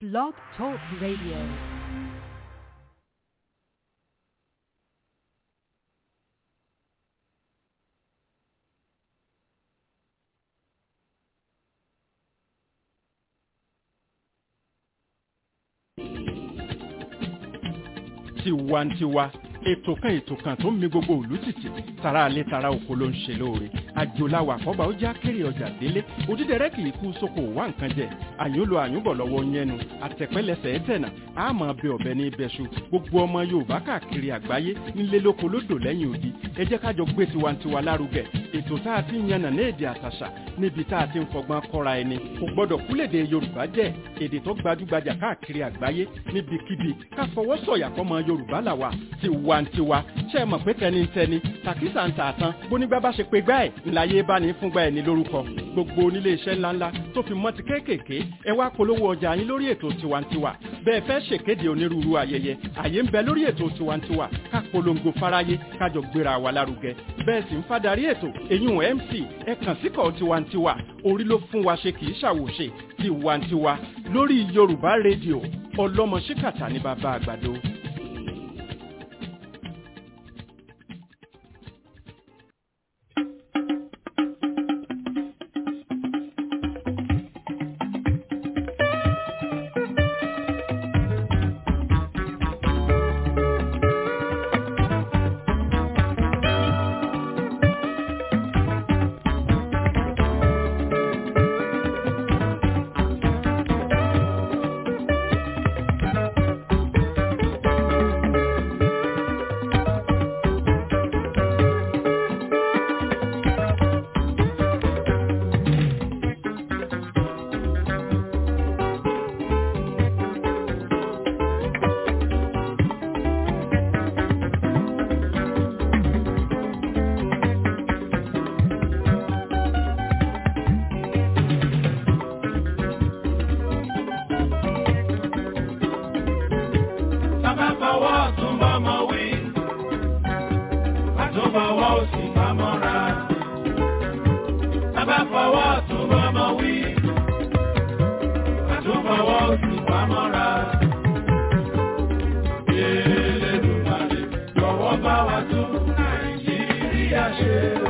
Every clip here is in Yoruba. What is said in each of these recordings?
Blog Talk Radio. tiwantiwa ètò kan ètò kan tó ń mi gbogbo ìlú tìtì tara alẹ́ tara oko ló ń ṣe lóore àjòláwà àkọ́bà ó já kéré ọjà délé òdídẹrẹ́ kì í kú sóko wá nǹkan jẹ àyúnlò àyúnbọ̀ lọ́wọ́ yẹnu àtẹ̀pẹ́lẹsẹ̀ ẹ̀tẹ̀nà àmọ́ bẹ ọ̀bẹ ní ibẹ̀ṣu gbogbo ọmọ yorùbá káàkiri àgbáyé nílé lóko lódò lẹ́yìn odi ẹ jẹ́ kájọ gbé tiwantiwa lárugẹ ètò tá a ti ń yànnà ní èdè àtàṣà níbi tá a ti ń fọgbọ́n kọ́ra ẹni kò gbọ́dọ̀ kúlèdè yorùbá jẹ́ èdè tó gbajúgbajà káàkiri àgbáyé níbikíbi ká fọwọ́ sọ̀yà fọmọ yorùbá làwà tiwantiwa ṣe é mọ̀ pé tẹnitẹni tàkísà ń tà tán bónígbà bá ṣe pé gbá ẹ̀ ńláyé bá ní fúngbà ẹ̀ ní lórúkọ gbogbo onílé iṣẹ́ ńláńlá tó fi mọ́ ti kéékèèké ẹ wá polówó ọjà yín lórí ètò tiwantiwa bẹ́ẹ̀ fẹ́ ṣèkéde onírúurú ayẹyẹ àyè ń bẹ lórí ètò tiwantiwa ká polongo fáráyé kájọ gbéra wa lárugẹ bẹ́ẹ̀ sì ń fadarí ètò èyún mc ẹ kàn síkọ̀ tiwantiwa orí ló fún wa ṣe kì í ṣàwòṣe tiwantiwa lórí yorùbá rédíò ọlọ́mọ ṣíkàtà ní bàbá àgbàdo. Bàbá fọwọ́ ọ̀tún bọ́mọ wí. Àtúnfọwọ́ òsì pamọ́ra. Bàbá fọwọ́ ọ̀tún bọ́mọ wí. Àtúnfọwọ́ òsì pamọ́ra. Elédùmarè jọ̀wọ́ bá wa tún Nàìjíríà ṣe o.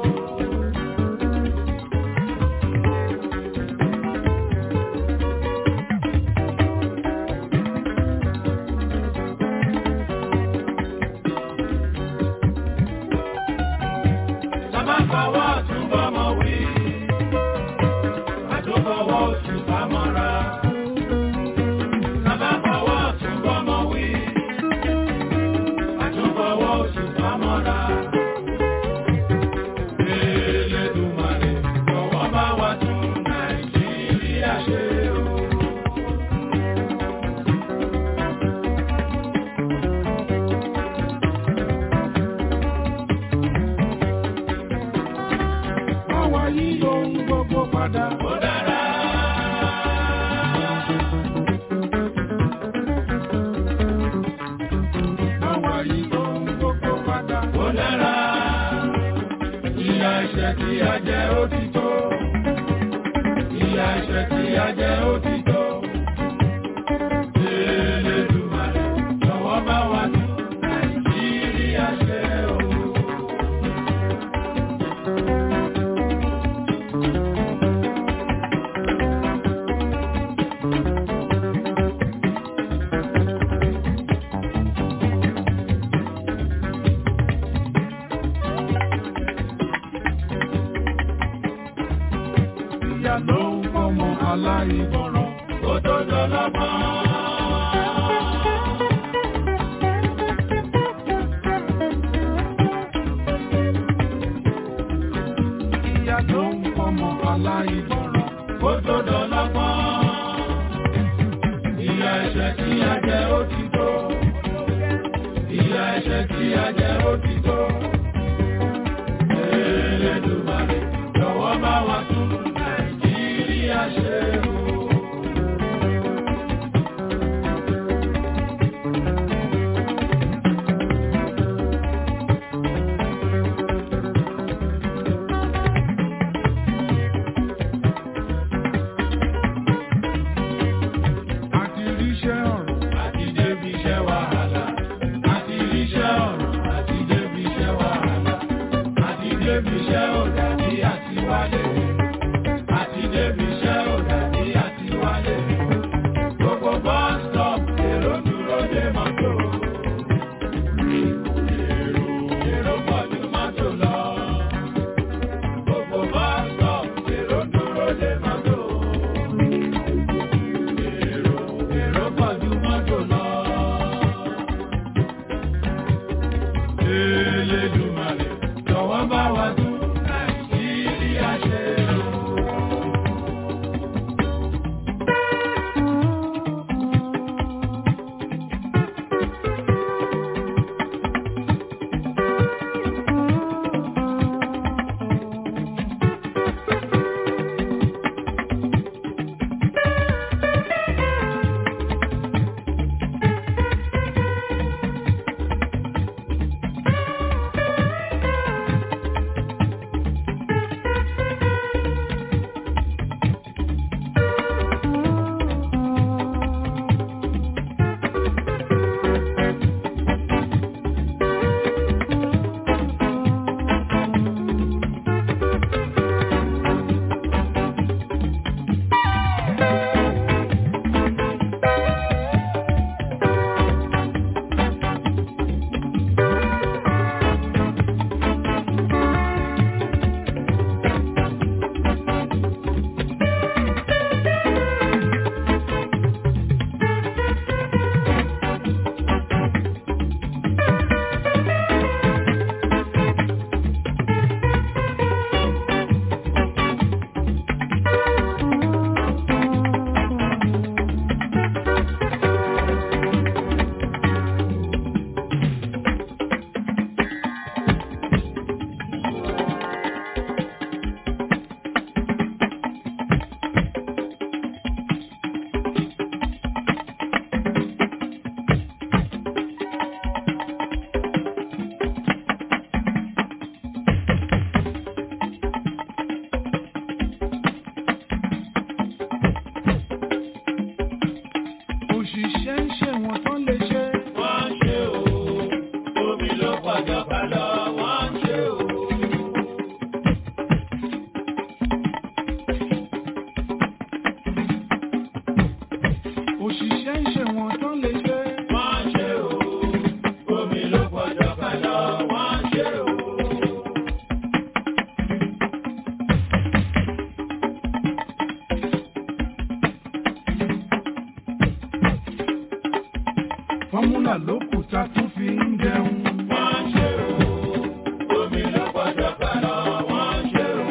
Bàbá fọwọ́ ọ̀tún bọ́mọ wí. Àtúnfọwọ́ òsì pamọ́ra. Bàbá fọwọ́ ọ̀tún bọ́mọ wí. Àtúnfọwọ́ òsì pamọ́ra. Elédùmarè jọ̀wọ́ bá wa tún Nàìjíríà ṣe o. Báwa yí ohun gbogbo padà. Ó dára. Báwa yí ohun gbogbo padà. Ó dára. Ìyà ẹ̀ṣẹ̀ tí a jẹ ó ti tó. Ìyà ẹ̀ṣẹ̀ tí a jẹ ó ti tó. Elédùmarè jọ̀wọ́ bá wa tún Nàìjíríà ṣe o. ìyá ló ń fọmọ aláìgbọràn kó tó dọlọ́gbọ́n. Ìyá ló ń fọmọ aláìgbọràn kó tó dọlọ́gbọ́n. Ìyà ẹ̀ṣẹ̀ tí a jẹ ó ti tó. Ìyà ẹ̀ṣẹ̀ tí a jẹ ó ti tó. Elédùmarè jọ̀wọ́ bá wa tún Nàìjíríà ṣe o. fọ́múlà ló kù tá tún fi ń jẹun. wọ́n ṣe o omi ló gbọ́dọ̀ gbà lọ wọ́n ṣe o.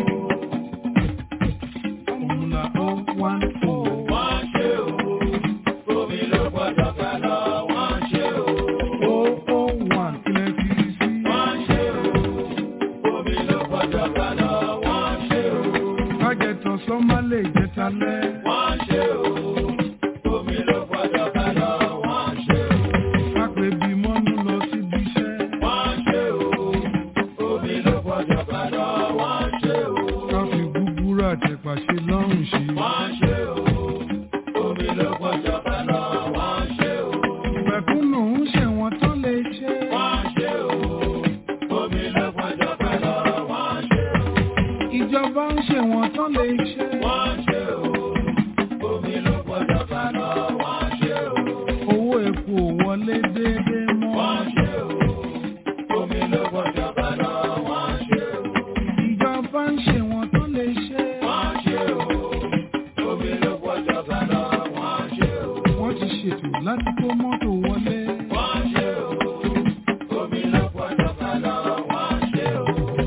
fọ́múlà ó wá ń fò. wọ́n ṣe o omi ló gbọ́dọ̀ gbà lọ wọ́n ṣe o. ó ó wà kílẹ̀ fi sí. wọ́n ṣe o omi ló gbọ́dọ̀ gbà lọ wọ́n ṣe o. kájẹ tọ̀sán má lè jẹ talẹ́. wọ́n ṣe o omi ló gbọ́dọ̀ gbà lọ wọ́n ṣe o. kápẹ́ bí mọ́nú lọ síbi iṣẹ́. wọ́n ṣe o omi ló gbọ́dọ̀ gbà lọ wọ́n ṣe o. ká fi gúgúrú àtẹ̀pà ṣe lọ́rùn ṣe. wọ́n ṣe o omi ló gbọ́dọ̀ gbà lọ wọ́n ṣe o. mẹ̀kúnnù ń ṣẹ̀wọ̀n tán lè ṣe. wọ́n ṣe o omi ló gbọ́dọ̀ gbà lọ wọ́n ṣe o. ìjọba ń ṣẹ̀wọ̀n tán lè ṣe. wọ́n ṣe o omi ló gbọ́dọ̀ gbà lọ wọ́n ṣe o. owó epo ò wọlé déédéé mọ́. wọ́n ṣe o omi ló gbọ́dọ̀ gbà lọ wọ́n ṣe o. ìjọba ń ṣẹ̀wọ̀n tán lè ṣe. wọ́n ṣe o omi ló gbọ́dọ̀ gbà lọ wọ́n ṣe o. wọ́n ti ṣètò láti kó mọ́tò wọlé. wọ́n ṣe o omi ló gbọ́dọ̀ gbà lọ wọ́n ṣe o.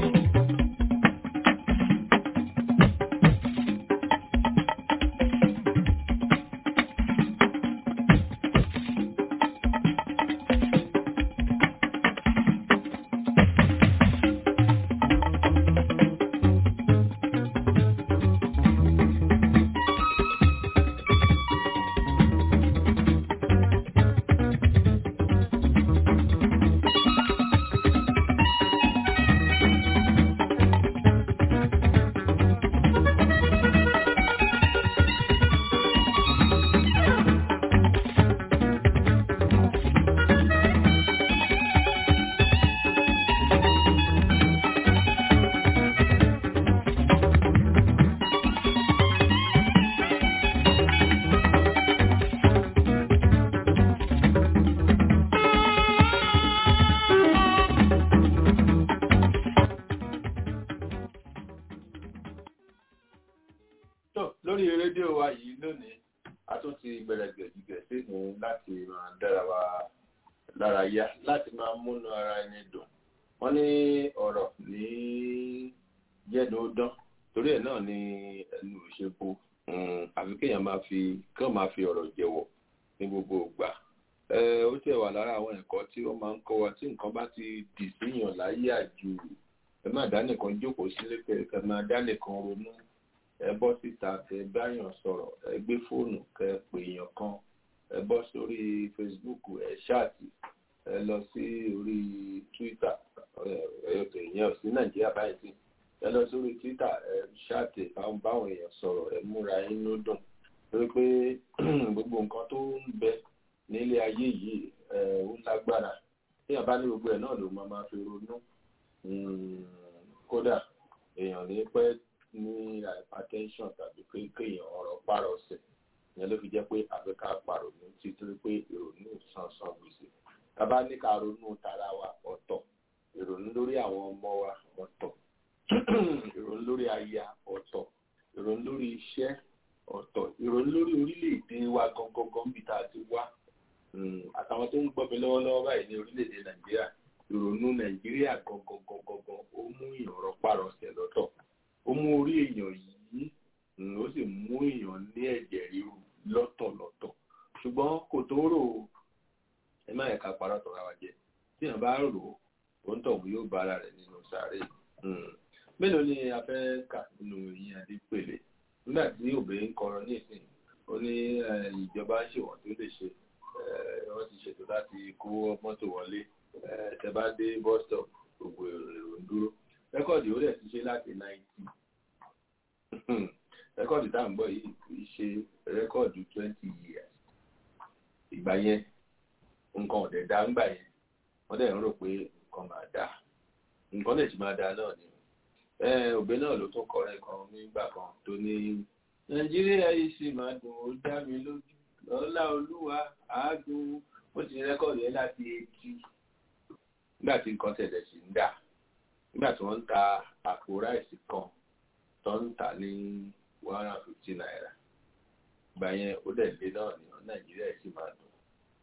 tó lórí rédíò wa yìí lónìí a tún ti bẹ̀rẹ̀ gẹ̀gẹ̀ sínú láti máa dára wa lára yá láti máa múnú ara ẹni dùn wọ́n ní ọ̀rọ̀ ní jẹ́nu ó dán torí ẹ̀ náà ni ẹnu òṣèpo àfi kéèyàn máa fi kán máa fi ọ̀rọ̀ jẹ̀wọ̀ ní gbogbo ìgbà ó tẹ̀ wà lára àwọn ẹ̀kọ́ tí ó máa ń kọ́ wa tí nǹkan bá ti dì síyàn láyé àjù ẹ má dá nìkan jókòó sílé kẹ máa dá nìkan ronú ẹ bọ́ síta kẹ báyàn sọ̀rọ̀ ẹ gbé fóònù kẹ pè èèyàn kan ẹ bọ́ sórí facebook ẹ ṣáàtì ẹ lọ sí orí twitter èèyàn ò sí nàìjíríà báyìí sí ẹ lọ sórí twitter ẹ ṣáàtì báwọn báwọn èèyàn sọ̀rọ̀ ẹ múra inú dùn torí pé gbogbo nǹkan tó ń bẹ nílé ayé yìí ẹ ó lágbára téèyàn bá ní gbogbo ẹ náà ló máa máa fi ronú kódà èèyàn ní pẹ́ ní hypertension tàbí pé kéèyàn ọ̀rọ̀ pààrọ̀ ọ̀sẹ̀ ìyẹn ló fi jẹ́ pé àfikà pàrònú títorí pé ìrònú sánsan gbèsè tábà ní ká ronú tara wa ọ̀tọ̀ ìrònú lórí àwọn ọmọ wa ọ̀tọ̀ ìrònú lórí aya ọ̀tọ̀ ìrònú lórí iṣẹ́ ọ̀tọ̀ ìrònú lórí orílẹ̀-èdè wa gangan bí tá a ti wá àtàwọn tó ń gbọ́ mi lọ́wọ́lọ́wọ́ báyìí ní orílẹ̀-èdè nàìjíríà ìrònú nàìjíríà gangan gangan ó mú ìrọ̀rọ̀ pààrọ̀ ọ̀sẹ̀ lọ́tọ̀ ó mú orí èèyàn yìí ó sì mú èèyàn ní ẹ̀jẹ̀ ríru lọ́tọ̀lọ́tọ̀ ṣùgbọ́n kò tó rò ó ẹ má ẹ̀ka parọ́ tọ́ra wa jẹ tí èèyàn bá rò ó ó ń tọ̀hún yóò bá ara rẹ̀ nínú sàárè mélòó ni a fẹ́ kà nínú ìyẹn adépèlé nígbà tí òbí ń kọrọ ní ìsìn ó ní ìjọba ń ṣèwọ̀n tó lè ṣe wọ́n ti ṣètò láti kó mọ́tò wọlé tẹ bá dé bus stop gbogbo èrò ń dúró rẹ́kọ̀dì ó dẹ̀ ti ṣe láti náìtì rẹ́kọ̀dì tá à ń gbọ́ yìí kì í ṣe rẹ́kọ̀dì twenty years ìgbà yẹn nǹkan ọ̀dẹ̀ dá ńgbà yẹn wọ́n dẹ̀ ń rò pé nǹkan máa dá nǹkan lè ti máa dá náà ni òbí náà ló tún kọrin kan nígbà kan tó ní nàìjíríà yìí sì máa dùn ó dá mi lójú lọ́lá olúwa àádùn ó ti rẹ́kọ̀dì yẹn láti etí nígbà tí nǹkan tẹ̀lẹ̀ sí ń dà nígbà tí wọ́n ń ta àpò ráìsì kan tó ń tà ní one hundred and fifty naira ìgbà yẹn ó dẹ̀ lé náà ní nàìjíríà sì máa dùn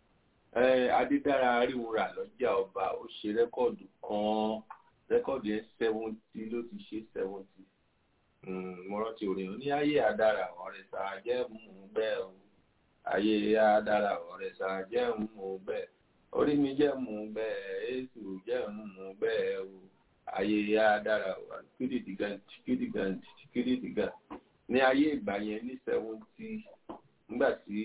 adédára aríwúra lọ́jà ọba ó ṣe rẹ́kọ̀dù kan rẹ́kọ̀dù yẹn seventy ló ti ṣe seventy mo rántí orin ní ayé àdára ọ̀rẹ́ sàá jẹ́ mú bẹ́ẹ̀ o ayé àdára ọ̀rẹ́ sàá jẹ́ mú bẹ́ẹ̀ orí mi jẹ́ mú bẹ́ẹ̀ èsù jẹ́ mú bẹ́ẹ̀ o ayé àdára kìdìdìgàn kìdìdìgàn kìdìdìgàn ní ayé ìgbà yẹn ní seventy nígbà tí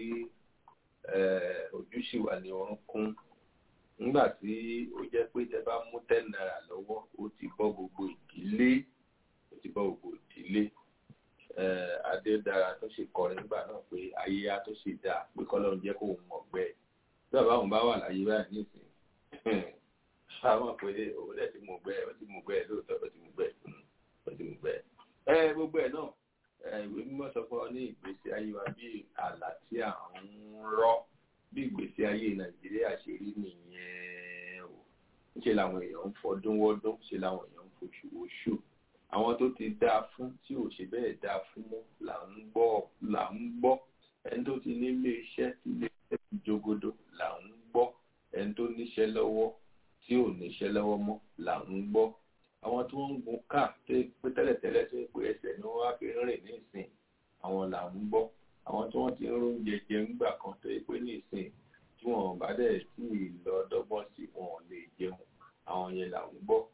ojúṣì wà ní ọrùn kún nígbà tí ó jẹ́ pé tẹ bá mú ten naira lọ́wọ́ ó ti bọ́ gbogbo ìdílé ó ti bọ́ gbogbo ìdílé adédára tó ṣe kọrin nígbà náà pé ayé á tó ṣe dáa pé kọ́lọ́run jẹ́ kó mọ̀ gbẹ́ tí bàbá òun bá wà láyé báyìí nísìnyí àwọn pé òun lẹ̀ ti mú gbẹ́ ó ti mú gbẹ́ lóòótọ́ ó ti mú gbẹ́ ó ti mú gbẹ́ ẹ gbogbo ẹ̀ náà ìwé mímọ́ sọ fún ọ ní ìgbésí ayé wa bí àlá tí à ń rọ́ bí ìgbésí ayé nàìjíríà ṣe rí nìyẹn o ṣe làwọn èèyàn ń fọdún wọ́dún ṣe làwọn èèyàn ń foṣù oṣù àwọn tó ti dáa fún tí ò ṣe bẹ́ẹ̀ dáa fún mọ́ là ń gbọ́ là ń gbọ́ ẹni tó ti nílé iṣẹ́ tí ilé iṣẹ́ ti jogodo là ń gbọ́ ẹni tó níṣẹ́ lọ́wọ́ tí ò níṣẹ́ lọ́wọ́ mọ́ là ń gbọ́ àwọn tó ń gun káà tó pé tẹ́lẹ̀tẹ́lẹ̀ tó pé ẹsẹ̀ ni wọ́n á fi rìn ní ìsìn àwọn là ń gbọ́ àwọn tí wọ́n ti ń róúnjẹ jẹ ńgbà kan tó pé ní ìsìn tí wọ́n bá dẹ̀ tí ì lọ dọ́gbọ́n sí wọn ò lè jẹun àwọn yẹn là ń gbọ́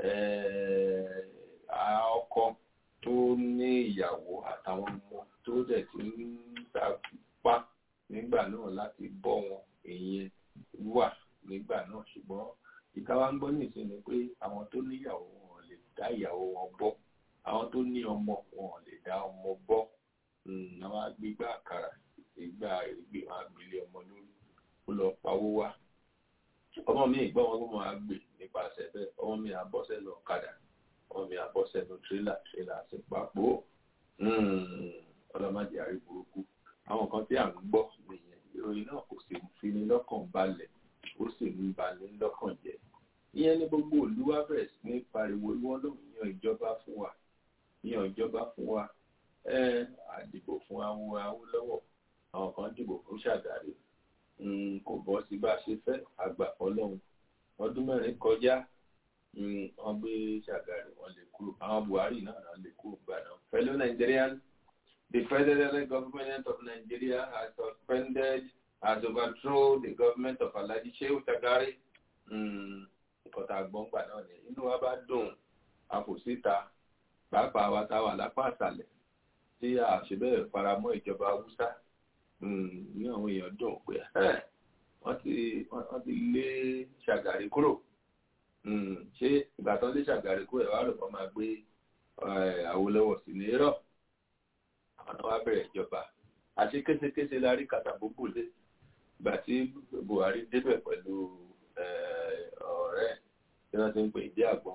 ọkọ tó ní ìyàwó àtàwọn ọmọ tó dẹ̀ ti ń sapá nígbà náà láti bọ́ wọn ìyẹn wà nígbà náà ṣùgbọ́n ìta wa ń gbọ́ ní ìsinmi pé àwọn tó níyàwó wọn lè dá ìyàwó wọn bọ́ àwọn tó ní ọmọ wọn lè dá ọmọ bọ́ àwọn agbègbè àkàrà ìgbà ìgbè wọn àgbélé ọmọ lórí ó lọ pawó wá ọmọ mi ìgbọ́ wọn gbọ́n máa gbè nípasẹ̀ bẹ́ẹ̀ ọmọ mi àbọ́sẹ̀ lọ ọ̀kadà ọmọ mi àbọ́sẹ̀ lọ tírélà tírélà sí papò ọlọ́mọdé àrí burúkú àwọn kan tí à ń gbọ́ nìyẹn ìròyìn náà kò sì fi ní lọ́kàn balẹ̀ ó sì ń balẹ̀ lọ́kàn jẹ́ ìyẹn ní gbogbo olúwa bẹ̀rẹ̀ sí ní pariwo ìwọ ló ń yan ìjọba fún wa yan ìjọba fún wa ẹ àdìbò fún awo Awólọ́wọ̀ àwọn kan dìbò fún Ṣàgàrí kò bọ́ sí bá a ṣe fẹ́ àgbà Ọlọ́run ọdún mẹ́rin kọjá wọ́n gbé Ṣàgàrí wọ́n lè kúrò àwọn Buhari náà náà lè kúrò gbà náà fellow Nigerians the federal government of Nigeria has suspended has overthrown the government of Alhaji Shehu Shagari nǹkan tá a gbọ́n gbà náà ni inú wa bá dùn àfòsíta pàápàá wa tá a wà lápá àṣàlẹ̀ tí a ṣe bẹ́ẹ̀ faramọ́ ìjọba haúsá ní àwọn èèyàn dùn pé wọ́n ti wọ́n ti lé ṣàgàrí kúrò ṣé ìgbà tán lé ṣàgàrí kúrò ẹ̀ wá rò wọ́n máa gbé Awólọ́wọ̀ sí ní rọ̀ àwọn náà wá bẹ̀rẹ̀ ìjọba àṣé késekése la rí kàtàbóbò lé ìgbà tí Buhari débẹ̀ pẹ̀lú ọ̀rẹ́ tí wọ́n ti ń pè dé àgbọn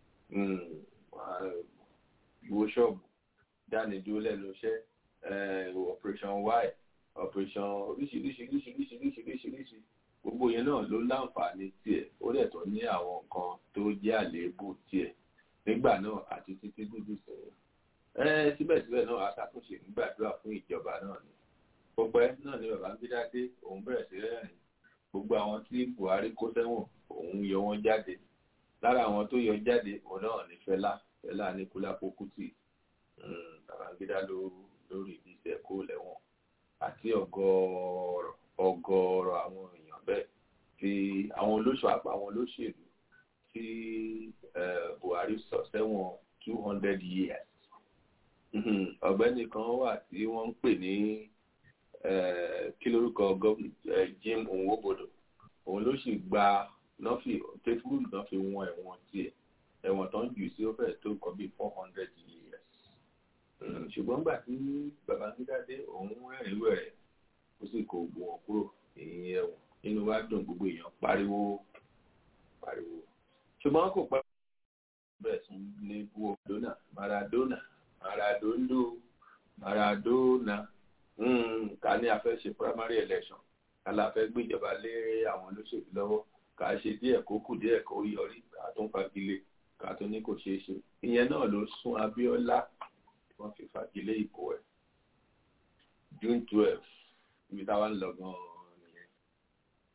ìwò ṣọ́ọ̀bù dánidúró lẹ́nu iṣẹ́ operation y operation oríṣiríṣi oríṣiríṣi oríṣiríṣi gbogbo yẹn náà ló láǹfààní tiẹ̀ ó dẹ̀ tó ní àwọn nǹkan tó jẹ́ àléébù tiẹ̀ nígbà náà àti títí dúdú sẹ́yìn síbẹ̀síbẹ̀ náà aṣàtúnṣe nígbàdúrà fún ìjọba náà ni pọpẹ́ náà ni Babangida dé òun bẹ̀rẹ̀ sí rẹ́rìn gbogbo àwọn tí Buhari kó sẹ́wọ̀n òun yọ wọ́n jáde lára àwọn tó yọ jáde òun náà ní Fẹlá Fẹlá ní Kúlápó Kútì Babangida lórí ìdíṣẹ́ kó lẹ́wọ̀n àti ọ̀gọ̀ọ̀rọ̀ ọ̀gọ̀ọ̀rọ̀ àwọn èèyàn bẹ́ẹ̀ tí àwọn olóṣù àpá àwọn olóṣèlú tí Buhari sọ sẹ́wọ̀n two hundred years ọ̀gbẹ́ni kan wà tí wọ́n ń pè ní kí lórúkọ Jim Nwobodo òun ló sì gba nọ́fì tẹ́fúrúlù náà fi wọ́n ẹ̀wọ̀n tiẹ̀ ẹ̀wọ̀n tó ń jù sí ó fẹ́ẹ̀ tó nǹkan bíi four hundred years ṣùgbọ́n gbà tí Babangida dé òun rẹ́rìn wẹ̀rẹ̀ ó sì kó gbogbo wọn kúrò èyí ẹ̀wọ̀n nínú wa dùn gbogbo èèyàn pariwo pariwo ṣùgbọ́n kò pẹ́ bẹ́ẹ̀ sún ní Maradona Maradona Maradondo Maradona ká ní a fẹ́ ṣe primary election ká la fẹ́ gbéjọba lé àwọn olóṣèlú lọ́wọ́ ká ṣe díẹ̀ kó kù díẹ̀ kó yọrí ká tún fagilé ká tún ní kò ṣeé ṣe ìyẹn náà ló sún Abíọ́lá wọ́n fi fagilé ìbò ẹ̀ June twelve ibi táwa ń lọ gan-an nìyẹn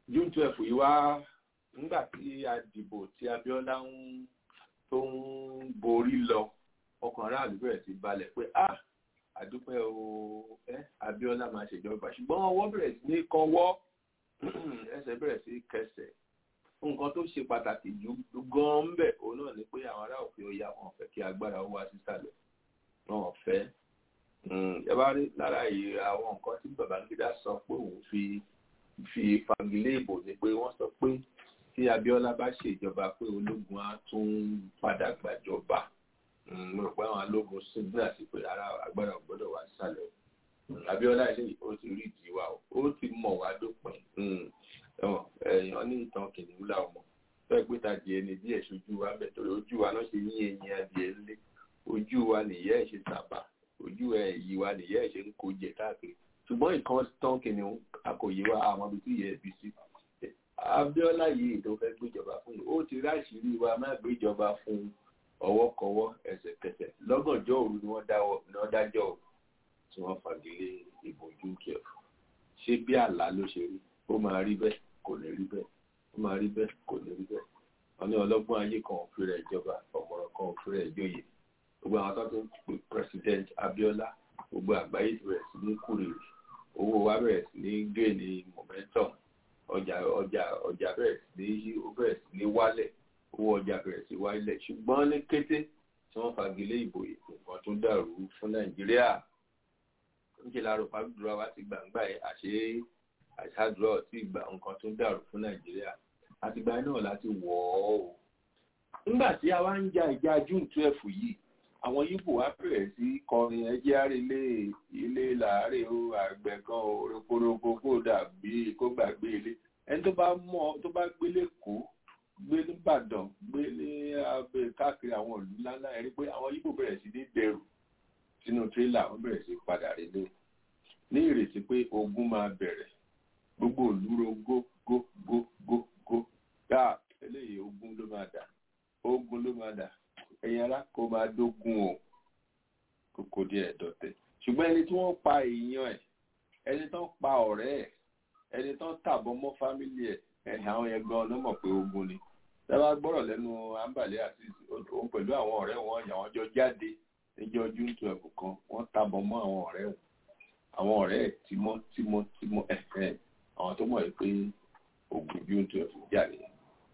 june twelve yìí wá nígbà tí a dìbò tí Abíọ́lá ń tó ń borí lọ ọkàn aráàlú bẹ̀rẹ̀ sí balẹ̀ pé ah àdúpẹ́ o ẹ Abíọ́lá máa ṣèjọba ṣùgbọ́n ọwọ́ bẹ̀rẹ̀ sí ní kọ́wọ́ ẹsẹ̀ bẹ̀rẹ̀ sí kẹsẹ̀ nǹkan tó ṣe pàtàkì jù gan ń bẹ òun náà ni pé àwọn ará òfin ọya wọn fẹ́ kí agbára ó wá sísàlẹ̀ wọn fẹ́ ẹ bá rí lára yìí àwọn nǹkan tí Babangida sọ pé òun fi fi fagilé ìbò ni pé wọ́n sọ pé tí Abíọ́lá bá ṣèjọba pé ológun á tún padà gbàjọba mo rò pé àwọn alógun sígbà sí pé ara agbára ò gbọ́dọ̀ wá sísàlẹ̀ Abíọ́lá ilé ó ti rí ìdíwà ó ti mọ̀ wá dópin èèyàn ní ìtàn kìnìún làwọn mọ̀ fẹ́ pé tàbí ẹni díẹ̀ ṣojú wa bẹ̀ torí ojú wa náà ṣe yín ẹyin adìẹ ńlé ojú wa nìyẹ́ ẹ̀ ṣe sábà ojú ẹ̀ yìí wa nìyẹ́ ẹ̀ ṣe ń kó jẹ káàkiri ṣùgbọ́n ìkan tán kìnìún akòyè wa àwọn ibi tí yẹ ẹbí sí Abíọ́lá yìí tó fẹ́ gbéjọba fún yìí ó ti ráṣìírí wa má gbéjọba fún ọwọ́kọwọ́ ẹsẹ̀kẹsẹ̀ lọ́gànjọ́ òru ni wọ́n dájọ́ tí wọ́n fagilé ìbò june twelve ṣé bí àlá ló ṣe rí ó máa rí bẹ́ẹ̀ kò ní rí bẹ́ẹ̀ ó máa rí bẹ́ẹ̀ kò ní rí bẹ́ẹ̀ wọ́n ní ọlọ́gbọ́n ayé kan ò fi rẹ̀ jọba ọ̀mọ̀ràn kan ò fi rẹ̀ jóyè gbogbo àwọn tó ti ń pè president Abíọ́lá gbogbo àgbáyé ti bẹ̀rẹ̀ sí ní kúrèrè owó wa bẹ̀rẹ̀ sí ní gé ní momentum ọjà ọjà ọjà bẹ̀rẹ̀ sí ní ó bẹ̀rẹ̀ sí ní wálẹ̀ owó ọjà bẹ̀rẹ̀ sí wálẹ̀ ṣùgbọ́n ní kété tí wọ́n fagilé ìbò nǹkan tó dàrú fún Nàìjíríà níṣẹ́ láàárọ̀ fàdúrà wa ti gbàǹgbà ẹ̀ àṣé àṣàdúrà tí ìgbà nǹkan tó dàrú fún Nàìjíríà àtìgbà náà láti wọ̀ ọ́ o. nígbà tí a wá ń ja ìjà June twelve yìí àwọn Yíbò wá bẹ̀rẹ̀ sí kọrin ẹjẹ́ àrèlé ilé làárẹ̀ o àgbẹ̀ kan o rokoroko kó dàbí kó gbàgbé ilé ẹni tó bá mọ̀ tó bá gbélé kó gbé nìbàdàn gbé ní abẹ káàkiri àwọn ìlú ńláńlá ẹ rí pé àwọn Yíbò bẹ̀rẹ̀ sí ní dẹrù sínú tírélà wọ́n bẹ̀rẹ̀ sí padà relé ní ìrètí pé ogun máa bẹ̀rẹ̀ gbogbo òlúro gó gó gó gó gó gbà eléyìí ogun ló máa dà ogun ló máa dà ẹ̀yin ará kó máa dógun o kókó díẹ̀ dọ̀tẹ̀ ṣùgbọ́n ẹni tí wọ́n pa èèyàn ẹ̀ ẹni tó ń pa ọ̀rẹ́ ẹ̀ ẹni tó ń tàbọ̀ mọ́ fámílì ẹ̀ ẹ̀ àwọn yẹn gan ló mọ̀ pé ogun ni dábàá gbọ́rọ̀ lẹ́nu àǹbàlẹ́ àti òun pẹ̀lú àwọn ọ̀rẹ́ wọn yà wọ́n jọ jáde níjọ́ june twelve kan wọ́n tàbọ̀ mọ́ àwọn ọ̀rẹ́ wọn àwọn ọ̀rẹ́ ẹ̀ tímọ́ tímọ́ tímọ́ ẹ̀fẹ́ àwọn tó mọ̀ pé ogun june twelve jà nìyẹn.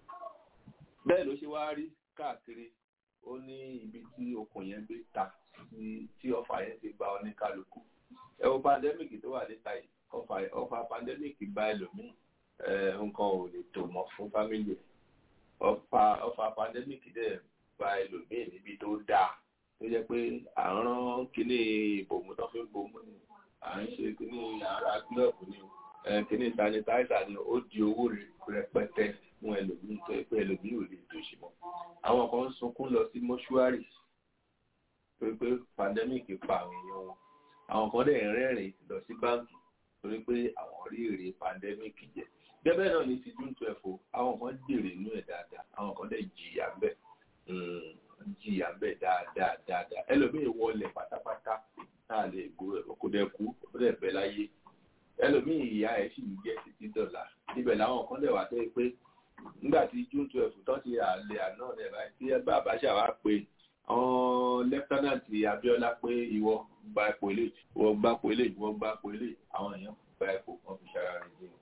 bẹ́ẹ̀ ló ṣe wá rí káàkiri ó ní ibi tí okùn yẹn gbé ta tí ọfà yẹn ti gba oníkálukú ẹ wo pandemic tó wà níta yìí ọfà ọfà pandemic bá ẹlòmíì nǹkan ò lè tò mọ́ fún fámìlì ọfà ọfà pandemic dẹ̀ bá ẹlòmíì níbi tó dáa tó jẹ́ pé à ń rán kíní ìbòmú tó fi ń bomú ni à ń ṣe kíní ara glove ni kíní sanitizer ni ó di owó rẹpẹtẹ fún ẹlòmíì tó yẹ pé ẹlòmíì ò lè tòṣì mọ́ àwọn kan ń sunkún lọ sí mọ́ṣúárì torí pé pandemic pa àwọn èèyàn wọn àwọn kan dẹ̀ rẹ́rìn lọ sí báńkì torí pé àwọn rí èrè pandemic jẹ gẹ́gẹ́ náà ní ti june twelve o àwọn kan dèrè inú ẹ̀ dáadáa àwọn kan dẹ̀ jìyà ń bẹ̀ jìyà ń bẹ̀ dáadáa dáadáa ẹlòmíì wọlé pátápátá náà lè gbó kó dẹ̀ kú ó dẹ̀ bẹ́ láyé ẹlòmíì ìyá ẹ̀ sì ń jẹ́ títí dọ̀là níbẹ̀ làwọn kan dẹ̀ wá tẹ́ pé nígbà tí june twelve tán ti àlè àná rẹ̀ báyìí tí bàbá ṣàwá pé àwọn lẹ́fítánàtì Abíọ́lá pé ìwọ gba ipò ilé ìwọ gba ipò ilé ìwọ gba ipò ilé àwọn èèyàn gba ipò kan fi ṣara rẹ̀ jẹ́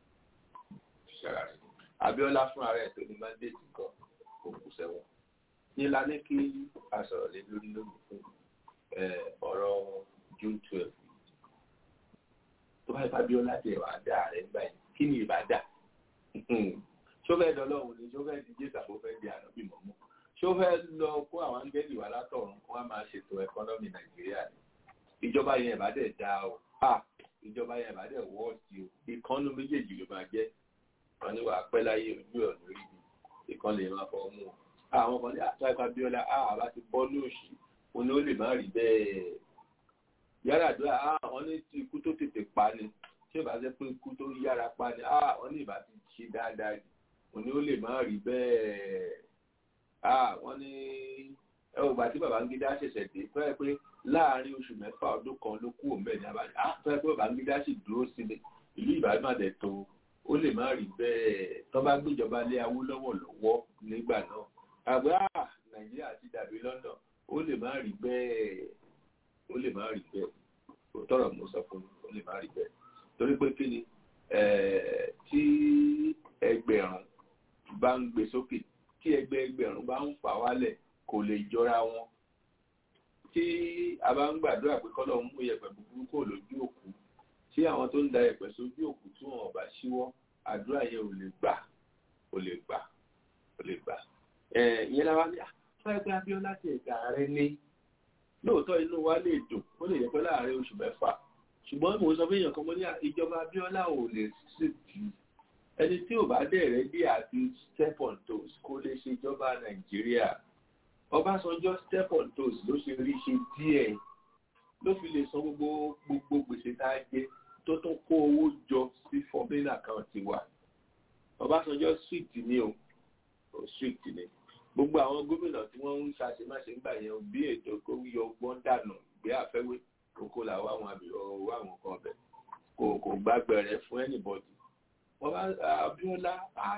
ṣara rẹ̀ Abíọ́lá fúnra rẹ̀ tó ní mandate kan kò kù sẹ́wọ̀n nílá ní kí a sọ̀rọ̀ lé lórí lónìí fún ọ̀rọ̀ june twelve tó bá ipá Abíọ́lá tẹ̀ wá dá rẹ̀ nígbà yìí kí ni ìbá dà ṣọ́fẹ́ dọ́lọ́run ni ṣọ́fẹ́ di jésù àbúfẹ́ di ànábì mọ́mọ́ ṣọ́fẹ́ lọ kó àwọn áńgẹ́lì wá látọ̀run wọ́n á máa ṣètò ẹ̀kọ́nọ́mì nàìjíríà ni ìjọba yẹn ìbá dẹ̀ dá o a ìjọba yẹn ìbá dẹ̀ wọ́ọ̀sì o ìkànnù méjèèjì ló máa jẹ́ wọn ní wàá pẹ́ láyé ojú ẹ̀ lórí ibi ìkan lè máa fọ́ mú o àwọn kan ní àtàkà Abíọ́lá a àbá ti bọ́ lóòṣì òun ni ó lè má rí bẹ́ẹ̀ yàrá àdúrà a wọ́n ní ti ikú tó tètè pa ni tí ìbá jẹ́ pé ikú tó yára pa ni a wọ́n ní ìbá ti ṣe dáadáa jù òun ni ó lè má rí bẹ́ẹ̀ a wọ́n ní ẹ ò gbà tí Babangida ṣẹ̀ṣẹ̀ dé tó yẹ pé láàárín oṣù mẹ́fà ọdún kan ló kú òun bẹ́ẹ̀ ní abájá a tó yẹ pé Babangida sì dúró sílẹ̀ ìlú Ìbàdàn dẹ̀ tó ó lè má rí bẹ́ẹ̀ tó bá gbéjọba lé Awólọ́wọ̀ lọ́wọ́ nígbà náà àgbà Nàìjíríà ti dàbí London ó lè má rí bẹ́ẹ̀ ó lè má rí bẹ́ẹ̀ kò tọrọ mo sọ fún mi ó lè má rí bẹ́ẹ̀ torí pé kí ni tí ẹgbẹ̀rún bá ń gbé sókè tí ẹgbẹ́ ẹgbẹ̀rún bá ń fà wálẹ̀ kò lè jọra wọn tí a bá ń gbàdúrà pé kọ́lọ̀ ń mú iyẹ̀pẹ̀ búburú kò lójú òkú tí àwọn tó ń da iyẹ̀pẹ̀ sójú òkú tí wọn ò bá ṣíwọ́ àdúrà yẹn ò lè gbà ò lè gbà ò lè gbà ìyẹn la wá ní àfẹ́gbẹ́ Abíọ́lá ti ẹ̀ka ààrẹ ní lóòótọ́ inú wa lè dùn ó lè yẹ pé láàárín oṣù mẹ́fà ṣùgbọ́n mo sọ fún èèyàn kan mo ní ìjọba Abíọ́lá ò lè ṣètì ẹni tí ò bá dẹ̀rẹ́ bí àti step on toes kó lè ṣe ìjọba Nàìjíríà Ọbásanjọ́ step on toes ló ṣe rí ṣe díẹ̀ ló fi lè san gbogbo gbogbo gbèsè tá a jẹ tó tún kó owó jọ sí foreign account wa Ọbásanjọ́ strict ni o strict ni gbogbo àwọn gómìnà tí wọ́n ń ṣàṣemáṣe ń gbà yẹn bí ètò kó yọ ọgbọ́n dànù gbé àfẹ́wé kókó làwọn àwọn àbíọ́ àwọn kan ọbẹ̀ kò kò gbàgbẹ̀rẹ̀ fún anybody wọ́n bá Abíọ́lá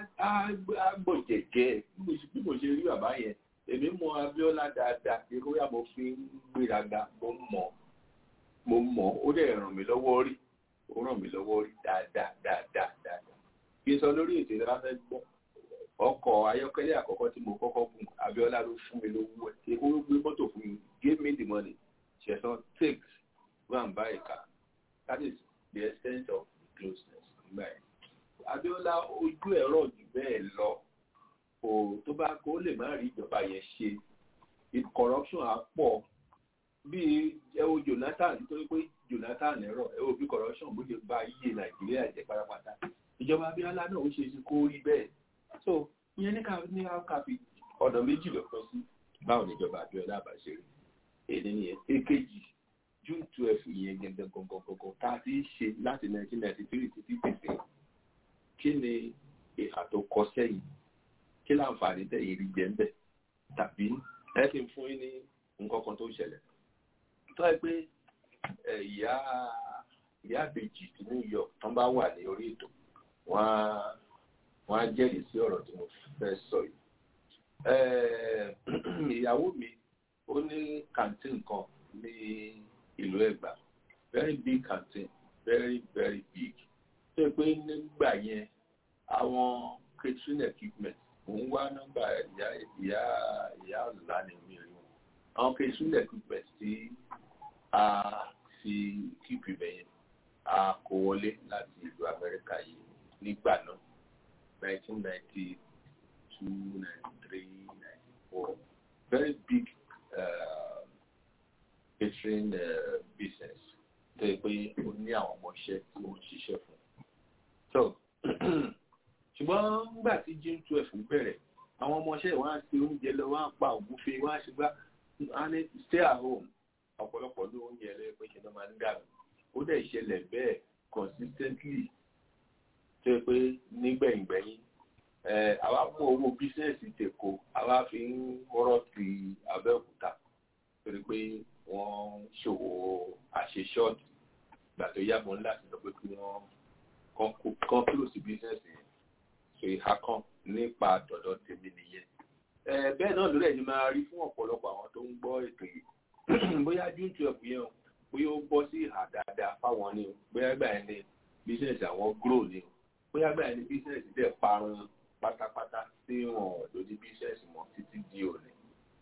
àgbọ̀jẹ̀jẹ̀ bí mo ṣe rí bàbá yẹn èmi mọ Abíọ́lá dáadáa ìrora mo fi ń gbéraga mo mọ̀ mo mọ̀ ó dẹ̀ ràn mí lọ́wọ́ rí ó ràn mí lọ́wọ́ rí dáadáa dáadáa dáadáa kí n sọ lórí ètò ìlera fẹ́ gbọ́ ọkọ̀ ayọ́kẹ́lẹ́ àkọ́kọ́ tí mo kọ́kọ́ fún Abíọ́lá ló fún mi lówó ẹ̀ èkó ló gbé mọ́tò fún mi give me the money ṣẹ̀sán take go and buy a car that is the extent of closeness nígbà yẹn Abíọ́lá ojú ẹ̀rọ jù bẹ́ẹ̀ lọ kò tó bá kó lè má rí ìjọba yẹn ṣe corruption á pọ̀ bí ẹ wo Jonathan nítorí pé Jonathan ẹ̀rọ ẹ wo bí corruption bó ṣe ba iye Nàìjíríà jẹ́ pátápátá ìjọba Abíọ́lá náà ó ṣe é ṣe kó rí bẹ́ẹ̀ so ìyẹn ní ká ní ká fi ọ̀nà méjì lọ pẹ́ sí báwo ni ìjọba Abíọ́lá bá ṣe rí èdè nìyẹn èkejì June twelve ìyẹn gẹ́gẹ́ gọ́gọ́gọ́gọ́ tá a ti ṣe láti nineteen ninety three títí tètè kí ni ìhà tó kọ sẹ́yìn kí láǹfààní tẹ̀yìn rí jẹ́ ń bẹ̀ tàbí ẹ ti fún yín ní nǹkan kan tó ṣẹlẹ̀ tó ẹ pé ìyá ìyá àbèjì tí New York tán bá wà ní orí ètò wọ́n á wọ́n á jẹ́rìí sí ọ̀rọ̀ tí mo fẹ́ sọ yìí. ìyàwó mi ó ní canteen kan ní ìlú Ẹ̀gbá very big canteen very very big tó yẹ pé nígbà yẹn àwọn catering equipment mò ń wá nọ́mbà ìyá ìyá ìyá ọ̀la ni mi rí wọn àwọn catering equipment tí a fi kíkì bẹ̀yẹn a kó wọlé láti ìlú Amẹ́ríkà yìí nígbà náà. 1992, 93, 94. Very big uh, catering uh, business. Tó yẹ pé ó ní àwọn ọmọọṣẹ́ tí ó ń ṣiṣẹ́ fún. So, ṣùgbọ́n nígbà tí June twelve bẹ̀rẹ̀, àwọn ọmọọṣẹ́ wọn á ṣe oúnjẹ lọ, wọ́n á pa ògúnfe, wọ́n á ṣe gbá, wọ́n á ní stay at home. Ọ̀pọ̀lọpọ̀ ló oúnjẹ lẹ́yìn pé ṣe ló máa ń dànù. Ó dẹ̀ ṣẹlẹ̀ bẹ́ẹ̀ consistently tó yẹ pé nígbẹ̀yìngbẹ̀yìn àwa mú owó bísíǹsì tèkó àwa fi ń rọ́ ti Abẹ́òkúta torí pé wọ́n ṣòwò àṣeṣọ́ọ̀tì ìgbà tó yá mọ́ láti lọ pé kí wọ́n kán kúrò sí bísíǹsì yẹn so ìhà kan nípa dọ̀dọ̀ tèmi nìyẹn. bẹ́ẹ̀ náà lórí ẹ̀yin máa rí fún ọ̀pọ̀lọpọ̀ àwọn tó ń gbọ́ ètò yìí bóyá june twelve yẹn o bóyá ó bọ́ sí ìhà dáadáa fáwọn ni o bóyá gbà yẹn ni bísíǹsì àwọn grow ni o bóyá gbà ní bísíǹsì dẹ̀ parun pátápátá tí wọn lórí bísíǹsì mọ́ títí di òní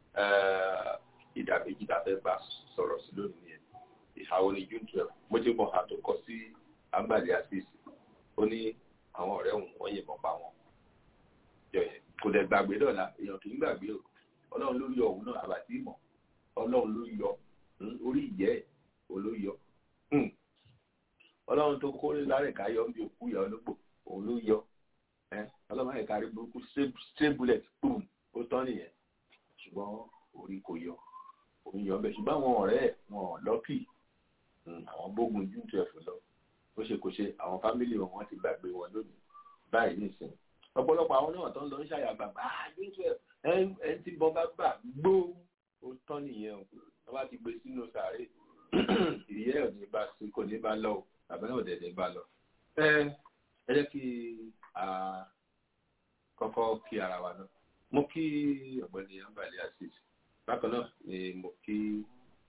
ìdàkejì tàfẹ́ bá sọ̀rọ̀ sí lónìí yẹn ìhàwọ́ ní june twelve mo ti mọ àtòkọ sí agbàdì àṣìṣe ó ní àwọn ọ̀rẹ́ òun wọ́n yìnbọn pa wọn jọ yẹn kò dẹ̀ gbàgbé dọ̀la èèyàn kì í gbàgbé o ọlọ́run ló yọ òun náà àbàtì ìmọ̀ ọlọ́run ló yọ orí ìyẹ́ ẹ̀ òun ló yọ ọlọ́run tó kórè lárẹ̀ká yọ ń bí òkú ìyá ológbò òun ló yọ ọlọ́run àyẹ̀ká rí burúkú straight bullet boom ó tán nìyẹn ṣùgbọ́n orí kò yọ òun yọ bẹ́ẹ̀ ṣùgbọ́n àwọn ọ̀rẹ́ ẹ̀ wọn lọ́kì àwọn gbógun june twelve lọ ó ṣe kò ṣe àwọn fámìlì wọn wọn ti gbàgbé wọn lónìí báyìí nìsín ọ̀pọ̀lọpọ̀ àwọn náà tó ń lọ ń ṣàyàgbà ah june twelve ẹ ẹ ti bọ́ bá gbà gbó ó tán nìyẹn o wọ́n bá ti gbé sínú sàárè ìyẹ́ ò ní bá sí kò ní bá lọ o àbẹ́rẹ́ òdẹ̀dẹ̀ bá lọ. ẹ jẹ́ kí a kọ́kọ́ kí ara wa náà mo kí ọ̀gbẹ́ni ambali asis bákan náà ni mo kí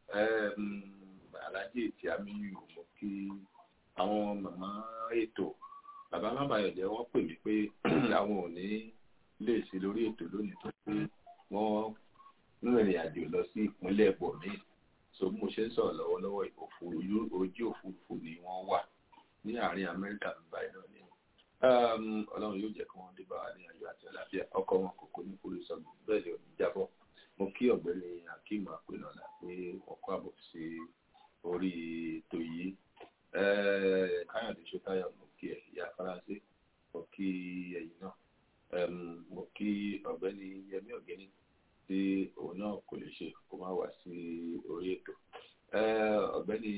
alhaji tí amiyu mo kí àwọn màmá ètò bàbá mábàyọ̀dé wọ́n pè mí pé àwọn ò ní lè ṣe lórí ètò lónìí tó pé wọ́n ń rìnrìn àjò lọ sí ìpínlẹ̀ bọ̀mí so bí mo ṣe ń sọ̀rọ̀ lọ́wọ́lọ́wọ́ ojú òfurufú ni wọ́n wà ní àárín amẹ́ríkà báyìí náà ni ọlọ́run yóò jẹ́ kí wọ́n dé bá wa ní ayọ̀ àti àlàáfíà ọkọ̀ wọn kò kó ní kúrò sọ́gbọ̀n bẹ́ẹ̀ ni òní jábọ̀ mo kí ọ̀gbẹ́ni akeem apẹ̀lọ́lá pé wọ́n kọ́ àbọ̀ sí orí ètò yìí káyọ̀dé ṣótáyọ̀ mo kí ẹ̀ ìyá faransé mo kí ẹ̀yìn náà mo kí ọ̀gbẹ́ni yẹmí ọ̀gẹ́ni tí òun náà kò lè ṣe kó má wá sí orí ètò ọ̀gbẹ́ni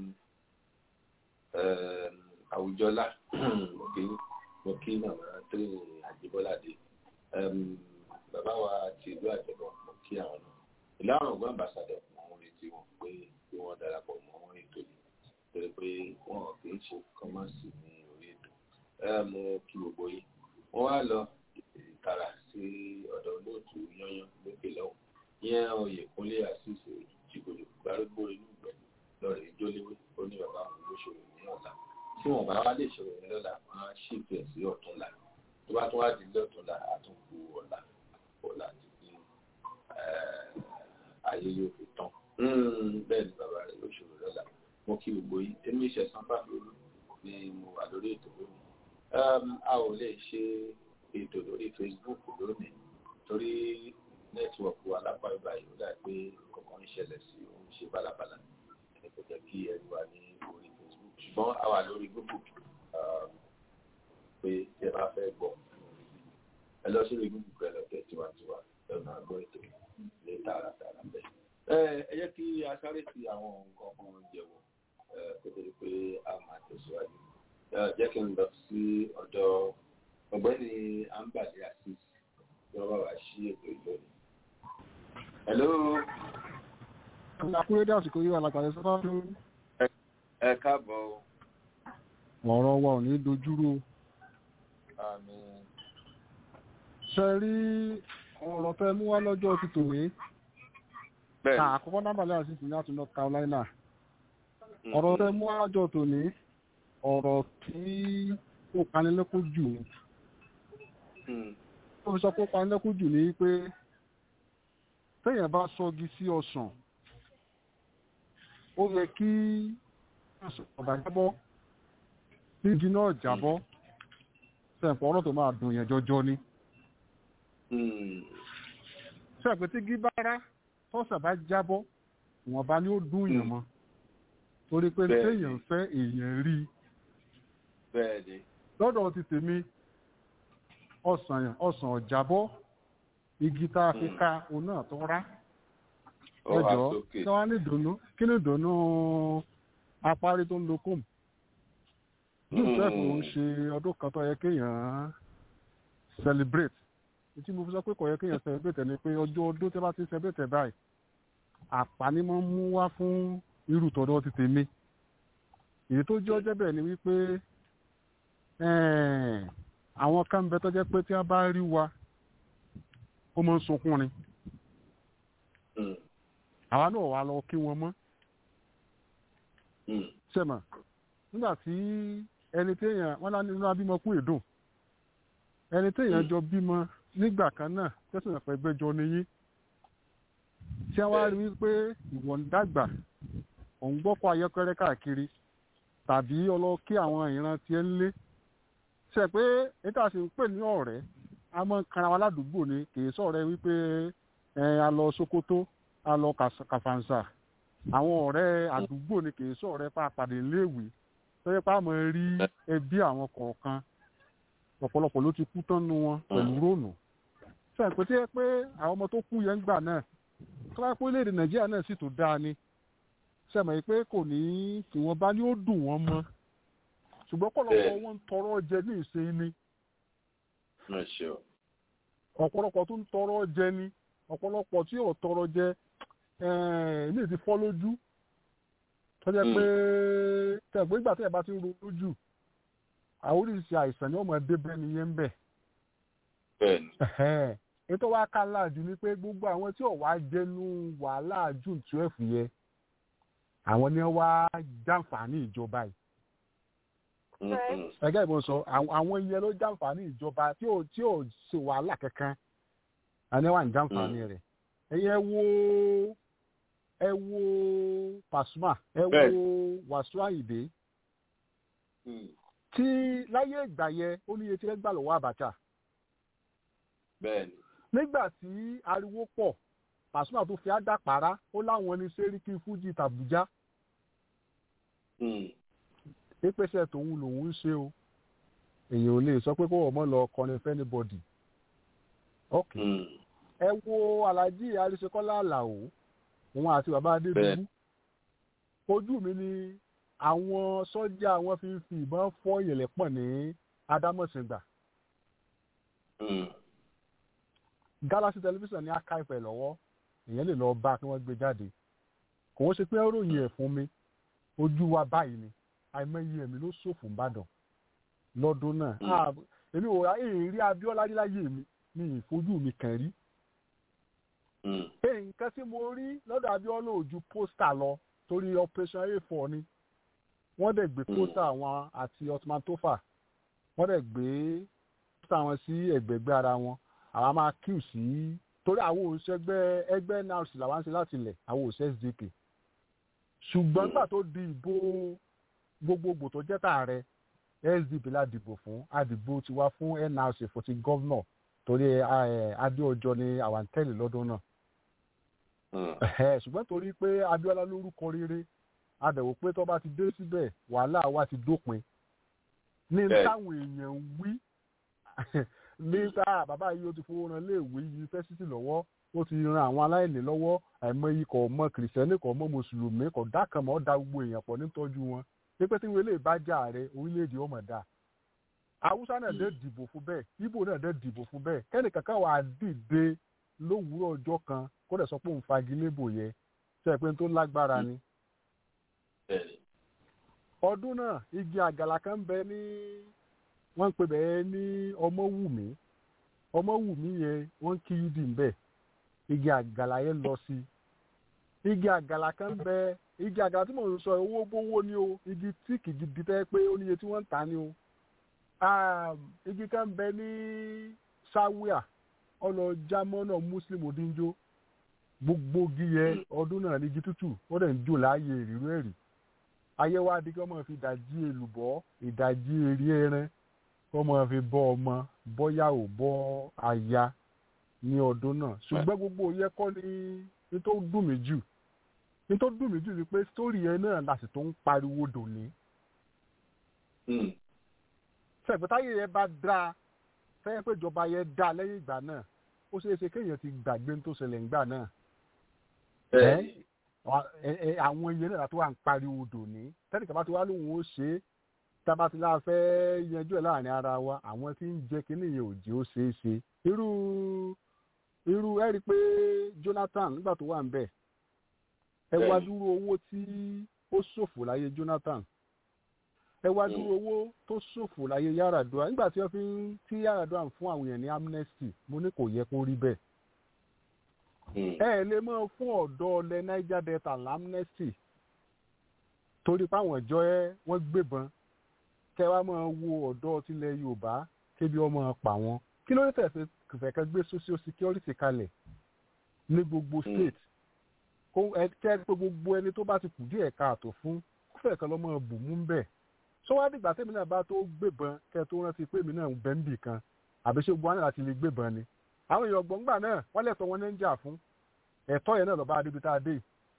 àwùjọlá mo kí mo kí màmá tírínì àjíbọ́ládé bàbá wa ti ìlú àjẹbọ mo kí àwọn náà ìlànà ọgbọ́n àmbàsàdọ̀ mo ń retí wọn pé kí wọ́n darapọ̀ mọ́ ètò yìí torí pé wọn kì í ṣe kọ́mọ́sì ní orí ètò mo kí gbogbo yìí wọ́n wá lọ ìtara sí ọ̀dọ̀ olóòtú yányán lókè lọ́wọ́ yẹn oyèkúnlé àṣìṣe jìgòlò gbárùgbó inú ìgbẹ́ lọ́rẹ̀ ìjólewé ó ní bàbá àwọn olóṣèlú ní ọ̀la tí wọ́n bá wá lè ṣòro ní lọ́la wọ́n á ṣètò ẹ̀ sí ọ̀túnla tó bá tún wá di lọ́túnla àtúnkù ọ̀la ọ̀la ti di ayé yóò fi tán bẹ́ẹ̀ ni bàbá rẹ̀ ló ṣòro lọ́la mo kí gbogbo yìí èmi ìṣẹ̀sán bá mi ni mo wà lórí ètò lónìí a ò lè ṣe ètò lórí facebook lónìí torí nẹ́tíwọ̀kì alápá ìgbà yìí ó dà pé kankan ń ṣẹlẹ̀ sí òun ṣe bálabàlà ẹni kò jẹ́ kí ẹni wà ní orí facebook ṣùgbọ́n a wà lórí google pé tí ẹ bá fẹ́ gbọ́ ẹ lọ sórí google pẹ̀lú ọ̀tẹ̀ tiwantiwa ẹ máa gbọ́ ètò ní tààràtààrà bẹ́ẹ̀. ẹ jẹ́ kí a sáré fi àwọn nǹkan kan jẹ̀wọ̀ kó tó di pé a máa tẹ̀síwájú jẹ́ kí n lọ sí ọ̀dọ̀ ọ̀gbẹ́ni ambali asis tí wọ́n bá wá sí ètò ìlónìí. hello. ọ̀nà akúrédé àsìkò yíwa látàrí sọ́fà tó. ẹ káàbọ̀. ọ̀rọ̀ wa ò ní dojúrú. àmín. ṣe rí ọ̀rọ̀ tẹ mú wá lọ́jọ́ ti tòwé. bẹ́ẹ̀ àkọ́kọ́ nábàlẹ̀ àsìkò ní àti north carolina. ọ̀rọ̀ tẹ mú wá lọ́jọ́ tòní ọ̀rọ̀ tí ó panilẹ́kún jù ní. ó fi sọ pé ó panilẹ́kún jù ní pé téèyàn bá sọgi sí ọsàn ó yẹ kí ọ̀bà jábọ́ nígi náà jábọ́ sẹ̀pọ̀ ọ̀rọ̀ tó máa dùn yẹn jọjọ ni. sẹ̀pẹ̀ tí gí bára tọ́sà bá jábọ́ ìwọ̀nba ni ó dùn yẹn mọ́ torí pé téèyàn fẹ́ èèyàn rí i bẹ́ẹ̀ni. lọ́dọ̀ ti tèmi ọ̀sàn yàn ọ̀sàn ọ̀jàbọ́ igi tá a fi ká òun náà tó rá ẹjọ́ tí wọ́n ní ìdùnnú kí ni ìdùnnú apárí tó ń lo kóòmù joseph ló ń ṣe ọdún kan tó yẹ kéèyàn celebrate tí mo fi sọ pé kò yẹ kéèyàn celebrate ẹni pé ọjọ́ ọdún tí wọ́n bá ti celebrate báyìí àpáni máa ń mú wá fún irú tọ́dọ̀ ti tèmi èyí tó jẹ́ ọjọ́ bẹ́ẹ̀ ni wípé àwọn kan bẹ tó jẹ́ pé tí a bá rí wa ó máa ń sunkún ni àwa náà wà lọ kí wọn mọ́ sẹ́mà nígbà tí ẹni téèyàn wọ́n lá nínú abímọ kú èdùn ẹni téèyàn jọ bímọ nígbà kan náà tẹ́sán ẹ̀pẹ́ gbẹ́jọ níyí tí a wá rí wípé ìwọ̀n dàgbà òun gbọ́kọ̀ ayọ́kẹ́rẹ́ káàkiri tàbí ọlọ́kí àwọn ìran tí ẹ ń lé ṣe pé ètò àti ń pè ní ọ̀rẹ́ a mọ̀ kanra wa ládùúgbò ni kì í sọ̀rẹ́ wípé a lọ Sokoto a lọ Kàfàǹsà àwọn ọ̀rẹ́ àdúgbò ni kì í sọ̀rẹ́ pa àpàdé léèwé tó yẹ pé a mọ̀ rí ẹbí àwọn kọ̀ọ̀kan ọ̀pọ̀lọpọ̀ ló ti kú tán nu wọn pẹ̀lú róònù ṣe pé tí ẹ pé àwọn ọmọ tó kú yẹn ń gbà náà tó bá pé orílẹ̀-èdè Nàìjíríà náà sì tó dáa ni sẹ́mọ̀ pé kò ní ìwọ̀nba ni ó dùn wọ́n mọ́ ṣùgbọ́n kọ́lọ́pọ̀ wọn ń tọrọ jẹ ní ìsìn ni ọ̀pọ̀lọpọ̀ tó ń tọrọ jẹ ni ọ̀pọ̀lọpọ̀ tí ò tọrọ jẹ ilé ti fọ́ lójú tó jẹ́ pé tẹ̀gbẹ́ ìgbà tẹ̀ bá ti ń ro lójú àwọn oríṣi àìsàn ni wọ́n mọ̀ dé bẹ́ẹ̀ nìyẹn ń bẹ̀. bẹ́ẹ̀ni Ẹ̀hẹ́n. ètò wa ká láàjù ni pé gbogbo àwọn tí ò wá jẹnu wàhálà june twelve yẹn àwọn ni wọ́n wá jàǹfààní ìjọba yìí Mhm. ẹgẹ́ ìbọn sọ àwọn àwọn yẹn ló jàǹfààní ìjọba tí ò tí ò ṣe wàhálà kankan àní wà ń jàǹfààní rẹ̀ ẹ̀yẹ wo ẹ wo Pasuma ẹ wo Bẹ́ẹ̀. Wàsíù Àyìndé Mhm. tí láyé ìgbà yẹn ó ní iye tí wọ́n gbà lọ́wọ́ Abacha bẹ́ẹ̀ni nígbà tí ariwo pọ̀ Pasuma tó fi àdàpàrà ó láwọn ní sẹ́ríkì fújì tàbújá Mhm. pépèsè tòun lòun ń ṣe o èèyàn ò lè sọ pé kó wọ́n mọ́ lọ kọrin fẹ́nibọ́dì ok Mhm. ẹ wo Alhaji Arisekola Alao òun àti bàbá Adédùbú Bẹ́ẹ̀. ojú mi ni àwọn sọ́jà wọn fi ń fi ìbọn fọ́ ìyẹ̀lẹ̀ pọ̀ ní Adámọ̀sìngbà Mhm. Galaxy television ní archive ẹ̀ lọ́wọ́ èèyàn lè lọ bá kí wọ́n gbé jáde kò wọ́n ṣe pé ó ròyìn ẹ̀ fún mi ojú wa báyìí ni àìmọye ẹ̀mí ló ṣòfò ńbàdàn lọ́dún náà Mm. Ah, èmi ò rà èrí Abíọ́lá níláyé mi ní ìfojú mi kàn rí Mhm. pé nǹkan tí mo rí lọ́dọ̀ Abíọ́lá ò ju pósítà lọ torí operation a4 ni wọ́n dẹ̀ gbé Mm. pósítà wọn àti Ottoman Tofa wọ́n dẹ̀ gbé pósítà wọn sí ẹ̀gbẹ̀gbẹ́ ara wọn àwọn máa kíù sí torí àwọn òṣègbè ẹgbẹ́ NRC làwọn ń ṣe láti ilẹ̀ àwọn òṣè SDP ṣùgbọ́n Mm. gbà tó di ìbò gbogbogbò tó jẹ́ tààrẹ SDP la dìbò fún àdìbò ti wá fún NRC fún ti gọ́vnọ̀ torí eh, Adéọjọ́ ni àwọn ń tẹ̀lé lọ́dún náà Mhm. Ẹ̀hẹ́, ṣùgbọ́n torí pé Abíọ́lá lórúkọ rere adẹ̀wò pé tó bá ti dé síbẹ̀ wàhálà wa ti dópin ní Bẹ́ẹ̀. táwọn èèyàn ń wí nígbà bàbá yìí ó ti fowó ran léèwé yunifásitì lọ́wọ́ ó ti ran àwọn aláìní lọ́wọ́ àìmọye kò mọ kìrìsìtẹ́nì kò mọ mùsùlùmí kò dákan mọ́ da gbogbo èèyàn pọ̀ nítọ́jú wọn pípẹ́ tí wọ́n lè bá jà rẹ orílẹ̀-èdè ọmọ dà haúsá náà dé dìbò fún bẹ́ẹ̀ ibo náà dé dìbò fún bẹ́ẹ̀ kẹ́nì kankan wà á dìde lówùúrọ̀ ọjọ́ kan kó dẹ̀ sọ pé òun fagilébò yẹ ṣe é pé tó lágbára ni bẹ́ẹ̀ni ọdún náà igi àgàlà kan bẹ ní wọ́n ń pè bẹ́ẹ̀ ní ọmọwùmí ọmọwùmí yẹn wọ́n kí yídì ń bẹ̀ igi àgàlà yẹn lọ sí igi àgàlà kan bẹ igi àgàlà tí mò ń sọ owó gbówó ni o igi tíìkì gidi tẹ́ pé ó níye tí wọ́n ń tà ní o um, igi kan bẹ ní sáwíà ọlọ́jàmọ́nà muslim odinjo gbogbo igi yẹn ọdún náà ní igi tútù ó dẹ̀ ń jò láàyè ìrírú ẹ̀rí ayé wa di kí wọ́n máa fi ìdajì èlùbọ́ ìdajì eré ẹran kí wọ́n máa fi bọ́ ọmọ bọ́yá ò bọ́ aya ní ọdún náà ṣùgbọ́n gbogbo yẹ kọ́ ni ní tó dùn mí jù ní tó dùn mí jù ni pé sítórì yẹn náà láti tó ń pariwo dòní Mhm. sẹ̀gbẹ́táyé yẹn bá dáa fẹ́ẹ́ pé ìjọba yẹn dáa lẹ́yìn ìgbà náà ó ṣeé ṣe kéèyàn ti gbàgbé ní tó ṣẹlẹ̀ ńgbà náà bẹ́ẹ̀ni Wa- ẹ- ẹ- àwọn iye náà tó wà ń pariwo dòní tẹ́lẹ̀ kaba tí wàá lóun ó ṣe é tába tí láà fẹ́ yanjú ẹ̀ láàrin ara wa àwọn tí ń jẹ́ kínní yẹn ò jẹ́ ó ṣeé ṣe irú irú ẹ rí i pé Jonathan nígbà tó wà ń bẹ̀ ẹ wá Bẹ́ẹ̀ni. dúró owó tí ó ṣòfò láyé Jonathan ẹ wá dúró owó tó ṣòfò láyé Yar'Adua nígbà tí wọ́n fi ń tí Yar'Adua ń fún àwọn èèyàn ní amnesty mo ní kò yẹ kó rí bẹ́ẹ̀ Mhm. ẹ lè mọ fún ọ̀dọ́ ọlẹ niger delta lamnesty torí páwọn ìjọ ẹ wọ́n gbébọn kẹ wá máa wo ọ̀dọ́ tilẹ̀ yorùbá kébi ọmọ pa wọn kí ló dé tẹ̀sí kẹfẹ́kẹ́ gbé social security kalẹ̀ ní gbogbo state kó ẹ kẹ́ pé gbogbo ẹni tó bá ti kù díẹ̀ káàtó fún kó fẹ́ kan lọ́mọ bù mú bẹ́ẹ̀ sọ wá dìgbà tẹ́mi náà bá tó gbébọn kẹ́ tó rántí pé èmi náà ń bẹ́ ń bì kan àbí ṣé gbogbo wọn náà láti lè gbébọn ni àwọn èèyàn gbọ̀ngbà náà wọ́n lẹ́tọ̀ wọn ní ń jà fún ẹ̀tọ́ yẹn náà lọ́ba adébi tá a dé yìí.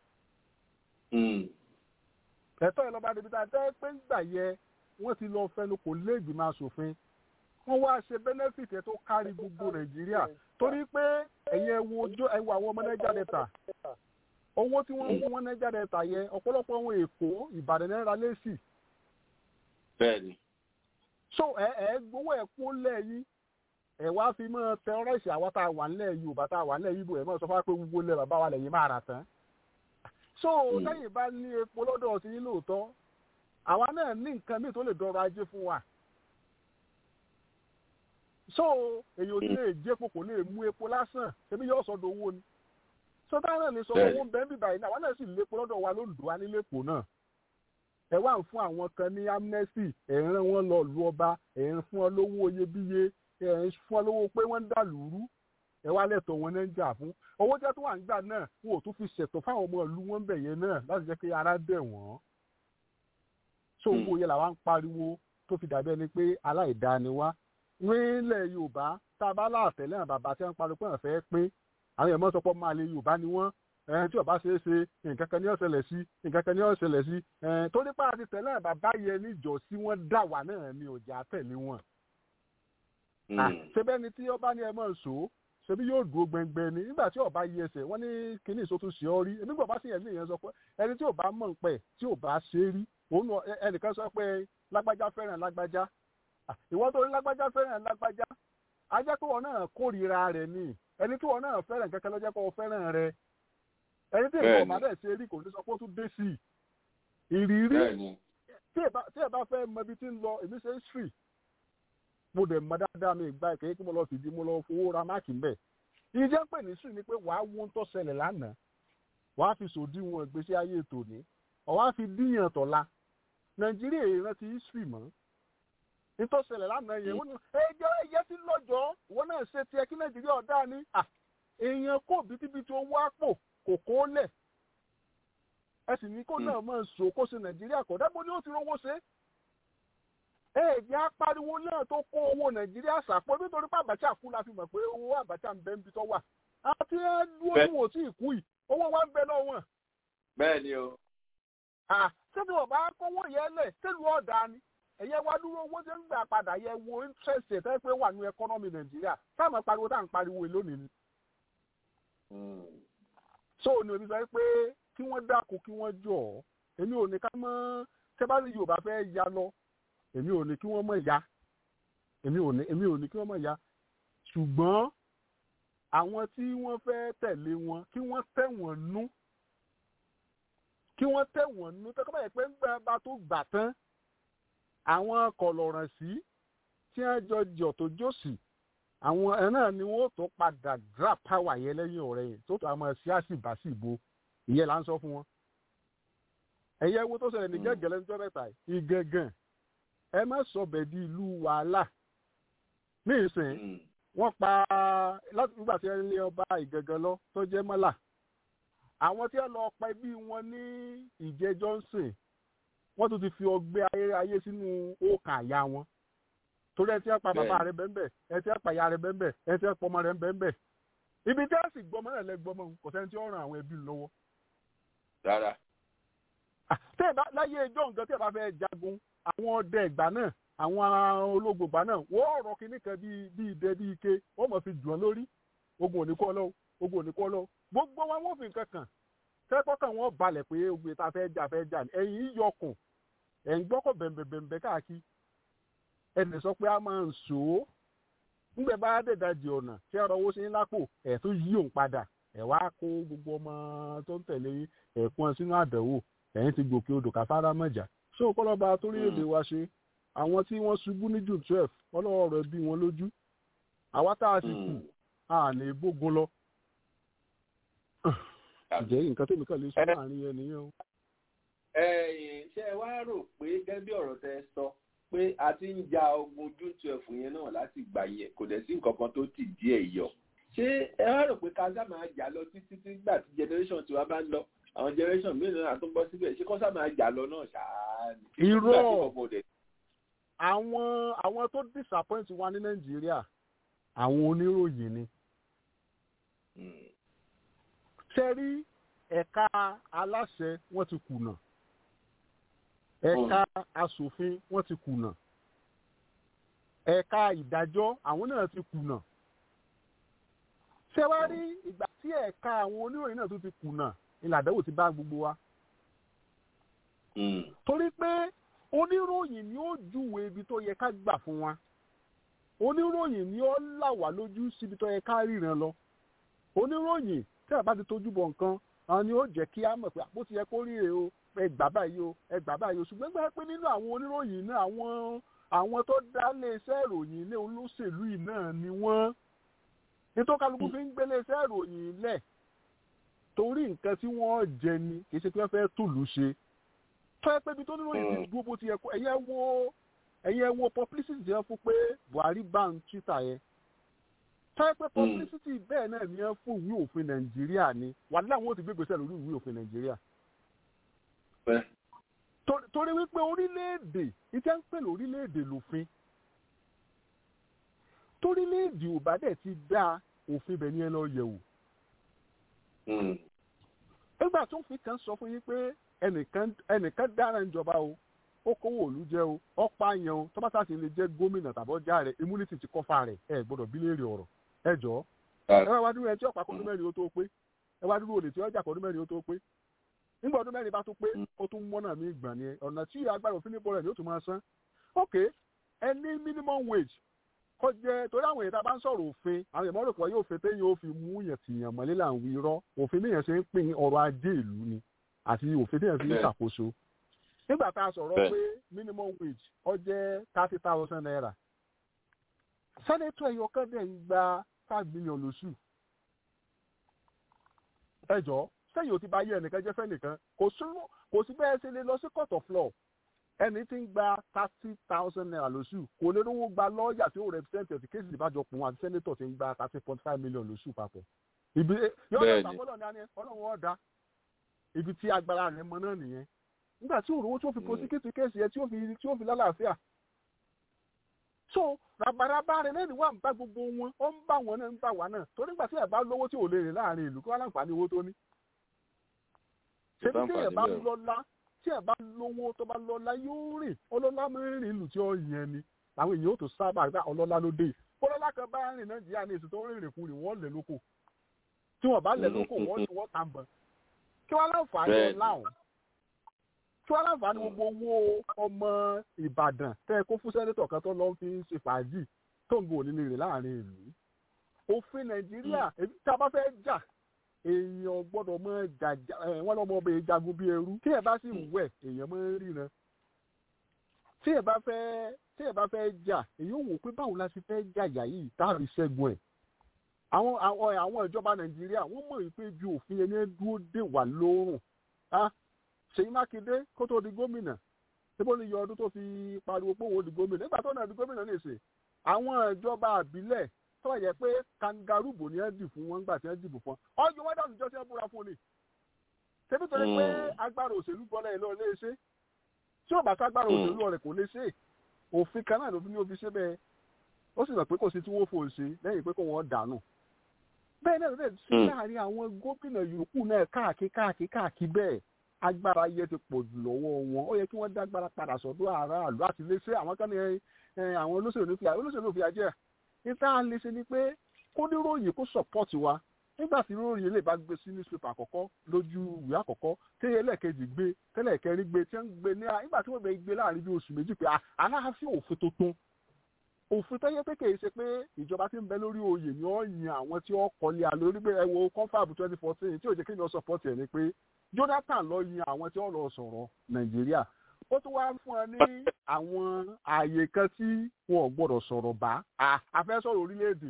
Mhm. ẹ̀tọ́ yẹn lọ́ba adébi tá a dé pé ńgbà yẹ wọ́n ti lọ fẹnu kò lé ìgbìmọ̀ asòfin wọ́n wá ṣe benefit ẹ̀ tó kárí gbogbo nàìjíríà torí pé ẹ̀yin ẹ wo ojú ẹ wo àwọn ọmọ nàìjíríà dẹ́ta owó tí wọ́n ń fún wọn nàìjíríà dẹ́ta yẹ ọ̀pọ̀lọpọ̀ àwọn èkó ìbàdàn náírà lẹ́sì bẹ́ẹ̀ni so ẹ ẹ gbowó ẹ kó lẹ́yìn ẹ wá fi mọ́ tẹ́rọ̀rẹ́sì àwa tá a wà nílẹ̀ yorùbá tá a wà nílẹ̀ ibo ẹ mọ́ sọ fún wa pé gbogbo ilẹ̀ bàbá wa lẹ́yìn máa rà tán so lẹ́yìn bá ní epo lọ́dọ̀ ti yín lóòótọ́ àwa náà ní nǹkan míì tó lè dọrọ̀ ajé fún wa so èyàn ò ní lè jẹ́ epo kò lè mú epo lásán ṣebí yóò sọdọ̀ owó ni sọdọ̀ náà lè sọ owó ń bẹ́ẹ̀ bíbá yìí náà àwọn náà sì lépo lọ́dọ̀ wa lóńdó wa nílé èpò náà ẹ wá ń fún àwọn kan ní amnesty ẹ̀ ń rán wọn lọ lu ọba ẹ̀ ń fún ọ lówó iyebíye ẹ̀ ń fún ọ lówó pé wọ́n ń dà lùrú ẹ wá lẹ́tọ̀ wọn náà ń jà fún owó jẹ́ tó wà ń gbà náà wọn ò tún fi ṣètò fáwọn ọmọ ìlú wọn bẹ̀ yẹn náà láti jẹ́ kí ara dẹ̀ wọ́n so owó yẹn làwa ń pariwo tó fi dàbí ẹni pé aláìdáa ni wá nílẹ̀ yorùbá tá a bá láàtẹ̀lẹ́ àwọn bàbá tí wọ́n ń pariwo pé wọ́n fẹ́ pín àwọn èèyàn mọ́ sọ pé máa lè yorùbá ni wọ́n ẹn tí ọba ṣe é ṣe nǹkan kan ní ọ̀sẹ̀lẹ̀ sí nǹkan kan ní ọ̀sẹ̀lẹ̀ sí ẹn tó nípa àti tẹ̀lé àwọn bàbá yẹn níjọ sí wọ́n dà wá náà ní ọjà tẹ̀lé wọn. ṣebí ẹni tí ọba ní ẹ mọ̀ ṣó ṣebí yóò dúró gbẹngbẹ ni nígbà tí ọba yí ẹsẹ̀ wọ́n ní kíní ìṣòtún ṣe ọ rí èmi gbọ́ bá sì yẹn ní ìyẹn sọ pé ẹni tí ọba mọ̀ ń pẹ̀ tí ọba ṣe rí òun ẹnìkan sọ pé lágbájá fẹ́ràn lágbájá ìwọ́n tó ní lágbájá fẹ́ràn lágbájá a jẹ́ pé wọn náà kórìíra rẹ̀ ni ẹni tí wọn náà fẹ́ràn kankan ló jẹ́ pé wọn fẹ́ràn rẹ̀ ẹni tí ìwọ ọmọdé ṣe rí kò ní sọ pé ó tún dé sí i ìrírí tí ẹ bá fẹ́ mọ ibi tí ń lọ èmi ṣe history mo dẹ̀ mọ dáadáa mi ìgbà ìkẹyẹ kí mo lọ fìdí mo lọ fowó ra máàkì ń bẹ̀ ìjẹ́ pè ní history ni pé wàá wo ń tó ṣẹlẹ̀ lánàá wàá fi sòdiwọ̀n ìgbésí ayé tòní ọ̀wá fi díyàn tọ̀la nàìjíríà ìrántí history mọ́ nítòsílẹ̀ lánàá yẹn wọ́n ní ẹjọ́ ẹyẹ tí lọ́jọ́ wọn náà ṣe tiẹ̀ kí nàìjíríà ọ̀dá ni èèyàn kò bítíbitì owó àpò kò kó lẹ̀ ẹ sì ní kó náà máa sọ kó ṣe nàìjíríà kọ̀ dábò ni ó ti rówó ṣe. ẹ̀ẹ́dì apariwo náà tó kó owó nàìjíríà sàpọ̀ nítorí pé àbàchà kú la fi mọ̀ pé owó àbàchà ń bẹ níbi tó wà àti ẹ dúró ní wò tí ì kú yìí owó wa ń bẹ lọ́wọ́. bẹ́ẹ̀ ni o. ṣé ọba kówó yẹn lẹ̀ ṣèlú ọ̀dà ni ẹ̀yẹ wá dúró owó tí ń gbà padà yẹ wo interest ẹ̀ tẹ́ pé wà ní ẹkọ́nọ́mì nàìjíríà táwọn pariwo táwọn pariwo lónìí ni. so ni omi sọ pé kí wọ́n dákun kí wọ́n jọ̀ ọ́ èmi ò ní ká mọ́ tẹ́bálí yorùbá fẹ́ ya lọ èmi ò ní kí wọ́n mọ̀ ya èmi ò ní èmi ò ní kí wọ́n mọ̀ ya ṣùgbọ́n àwọn tí wọ́n fẹ́ tẹ̀lé wọn kí wọ́n tẹ̀ wọ́n nú kí wọ́n tẹ̀ wọ́n nú tẹ́kọ́ báyìí pé ń gbà bá tó gbà tán àwọn kọlọ̀ràn sí tí wọ́n jọ jọ tó jòsì àwọn ẹ̀ náà ni wọ́n tó padà dra power yẹn lẹ́yìn ọ̀rẹ́ yẹn tó tó àmọ́ sí àṣìbáṣìbo ìyẹn là ń sọ fún wọn. ẹ̀yẹ wo tó ṣẹlẹ̀ ní gẹ́gẹ́lẹ́ níjọ́ mẹ́ta ìgẹ̀gàn ẹ má sọ bẹ̀ di ìlú wàhálà ní ìsìn wọ́n pa láti nígbà tí ẹ lé ọba ìgẹ̀gàn lọ tó jẹ́ mọ́là àwọn tí wọ́n lọ pa ẹbí wọn ní ìjẹ́ Johnson wọ́n tún ti fi ọgbẹ́ ayé sínú òkà àyà wọn torí ẹ ti ẹ pa bàbá rẹ bẹ́ẹ̀ ẹ ti ẹ pa ìyá rẹ bẹ́ẹ̀ ẹ ti ẹ pọ ọmọ rẹ bẹ́ẹ̀ ibi tí ẹ sì gbọmọ náà lẹ gbọmọ kò sẹ́ni tí ó ràn àwọn ẹbí lọ́wọ́. rárá. tẹ́ ẹ bá láyé ẹjọ́ nǹkan tí ẹ bá fẹ́ jagun àwọn ọdẹ ìgbà náà àwọn ológun ìgbà náà wọ́n rọ kinní kan bíi bíi idẹ bíi ike wọ́n mọ̀ fi jù ọ́ lórí ogun òní kọ́ lọ́wọ́ ogun òní kọ́ lọ́wọ́ gbogbo wa wọ́n fi nǹkan kàn kẹ́kọ̀ọ́kàn wọn balẹ̀ pé ogun ìta fẹ́ jà fẹ́ jà ẹ̀yìn yíyọkùn ẹ̀ ń gbọ́kọ̀ bẹ̀m̀bẹ̀m̀bẹ̀ káàkiri ẹnì sọ pé a máa ń sò ó ńgbẹ bá dẹ̀dájì ọ̀nà tí ọ̀rọ̀ owó sí ní lápò ẹ̀ tó yí òun padà ẹ̀ wá kó gbogbo ọmọ tó ń tẹ̀lé ẹ̀kún sínú àdánwò ẹ̀yìn ti gòkè odò káfárá mọ̀jà ṣé o kọ́lọ́ba torílẹ̀-èdè wa ṣe àwọn tí wọ́n ṣubú ní june twelve ọlọ́wọ́ rẹ̀ bí wọn lójú àwa tá a sì kù a lè bógun lọ. ǹjẹ́ nǹkan tó mi kàn lè sọ láàrin yẹn nìyẹn o. ẹ̀yin ṣé ẹ wá rò pé gẹ́gẹ́ bí ọ̀rọ̀ tẹ sọ pé a ti ń ja ogun june twelve yẹn náà láti gbà yẹn kò dẹ̀ sí nǹkan kan tó ti díẹ̀ yọ ṣé ẹ wá rò pé kásá máa jà lọ títí tí gbà tí generation tiwa bá ń lọ àwọn generation mélòó náà tó ń bọ́ síbẹ̀ ṣé kọ́sá máa jà lọ náà ṣáá ni. irọ́ àwọn àwọn tó disappoint wa ní nàìjíríà àwọn oníròyìn ni. ṣe rí ẹ̀ka aláṣẹ wọ́n ti kùnà ẹ̀ka asòfin wọ́n ti kùnà ẹ̀ka ìdájọ́ àwọn náà ti kùnà ṣé wá rí ìgbà tí ẹ̀ka àwọn oníròyìn náà tún ti kùnà ìlàdẹ́wò ti bá gbogbo wa. torí pé oníròyìn ni ó júwe ibi tó yẹ ká gbà fún wa oníròyìn ni ó là wá lójú síbi tó yẹ ká ríran lọ oníròyìn tí a bá ti tójú bọ̀ nǹkan àwọn ni ó jẹ́ kí á mọ̀ pé àpò ti yẹ kó ríre o ẹ gbà báyìí o ẹ gbà báyìí o ṣùgbọ́n gbà pé nínú àwọn oníròyìn náà àwọn àwọn tó dá iléeṣẹ́ ìròyìn ilé olóṣèlú yìí náà ni wọ́n nítorí kálukú fi ń gbé iléeṣẹ́ ìròyìn ilẹ̀ torí nǹkan tí wọ́n jẹ ni kì í ṣe pé wọ́n fẹ́ tùlù ṣe tó ẹ pé ibi tó nílò yìí ti dúró bó ti yẹ kó ẹ̀yẹ wo ẹ̀yẹ wo publicity jẹ́ fún pé Buhari ban Twitter yẹn tó ẹ pé publicity bẹ́ẹ̀ náà ni ẹ fún ìwé òfin Nàìjíríà ni wàhálà wọn ò ti gbé gbèsè lórí ìwé òfin Nàìjíríà torí wípé orílẹ̀-èdè ìtẹ́ ń pè lórílẹ̀-èdè lòfin torílẹ̀-èdè ò bá dẹ̀ ti dá òfin bẹ̀ ní ẹ lọ yẹ̀ wò. nígbà tó ń fi kan sọ fún yín pé ẹnìkan dára ìjọba o ó kówó òlu jẹ o ọ̀pá yẹn o tó bá sáà sì lè jẹ́ gómìnà tàbí ọjà rẹ̀ immunity ti kọ́fà rẹ̀ ẹ gbọ́dọ̀ bí léèrè ọ̀rọ̀ ẹ jọ ẹ wá dúró ẹ tí ọ̀pá kọ́dún mẹ́rin ó tó pé ẹ wá dúró olè tí ọjà kọ́dún mẹ́rin ó tó pé nígbà ọdún mẹ́rin bá tó pé ó tún mọ́nà mí gbà ni ọ̀nà tí agbára òfin níbo rẹ̀ ni ó tún máa san ok ẹ ní minimum wage kó jẹ torí àwọn èèyàn tá a bá ń sọ̀rọ̀ òfin àwọn èèyàn mọ́rò pé yóò fi téyàn ó fi mú yàn tìyàn mọ́lé là ń wí irọ́ òfin téyàn ṣe ń pín ọrọ̀ ajé ìlú ni àti òfin téyàn fi ń ṣàkóso nígbà tá a sọ̀rọ̀ pé minimum wage ó jẹ́ thirty thousand naira sẹ́nẹ́tọ̀ ẹ̀yọ kan dẹ̀ ń gba five million lóṣù ẹ jọ̀ọ́ sẹ́yìn ò ti bá yé ẹnìkan jẹ́ fẹ́nìkan kò sí bẹ́ẹ̀ ṣe lè lọ sí court of law ẹni tí ń gba thirty thousand naira lóṣù kò lè rówó gba lọ́ọ̀yà tí ó represent ẹ̀ tí kéèsì ìbájọ pọ̀ wọn àti sẹ́nẹ́tọ̀ tí ń gba thirty point five million lóṣù papọ̀. ibi yóò lọ sàmúlò ní àná ọlọ́run ọ̀dà ibi tí agbára rẹ̀ mọ náà nìyẹn nígbà tí òrówó tí ó fi prosecute kéèsì yẹn tí ó fi tí ó fi lálàáfíà. so rabaraba rẹ lẹ́nu wà ń bá gbogbo wọn ó ń bá wọn náà ń bá wa náà torí nígbà tí ẹ̀ bá lówó tí ò lè rìn láàrin ìlú kí wọ́n láǹfààní owó tó ní ṣebí tí ẹ bá lọ́lá tí ẹ bá lówó tó bá lọ́lá yóò rìn ọlọ́lá máa ń rìn ìlú tí ó yẹn ni àwọn èèyàn ó tó sábà gbá ọlọ́lá ló dé ọlọ́lá kan bá rìn nàìjíríà ní èsì tó rìnrìn kúrì wọ́n lẹ̀ lóko tí wọ́n bá lẹ̀ lóko wọ́n ti wọ́n tàn bọ̀ kí wọ́n láǹfààní láwọn kí wọ́n láǹfààní gbogbo owó ọmọ ìbàdàn tẹ́ ẹ kó fún sẹ́nẹ́tọ̀ kan tó lọ́ fi ń ṣe fàájì tó ń gbò nílé rẹ̀ láàrin ìlú òfin nàìjíríà tí a bá fẹ́ jà èèyàn gbọ́dọ̀ mọ jàjà wọn lọmọ ọbẹ jagun bíi ẹrú tí ẹ bá sì wẹ̀ èèyàn mọ ríran tí ẹ bá fẹ́ tí ẹ bá fẹ́ jà èèyàn wò pé báwo la ti fẹ́ jàjà yìí táàbí ṣẹ́gun ẹ̀ àwọn àwọn àwọn ìjọba nàìjíríà wọ́n mọ̀ wípé ju òfin ẹni dúró dè wà lórùn ṣèyí mákindé kó tó di gómìnà síbó ni yọ ọdún tó fi pariwo pé òun di gómìnà nígbà tó náà di gómìnà nìṣe àwọn ìjọba àbílẹ̀ tó yẹ pé kangaroo bò ní ẹ dì fún wọn gbà tí ẹ dìbò fún wọn ọjọ́ wọn dànù jọ sí ẹ búra fún ni ṣebí torí pé agbára òṣèlú bọ́lá ẹ̀ lọ lè ṣe tí ò bá ságbára òṣèlú rẹ̀ kò lè ṣe òfin kan náà ló fi ní òfin ṣe bẹ́ẹ̀ ó sì mọ̀ pé kò sí tí wọ́n fò ṣe lẹ́yìn pé kò wọ́n dànù bẹ́ẹ̀ náà lè ṣe láàrin àwọn gómìnà yòókù náà káàkiri káàkiri káàkiri bẹ́ẹ̀ agbára yẹ ti pọ̀ jù lọ́wọ́ wọn ó yẹ kí wọ́n dágbára padà sọ́dọ̀ aráàlú àti lè ṣe àwọn kan ní àwọn olóṣèlú fi àjẹ́ níta lè ṣe ni pé kó níròyìn kó support wa nígbà tí níròyìn lè bá gbé sí newspaper àkọ́kọ́ lójú ìwé àkọ́kọ́ tẹ́yẹ lẹ́ẹ̀kejì gbé tẹ́lẹ̀ kẹrin gbé tí wọ́n gbé ní nígbà tí wọ́n gbé gbé láàrin bí oṣù méjì pé aláàfin òfin tuntun òfin tẹ́yẹ pé kì í ṣe pé ìjọba tí ń bẹ lórí oyè ni ó yan àwọn tí ó kọ́lé àlórí pé ẹ wo confab twenty fourteen tí ò jẹ́ kí ni ó support ẹ̀ ni pé Jonathan ló yan àwọn tí ó lọ sọ̀rọ̀ Nàìjíríà ó tún wá fún ẹ ní àwọn ààyè kan tí wọn ò gbọdọ̀ sọ̀rọ̀ bá a fẹ́ sọ̀rọ̀ orílẹ̀-èdè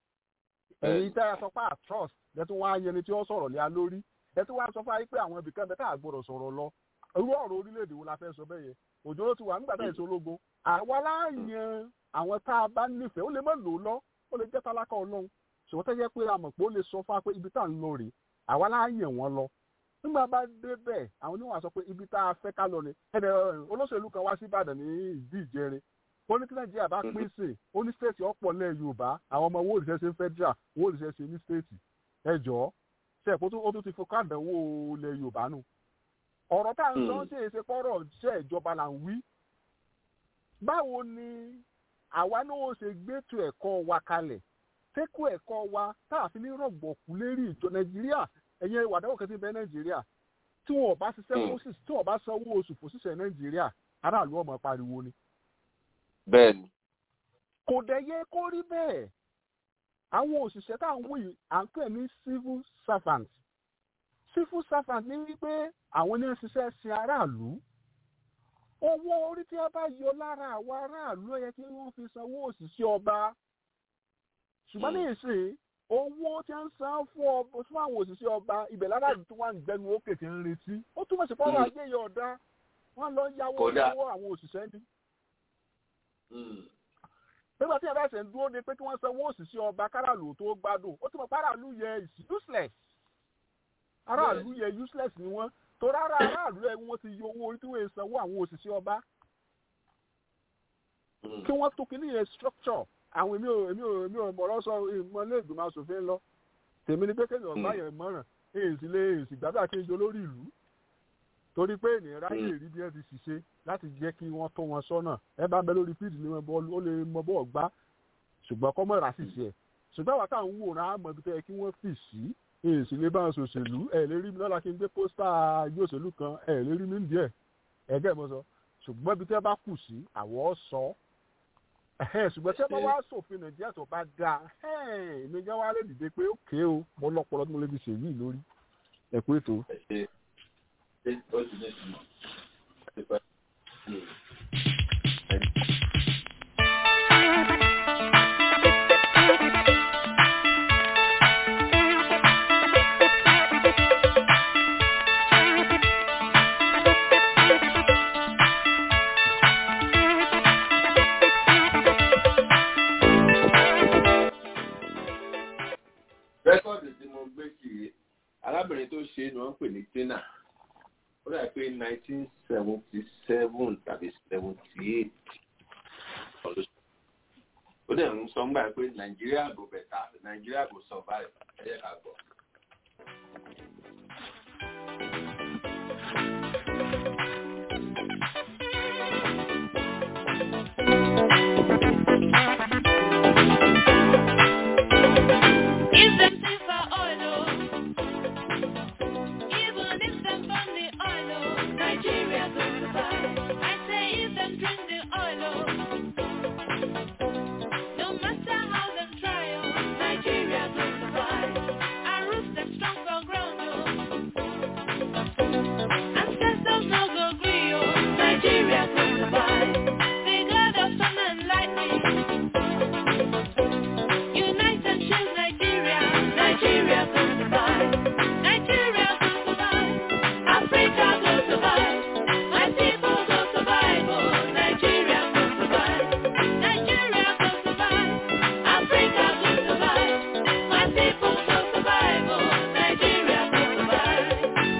èyí tẹ́ ẹ sọ pé trust ẹ tún wá yẹni tí ó sọ̀rọ̀ lé a lórí ẹ tún wá sọ fún ayé pé àwọn ibìkan bẹ́ẹ̀ tá a gbọdọ̀ sọ̀rọ̀ lọ irú ọ̀rọ̀ orílẹ̀-èdè wo la fẹ́ sọ bẹ́ẹ̀ yẹ òjò ló ti wà nígbà táyà ìṣológun àwa láàyàn àwọn tá a bá nífẹ̀ẹ́ ó lè má lò ó lọ ó lè jẹ́ tálákà ọlọ́run ṣùgbọ́n tẹ́jẹ́ pé a mọ̀ pé ó lè sọ fún wa pé ibi tá à ń lọ rèé àwa láàyàn wọn lọ nígbà bá dé bẹ́ẹ̀ àwọn oníwà sọ pé ibi tá a fẹ́ ká lọ ni ẹnì olóṣèlú kan wá sí Ìbàdàn ní ìdí ìjẹrin ó ní kí Nàìjíríà bá pín sí ó ní stéètì ọ̀pọ̀ lẹ̀ Yorùbá àwọn ọmọ owó òrìṣẹ́ ṣe ń federal owó òrìṣẹ́ ṣe ní stéètì ẹ jọ̀ọ́ ṣe ẹ̀kọ́ ó tún ti fọkàn àdánwò ilẹ̀ Yorùbá nù ọ̀rọ̀ tá à ń sọ ṣe é ṣe pọ́rọ̀ ṣe ìjọba là ń wí báwo ni àwa náà ṣe gbẹ́tò ẹ̀kọ́ wa kalẹ̀ tẹ́kọ̀ ẹ̀kọ́ wa tá a fi ní rọ̀gbọ̀kú lérí ìjọ Nàìjíríà ẹ̀yẹ ìwàdàwọ̀ kan ti bẹ nàìjíríà tí wọn bá ṣiṣẹ́ fún tí wọn bá sanwó oṣù fún ṣiṣẹ́ nàìjíríà aráàlú ọmọ pariwo ni. bẹ́ẹ̀ni. kò dẹ̀ yẹ kó rí bẹ́ẹ̀ àwọn òṣìṣẹ́ tá à ń wò yìí à ń pè ní civil servant civil servant ní wípé àwọn ní ṣiṣẹ́ sin aráàlú owó orí tí a bá yọ lára àwọn aráàlú ó yẹ kí wọ́n fi sanwó òṣìṣẹ́ ọba ṣùgbọ́n ní ìsìn owó tí wọ́n ń san fún ọba fún àwọn òṣìṣẹ́ ọba ibẹ̀ láràlú tó wà ń gbẹnu òkè tí ń retí ó túmọ̀ sí pọ́nrọ́ ajé yọ ọ̀dá wọ́n lọ yáwó Kódà. lọ́wọ́ àwọn òṣìṣẹ́ ní. Mm. nígbà tí ẹ̀rọ ẹ̀sẹ̀ ń dúró de pé kí wọ́n sanwó òṣìṣẹ́ ọba káràlú tó gbádùn ó túmọ̀ pé aráàlú yẹ is useless aráàlú yẹ useless ni wọ́n torí ara aráàlú ẹ̀ wọ́n ti yọ owó orí tí wọ́n sanwó àwọn òṣìṣẹ́ ọba Mm. kí wọ́n tó kí nìyẹn structure àwọn èmi ò èmi ò èmi ò mọ̀rọ̀ sọ ìmọ̀ ilé ìgbìmọ̀ asòfin lọ tèmi ni pé kéèyàn Mm. bá yẹn mọ̀ràn èyí sì lé èyí sì gbàgbà kí n jọ lórí ìlú torí pé ènìyàn ráyè Mm. rí bí ẹ ti ṣiṣẹ́ láti jẹ́ kí wọ́n tó wọn sọ́nà ẹ bá ń bẹ lórí fíìdì ní wọn bọ́ọ̀lù ó lè mọ bọ́ọ̀ gbá ṣùgbọ́n kọ́ mọ̀ rà sì ṣe ẹ̀ ṣùgbọ́n àwọn táwọn ń wòran á mọ ibi tó yẹ kí wọ́n fì sí èyí sì lè bá wọn ṣòṣèlú ẹ̀ lè rí mi lọ́la kí n gbé pósítà yóò ṣèlú kan ẹ̀ lè rí mi ń díẹ̀ ẹ̀gẹ́ mo sọ ṣùgbọ́n ibi tẹ́ bá kù sí àwọ̀ sọ ẹ̀hẹ́n, ṣùgbọ́n tí ẹ bá wá sòfin nàìjíríà tó bá dáa ẹ̀hẹ́n, èmi gan wá lè dìde pé ókè o mo lọ́pọ̀lọ́ tí mo lè fi ṣèyí lórí ẹ̀kú ètò. ẹ ṣe ṣe ó ti ní ìtumọ̀ láti pẹ́. Mm. rẹ́kọ̀dì tí mo gbé kiri arábìnrin tó ṣe é ni wọ́n ń pè ní tina ó dà pé nineteen seventy seven tàbí seventy eight ó dẹ̀ ń sọ ńgbà pé nàìjíríà kò bẹ̀tà nàìjíríà kò survive ẹ jẹ́ ká gbọ́. If them think for oil, oh, even if them burn the oil, oh, Nigeria go survive. I say if them drink the oil, oh, no matter how them try, oh, Nigeria go survive. Our roots them strong for ground, oh, ancestors no go gree, oh, Nigeria go survive. The God of sun and lightning. Unite and shield Nigeria, Nigeria will survive. Nigeria will survive. Africa will survive. My people will survive. Oh, Nigeria will survive. Nigeria will survive. Africa will survive. My people will survive. Oh, Nigeria will survive.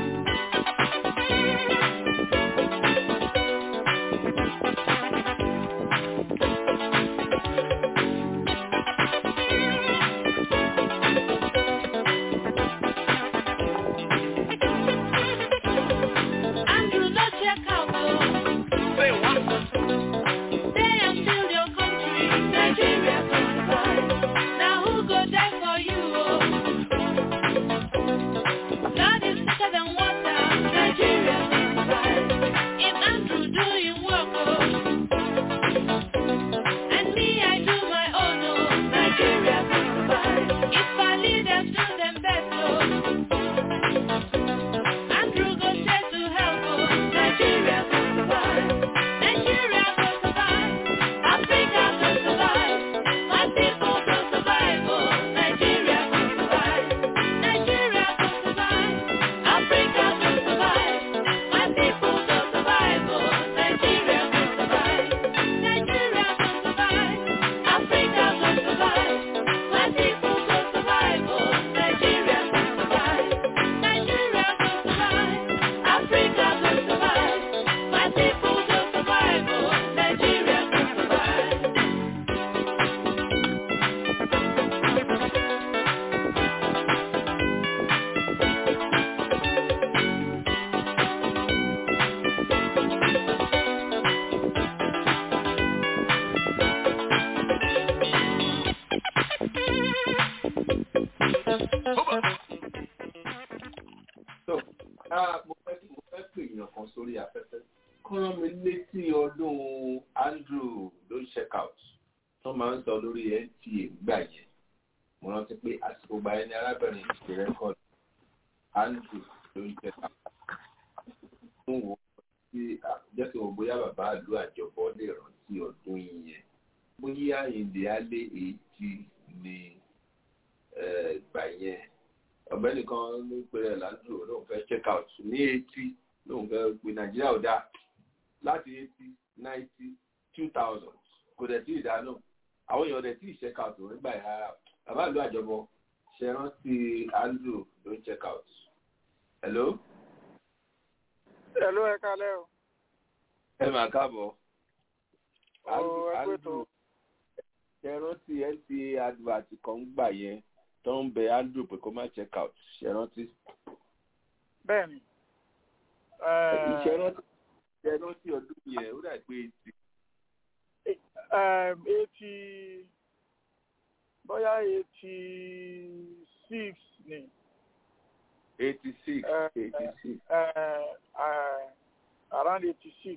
Andrew, no check out, oh. Say what? Stay and build your country, Nigeria will survive. Now who go die for you, oh? Blood is thicker than water, Nigeria will survive. If Andrew do him work, oh. And me, I do my own, oh. Nigeria will survive. If our leaders do them best, oh. Andrew go straight to help, oh, Nigeria will survive. Nigeria will survive. Africa will survive. My people will survive, oh, Nigeria will survive. Nigeria will survive. Africa will survive. My people will survive, oh, Nigeria will survive. Nigeria will survive. Africa will survive. My people will survive, oh, Nigeria will survive. Nigeria will survive. Africa will survive. My people will survive. Oh, Nigeria will survive. so ah, mo fẹ́ mo fẹ́ pè èèyàn kan sórí afẹ́fẹ́ kọ́ rán mi létí ọdún andrew ló check out tó máa ń sọ lórí nta gbà yẹn mo rántí pé àsìkò gba ẹni arábìnrin ìṣe rẹ́kọ̀dì andrew ló check out fún wo rántí jẹ́ kí wọ́n bóyá bàbá àlú àjọbọ lè rántí ọdún yẹn bóyá ìdè alẹ́ èjì ni ìgbà yẹn ọ̀gbẹ́ni kan ló pe rẹ̀ ládùúgbò lóun fẹ́ check out ní eighty lóun fẹ́ pe nàìjíríà ò dáa láti eighty ninety two thousand kò dẹ̀ tí ì dáná àwọn èèyàn dẹ̀ tí ì check out nígbà yẹn rárá bàbá àlú àjọbọ ṣe rántí andrew ló ń check out hello. hello ẹ kalẹ́ o. ẹ máa káàbọ̀. Ó, ẹ pé tó. ṣe rántí nta advert kan ń gbà yẹn tó ń bẹ andrew pé kó má check out ṣe rántí. bẹ́ẹ̀ni. ṣe rántí ṣe rántí ọdún yẹn ó dà pé eighty. eighty bóyá eighty six ni. eighty six Eh, eighty six. uh, uh, around eighty six.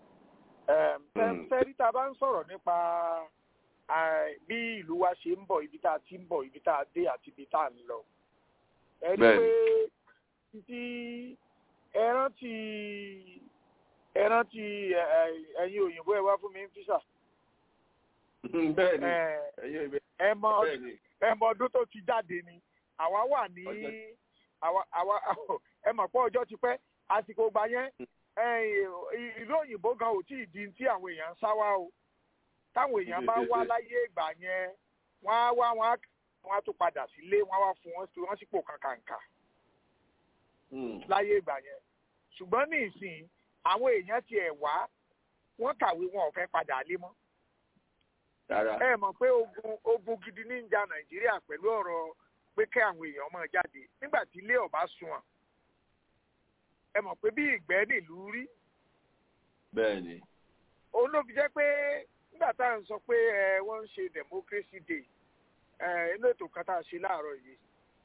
Mm. fẹ́rí tá a bá ń sọ̀rọ̀ nípa eh, bí ìlú wa ṣe ń bọ̀ ibi tá a ti ń bọ̀ ibi tá a dé àti ibi tá a ń lọ. ẹ rí Bẹ́ẹ̀ni. pé títí ẹran ti ẹran ti ẹyin òyìnbó ẹ wá fún mi ń físà. bẹ́ẹ̀ni Eh, ẹ̀yin ìbẹ̀ ẹ mọ bẹ́ẹ̀ni ẹ mọ ọdún tó ti jáde ni àwa wà ní Ọjọ́- àwa àwa ẹ mọ̀ pé ọjọ́ ti pẹ́ àsìkò gbà yẹn ẹ̀yìn, ìlú òyìnbó gan ò tí ì di tí àwọn èèyàn ń sá wá o táwọn èèyàn bá wá láyé ìgbà yẹn wọ́n á wá wọ́n á wọ́n á tún padà sílé wọ́n á wá fún wọn sí wọn sípò kàkàǹkà Mm. láyé ìgbà yẹn ṣùgbọ́n ní ìsìn àwọn èèyàn tiẹ̀ wá wọ́n kàwé wọn ò fẹ́ padà lé mọ́ rárá ẹ mọ̀ pé ogun ogun gidi ní ń ja nàìjíríà pẹ̀lú ọ̀rọ̀ pé kẹ́ àwọn èèyàn máa jáde nígbà tí ilé ọba sunwọ̀n ẹ mọ̀ pé bí ìgbẹ́ nílùú rí bẹ́ẹ̀ni òun ló fi jẹ́ pé nígbà tá à ń sọ pé ẹ wọ́n ń ṣe democracy day ẹ inú ètò kan tá a ṣe láàárọ̀ yìí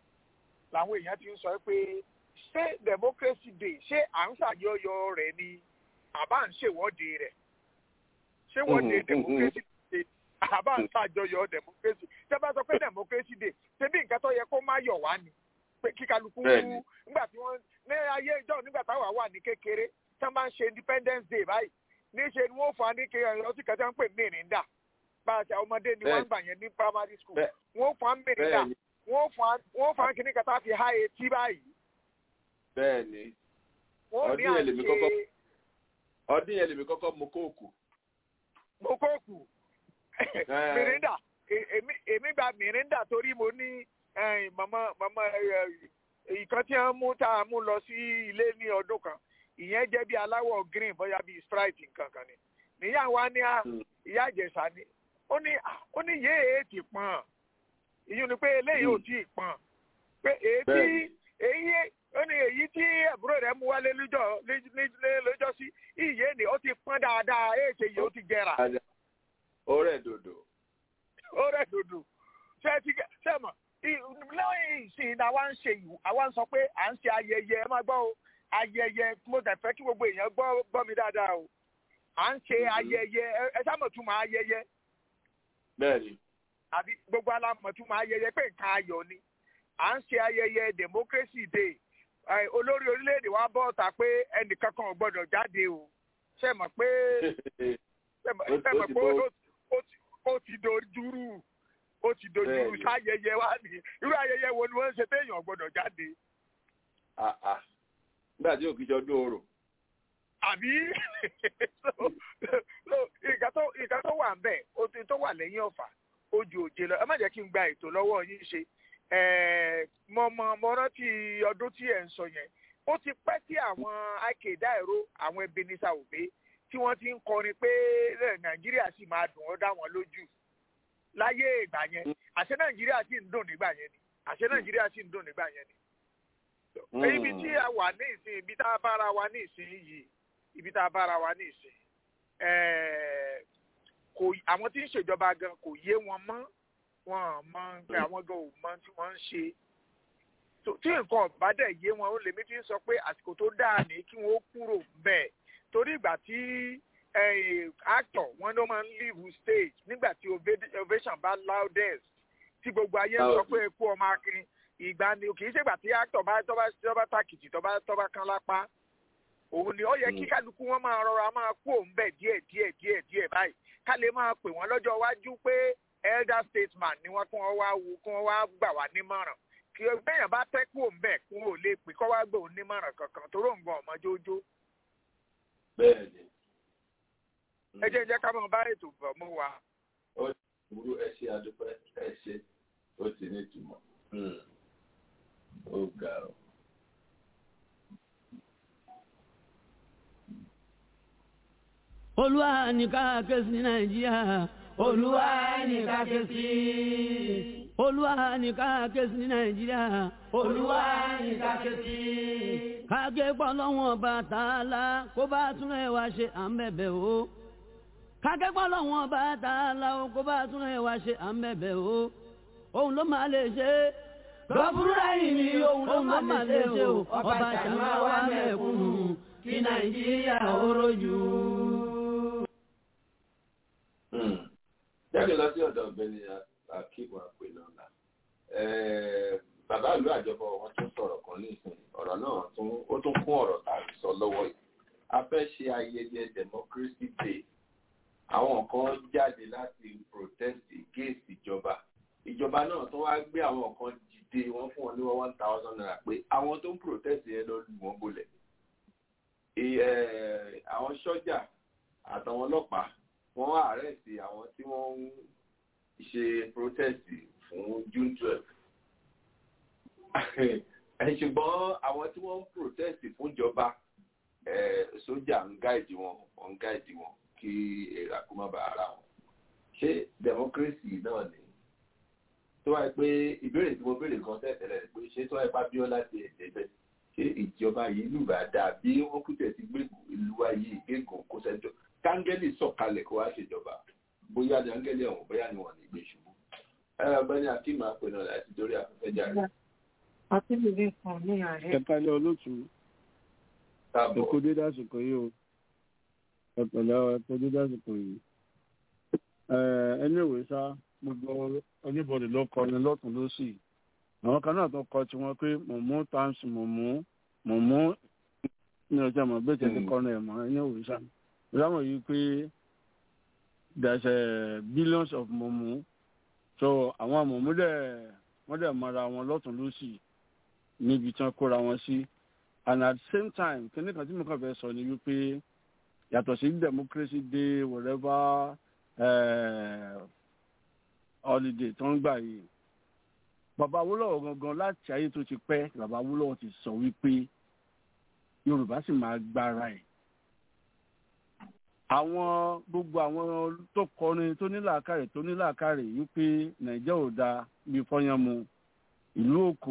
làwọn èèyàn ti ń sọ pé ṣé democracy day ṣé à ń ṣàyọyọ rẹ̀ ni àbá ń ṣèwọ́de rẹ̀ ṣé wọ́de Mhm, mhm. democracy day àbá ń ṣàjọyọ̀ democracy tẹ́ bá sọ pé democracy day ṣé bí nǹkan tó yẹ kó má yọ̀ wá ni pé kí kálukú Bẹ́ẹ̀ni. nígbà tí wọ́n ní ayé ìjọ nígbà táwa wà ní kékeré tí wọ́n bá ń ṣe independence day báyìí níṣe ni wọ́n fà á ní kí ọtí kẹta ń pè mìrìndà bá a ṣe àwọn ọmọdé ni wọ́n ń gbà yẹn ní primary school Bẹ́ẹ̀- wọ́n fà á mìrìndà bẹ́ẹ̀ni wọ́n fà á wọ́n fà á kíní kẹta fi há etí báyìí bẹ́ẹ̀ni wọ́n ní Ọdún yẹn lèmi kọ́kọ́- àṣe ọdún yẹn lèmi kọ́kọ́ mu kóòkù mokóòkù mìrìndà E- èmi èmi gba mìrìndà torí mo ní eh, màmá màmá ìkan tí wọ́n mú tá a mú lọ sí ilé ní ọdún kan ìyẹn jẹ́ bí aláwọ̀ green bóyá bí sprite nǹkan kan ni níyà wa ní a Mm. ìyá àjẹsà ni ó ní ah, ó ní yéé ti pọ̀n ìyún ni pé eléyìí ò Mm. tí ì pọ̀n pé èyí tí Bẹ́ẹ̀ni. èyí ó ní èyí tí àbúrò rẹ̀ mú wálé lójọ́ lé- lé- lójọ́ sí ìyé ni ó ti pọ́n dáadáa èyí ṣe yìí ó ti jẹrà Ada- ọ̀rẹ́ dòdò ó rẹ̀ dòdò ṣe ti gẹ- ṣe mọ̀ ì- lẹ́yìn ìsìn ni àwa ń ṣe ìwò àwa ń sọ pé à ń ṣe ayẹyẹ ẹ máa gbọ́ o ayẹyẹ mo tẹ̀ fẹ́ kí gbogbo èèyàn gbọ́ gbọ́ mi dáadáa o à ń ṣe Mhm. ayẹyẹ ẹ- ẹ sámọ̀túmọ̀ ayẹyẹ bẹ́ẹ̀ni àbí gbogbo alámọ̀túmọ̀ ayẹyẹ pé nǹkan ayọ̀ ni à ń ṣe ayẹyẹ democracy day Ẹ, olórí orílẹ̀-èdè wa bọ́ ọ̀tà pé ẹnìkan kan ò gbọ́dọ̀ jáde o ṣe mọ̀ pé ṣe mọ̀ Ó ti- ṣe ó mọ̀ ti pé bọ́- ó- ó ti- ó ti dojúrú ó ti dojúrú Bẹ́ẹ̀ni. sáyẹyẹ wa ni irú ayẹyẹ wo ni wọ́n ń ṣe téèyàn ò gbọ́dọ̀ jáde Ah, ah. nígbà tí òkìjọ ọdún oòrùn àbí so so nǹkan tó nǹkan tó wà ń bẹ̀ ó ti tó wà lẹ́yìn ọ̀fà ó ju òjé lọ ẹ má jẹ́ kí n gba ètò lọ́wọ́ yín ṣe Ẹ̀ẹ́, mo mọ mo rántí ọdún tí ẹ̀ ń sọ yẹn ó ti pẹ́ tí àwọn akéda ẹ̀rọ àwọn Ebenezer Obey tí wọ́n ti ń kọrin pé ẹ̀, Nàìjíríà sì máa dùn ọ́ dá wọn lójú láyé ìgbà yẹn àṣẹ Nàìjíríà sì ń dùn nígbà yẹn ni àṣẹ Nàìjíríà sì ń dùn nígbà yẹn ni ibi tí a wà ní ìsìn ibi tá a bára wa ní ìsìn yìí ibi tá a bára wa ní ìsìn ẹ̀ẹ́, kò àwọn tí ń ṣèjọba gan kò yé wọn mọ́ wọn ò mọ nǹkan àwọn gan ò mọ tí wọ́n ń ṣe tó- tí nǹkan ọ̀bá dẹ̀ yé wọn ó lèmi fi ń sọ pé àsìkò tó dáa ní kí wọ́n ó kúrò bẹ́ẹ̀ torí ìgbà tí eh, actor wọn ló máa ń leave stage nígbà tí ova- ovation bá loudest tí gbogbo ayé ń sọ pé eku ọmọ akin ìgbà ni kì í ṣègbà tí actor bá tọ́ bá tọ́ bá tàkìtì tọ́ bá tọ́ bá kán lápá òun ni ó yẹ kí kálukú wọn máa rọra máa kú òun bẹ̀ díẹ̀ díẹ̀ díẹ̀ díẹ̀ báyìí ká lè máa pè wọ́n lọ́jọ́ iwájú pé elder statesman ni wọ́n kí wọ́n wá wo kí wọ́n wá gbà wá nímọ̀ràn kí bẹ́yàn bá tẹ́ kú òun bẹ̀ kí wọ́n ò lè pè kọ́ wá gbà òun nímọ̀ràn kankan tó ròǹgàn ọmọ jójó bẹ́ẹ̀ ni ẹ jẹ́ jẹ́ ká máa bá ètò bọ̀ mọ́ wa. ó burú ẹ ṣe adúpẹ́ ẹ ṣe ó ti ní ìtumọ̀ Mm. ó ga ọ. olúwa ní ká ké sí nàìjíríà olúwa ní ká ké sí olúwa ní ká ké sí nàìjíríà olúwa ní ká ké sí. káké pọ̀ lọ́wọ́n bá tààlà kó bá tún ẹ̀ wá ṣe à ń bẹ̀bẹ̀ o. káké pọ̀ lọ́wọ́n bá tààlà o kó bá tún ẹ̀ wá ṣe à ń bẹ̀bẹ̀ o. òun ló máa lè ṣe é. lọ́bùrúdà yìí ni òun ló máa lè ṣe o. ọba ṣàmà wà mẹ́kúnnù kí nàìjíríà ó rojú. Mm. jáde lọ sí ọ̀dọ̀ ọ̀gbẹ́ni akíbu àpènàlà bàbá ìlú àjọbọ wọn tún sọ̀rọ̀ kan nísìnyí ọ̀rọ̀ náà tún ó tún kún ọ̀rọ̀ tá a sọ lọ́wọ́ yìí a fẹ́ ṣe ayẹyẹ democracy day àwọn kan jáde láti protest against ìjọba ìjọba náà tó wá gbé àwọn kan dìde wọ́n fún wọn ní one thousand naira pé àwọn tó ń protest yẹn lọ lù wọ́n bolẹ̀ Ì- eh, àwọn sọ́jà àtàwọn ọlọ́pàá wọ́n àrẹ́sì àwọn tí wọ́n ń ṣe protest fún June twelve ṣùgbọ́n àwọn tí wọ́n ń protest fún ìjọba eh, sójà ń gáìdì wọn wọ́n ń gáìdì wọn kí èrà kó má bàa ara wọn ṣé democracy náà ni tó wáyé pé ìbéèrè tí mo béèrè kan tẹ̀tẹ̀lẹ̀ pé ṣé tó wáyé pa Abíọ́lá ti ẹ̀ débẹ̀ ṣé ìjọba yìí lù bá dáa bí wọ́n kú tẹ̀ sí gbé ìlú wa yìí gégùn kó sẹ́jọ́ kángẹ́lì sọ̀kalẹ̀ kó wá ṣèjọba bóyá ni ángẹ́lì ọ̀hún bóyá ni wọ́n ní gbé ṣubú. ẹ ọ̀gbẹ́ni akeem apẹ̀nà láti dórí afẹ́fẹ́ jáde. Akíndélé kan ní ààrẹ. ẹ̀ka olóòtú káàbọ̀ ẹ̀kọ́ dédé àsìkò yìí o ẹ̀pẹ̀lẹ́ ẹ̀kọ́ dédé àsìkò yìí. ẹni ìwé sá gbogbo oníbọ̀dì ló kọrin lọ́tún lọ́sì àwọn kan náà tó kọ tiwọn pé mọ̀mú times mọ̀mú mọ̀mú ní ọjọ́ mọ̀ bẹ́ẹ̀ tẹ̀sí kọrin ẹ̀ mọ́ ẹni ìwé sá. ìdáhùn yìí pé there's a billions of mọ̀mú so àwọn mọ̀mú dẹ̀ wọ́n dẹ̀ mara wọn lọ́tún lọ́sì níbi tí wọ́n kóra wọn sí and at the same time kíní kan tí mo kàn fẹ́ sọ ni wípé yàtọ̀ sí democracy day whatever uh, holiday tó ń gbà yìí bàbá Awólọ́wọ̀ gangan láti ayé tó ti pẹ́ bàbá Awólọ́wọ̀ ti sọ wípé Yorùbá sì máa gbára ẹ̀ àwọn gbogbo àwọn tó kọrin tó ní làákàrè tó ní làákàrè wípé Nàìjíríà ò dáa bí fọyánmu ìlú òkò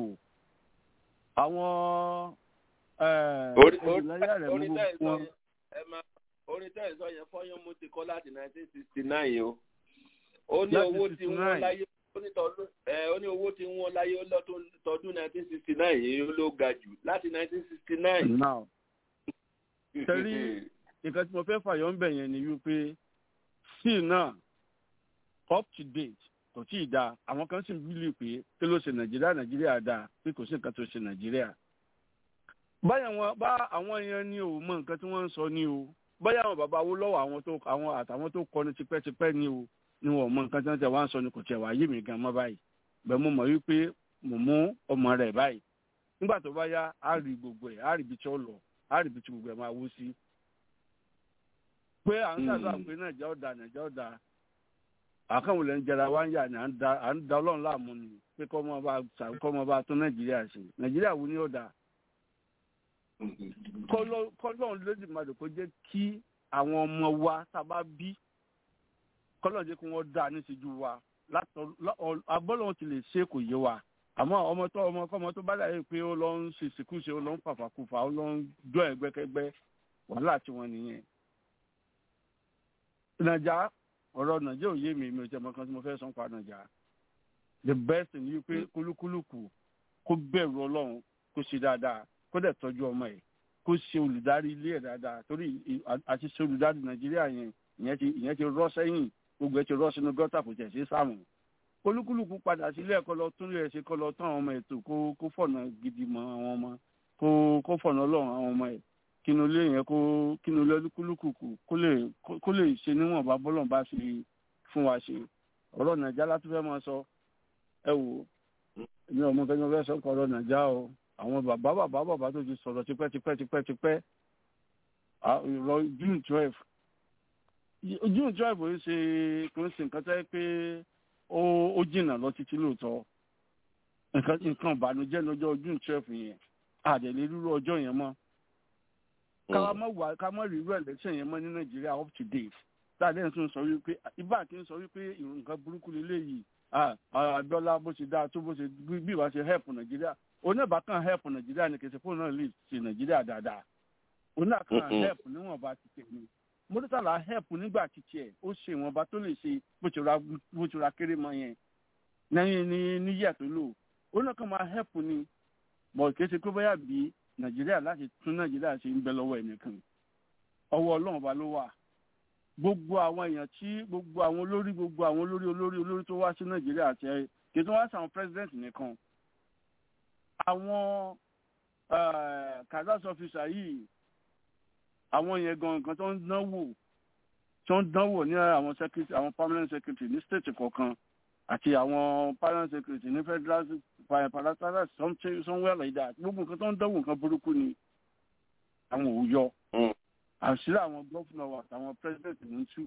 àwọn orí ẹ̀ẹ́dìláyà rẹ̀ orí mú tẹ́ ẹ̀ sọ wọn. yẹn ẹ máa orí tẹ́ ẹ̀ sọ yẹn fọ́yán mo ti kọ́ láti nineteen sixty nine o ó ní Láti owó tí 69. wọ́n láyé ó ní tọdún ẹ ó ní owó tí wọ́n láyé ó lọ́tún tọdún nineteen sixty nine yìí ló ga jù láti nineteen sixty nine. now Tẹ́rí- nǹkan tí mo fẹ́ fàyọ̀ ń bẹ̀ yẹn ni wípé still náà up to date kò tí ì dáa àwọn kan sì ń bílì pé kí ló ṣe nàìjíríà nàìjíríà dáa pé kò sí nǹkan tó ṣe nàìjíríà. báyà wọn bá àwọn èèyàn ní o mọ nǹkan tí wọ́n ń sọ ní o báyà àwọn bàbá wo lọ́wọ́ àwọn tó àwọn àtàwọn tó kọ́ni tipẹ́tipẹ́ ní o ni wọn ò mọ nǹkan tí wọ́n ti wá ń sọ ni kò tiẹ̀ wá yé mi gan mọ́ báyìí bẹ́ẹ̀ mo mọ̀ wípé mo mú ọmọ rẹ̀ báyìí nígbà tó bá yá á rí gbogbo ẹ̀ á rí ibi tí ó lọ á rí ibi tí gbogbo ẹ̀ máa wó sí pé à ń ṣàdúrà pé nàìjíríà ọ̀dà nàìjíríà ọ̀dà àkànwò lẹ́ ń jẹra wá ń yà ní à ń da à ń da ọlọ́run láàmú ni pé kọ́ ọmọ bá ṣà- kọ́ ọmọ bá tún nàìjíríà ṣe nàìjíríà wo ni ọ̀dà kọ́lọ́run lódìmadò kó jẹ́ kí àwọn ọmọ wa tá a bá bí kọ́lọ́run jẹ́ kí wọ́n dá níṣẹ́jú wa látọ̀ lọ́- abọ́lọ́run ti lè ṣe kò yé wa àmọ́ ọmọ tó ọmọ kọ́mọ tó bá dàbí pé ó lọ ń ṣe ìsìnkúṣe ó lọ ń fàfàkùfà ó lọ ń dún ẹgbẹ́kẹ́gbẹ́ wàhálà tiwọn nìyẹn nàìjà ọ̀rọ̀ nàìjà ò yé mi mi ò jẹ́ mọ́kàn tí mo fẹ́ sọ pa nàìjà the best thing yìí pé kúlúkúlùkù kó bẹ̀rù ọlọ́run kó ṣe dáadáa kó dẹ̀ tọ́jú ọmọ ẹ̀ kó ṣe olùdarí ilé ẹ̀ dáadáa torí ì- à- àti ṣe olùdarí nàìjíríà yẹn ìyẹn ti ìyẹn ti rọ́ sẹ́yìn gbogbo ẹ̀ ti rọ́ sínú gọ́tà kò tẹ̀ sí sáàmù kúlúkúlùkù padà sílé ẹ̀kọ́ lọ tún lè ṣe kọ́ lọ tán àwọn ọmọ ètò kó kó fọ̀nà gidi mọ́ àwọn ọmọ kó kó fọ̀nà ọlọ́run àwọn ọmọ ẹ̀ kínú ilé yẹn kó kínú ilé olúkúlùkù kó lè kó lè ṣe níwọ̀nba bọ́lọ̀ bá fi fún wa ṣe ọ̀rọ̀ nàìjà láti fẹ́ máa sọ ẹ wò èmi ọmọ fẹ́ fẹ́ sọ kọ́ ọ̀rọ̀ nàìjà o àwọn bàbá bàbá bàbá tó ti sọ̀rọ̀ tipẹ́ tipẹ́ tipẹ́ tipẹ́ ìrọ̀ june twelve june twelve ó ṣe kò ń ṣe nǹkan tẹ́ pé ó ó jìnnà lọ títí lóòótọ́ nǹkan nǹkan ìbànújẹ́ lọ́jọ́ june twelve yẹn àdẹ̀lẹ̀ rírú ọjọ́ yẹn mọ́ ká má wà ká má rírú election yẹn mọ́ ní nàìjíríà up to date dáadé ń tún sọ wípé ibà kí n sọ wípé nǹkan burúkú lélẹ́yìí abiola bó ṣe dáa tó bó ṣe bí ìwà ṣe help nàìjíríà oníbàkan help nàìjíríà ní kẹsì fóònù náà lè ṣe nàìjíríà dáadáa oníbàkan help níwọ̀nba ti tẹ̀lé mọ́tòtàlá help nígbà títí ẹ̀ ó ṣe ìwọ̀nba tó lè ṣe bó ṣe ra kéré mọ́ yẹn lẹ́yìn ní níyà tó lò oníkan máa help ni bọ̀ kẹsì pé bóyá bí nàìjíríà láti tún nàìjíríà ṣe ń bẹ lọ́wọ́ ẹnìkan ọwọ́ ọlọ́run ba ló wà gbogbo àwọn èèyàn tí gbogbo àwọn olórí gbogbo àwọn olórí olórí olórí tó wá sí nàìjíríà àti ẹ kì í tún wá sí àwọn president nìkan àwọn kazas officer yìí àwọn yẹn gan nǹkan tó ń dánwò tó ń dánwò ní àwọn secretary àwọn permanent secretary ní state kọ̀ọ̀kan àti àwọn permanent secretary ní federal paratara somewhere like that gbogbo nǹkan tó ń dánwò nǹkan burúkú ni àwọn ò yọ àṣírí àwọn gọ́fúnà wa àtàwọn president ń tú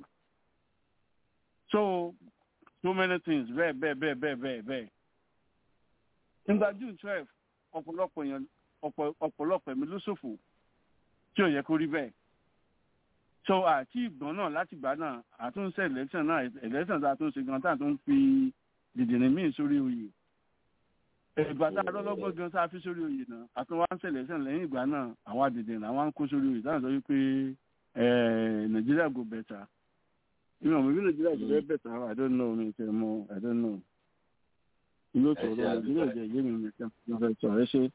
so so many things bẹ́ẹ̀ bẹ́ẹ̀ bẹ́ẹ̀ bẹ́ẹ̀ bẹ́ẹ̀ bẹ́ẹ̀ nígbà june twelve ọ̀pọ̀lọpọ̀ èèyàn ọ̀pọ̀lọpọ̀ ẹ̀mí ló ṣòfò tí ò yẹ kó rí bẹ́ẹ̀ so àti ìgbọ́n náà láti gbà náà àtúnṣe election náà election tá a tún ṣe gan tá a tún fi dìdìrín míì sórí oyè ìgbà tá a lọ́lọ́gbọ́n gan tá a fi sórí oyè náà àtúnwá ń ṣẹlẹ̀ sẹ́n lẹ́yìn ìgbà náà àwọn àdìdìrín àwọn ń kó sórí oyè táwọn sọ wípé nàìjíríà go better ìmọ̀ òmò bí nàìjíríà go very better i don't know mi tẹ̀ mọ́ i don't know ìlú tọ̀rọ̀ nàìjíríà jẹ́ ìyé mi mi tẹ̀ mọ́ fẹ́ sọ ẹ ṣe.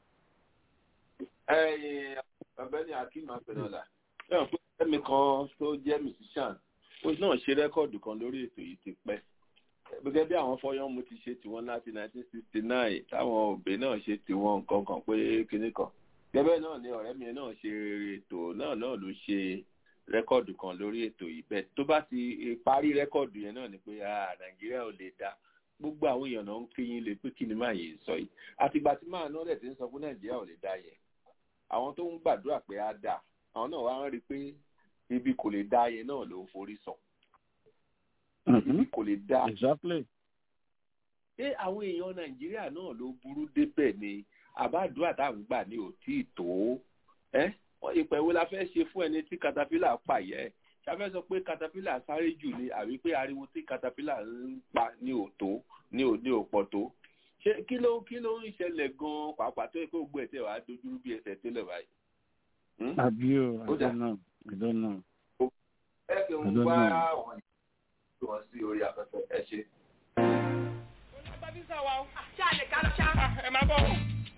ọ̀gbẹ́ni akeem apẹnọlá náà pé ẹ̀mí kan tó jẹ́ musician ó náà ṣe rẹ́kọ̀dù kan lórí ètò yìí ti pẹ́ gẹ́gẹ́ bí àwọn fọyán mu ti ṣe tiwọn láti 1969 táwọn òbí náà ṣe tiwọn nǹkan kan pé kinní kan gẹ́gẹ́ náà ni ọ̀rẹ́ mi náà ṣe ètò náà náà ló ṣe rẹ́kọ̀dù kan lórí ètò yìí bẹ́ẹ̀ tó bá ti parí rẹ́kọ̀dù yẹn náà ni pé nàìjíríà ò lè dá gbogbo àwọn èèyàn náà ń kéyìn lè pé kí ni máa yìí sọ yìí àtìgbà tí máa náà rẹ̀ ti ń sọ fún nàìjíríà ò lè dá yẹn àwọn tó ń gbàdúrà pé á dà àwọn náà wá ń rí i pé ibi kò lè dá yẹn náà ló ń forí sọ ibi kò lè dá. exactly. ṣé àwọn èèyàn nàìjíríà náà ló burú débẹ̀ ni àbádùá tá à ń gbà ní òtí tó ẹ́ wọ́n ìpè wo la fẹ́ ṣe fún ẹni tí katapila pààyẹ́ ṣàfẹ́ sọ pé katapila sáré jù ni àbí pé ariwo tí katapila ń pa ní òtó ní òní òpọ̀ tó ṣé kí ló kí ló ń ṣẹlẹ̀ gan-an pàápàá tó yẹ kó gbọ́ ẹ̀tẹ̀ wàá dojúrú bí ẹsẹ̀ tẹ́lẹ̀ báyìí. àbí o i don't know i don't know. ẹ kì í wá àwọn ìlú wọn sí orí afẹ́fẹ́ ẹ ṣe. ṣáà lè ká lọ ṣá. ẹ máa bọ̀.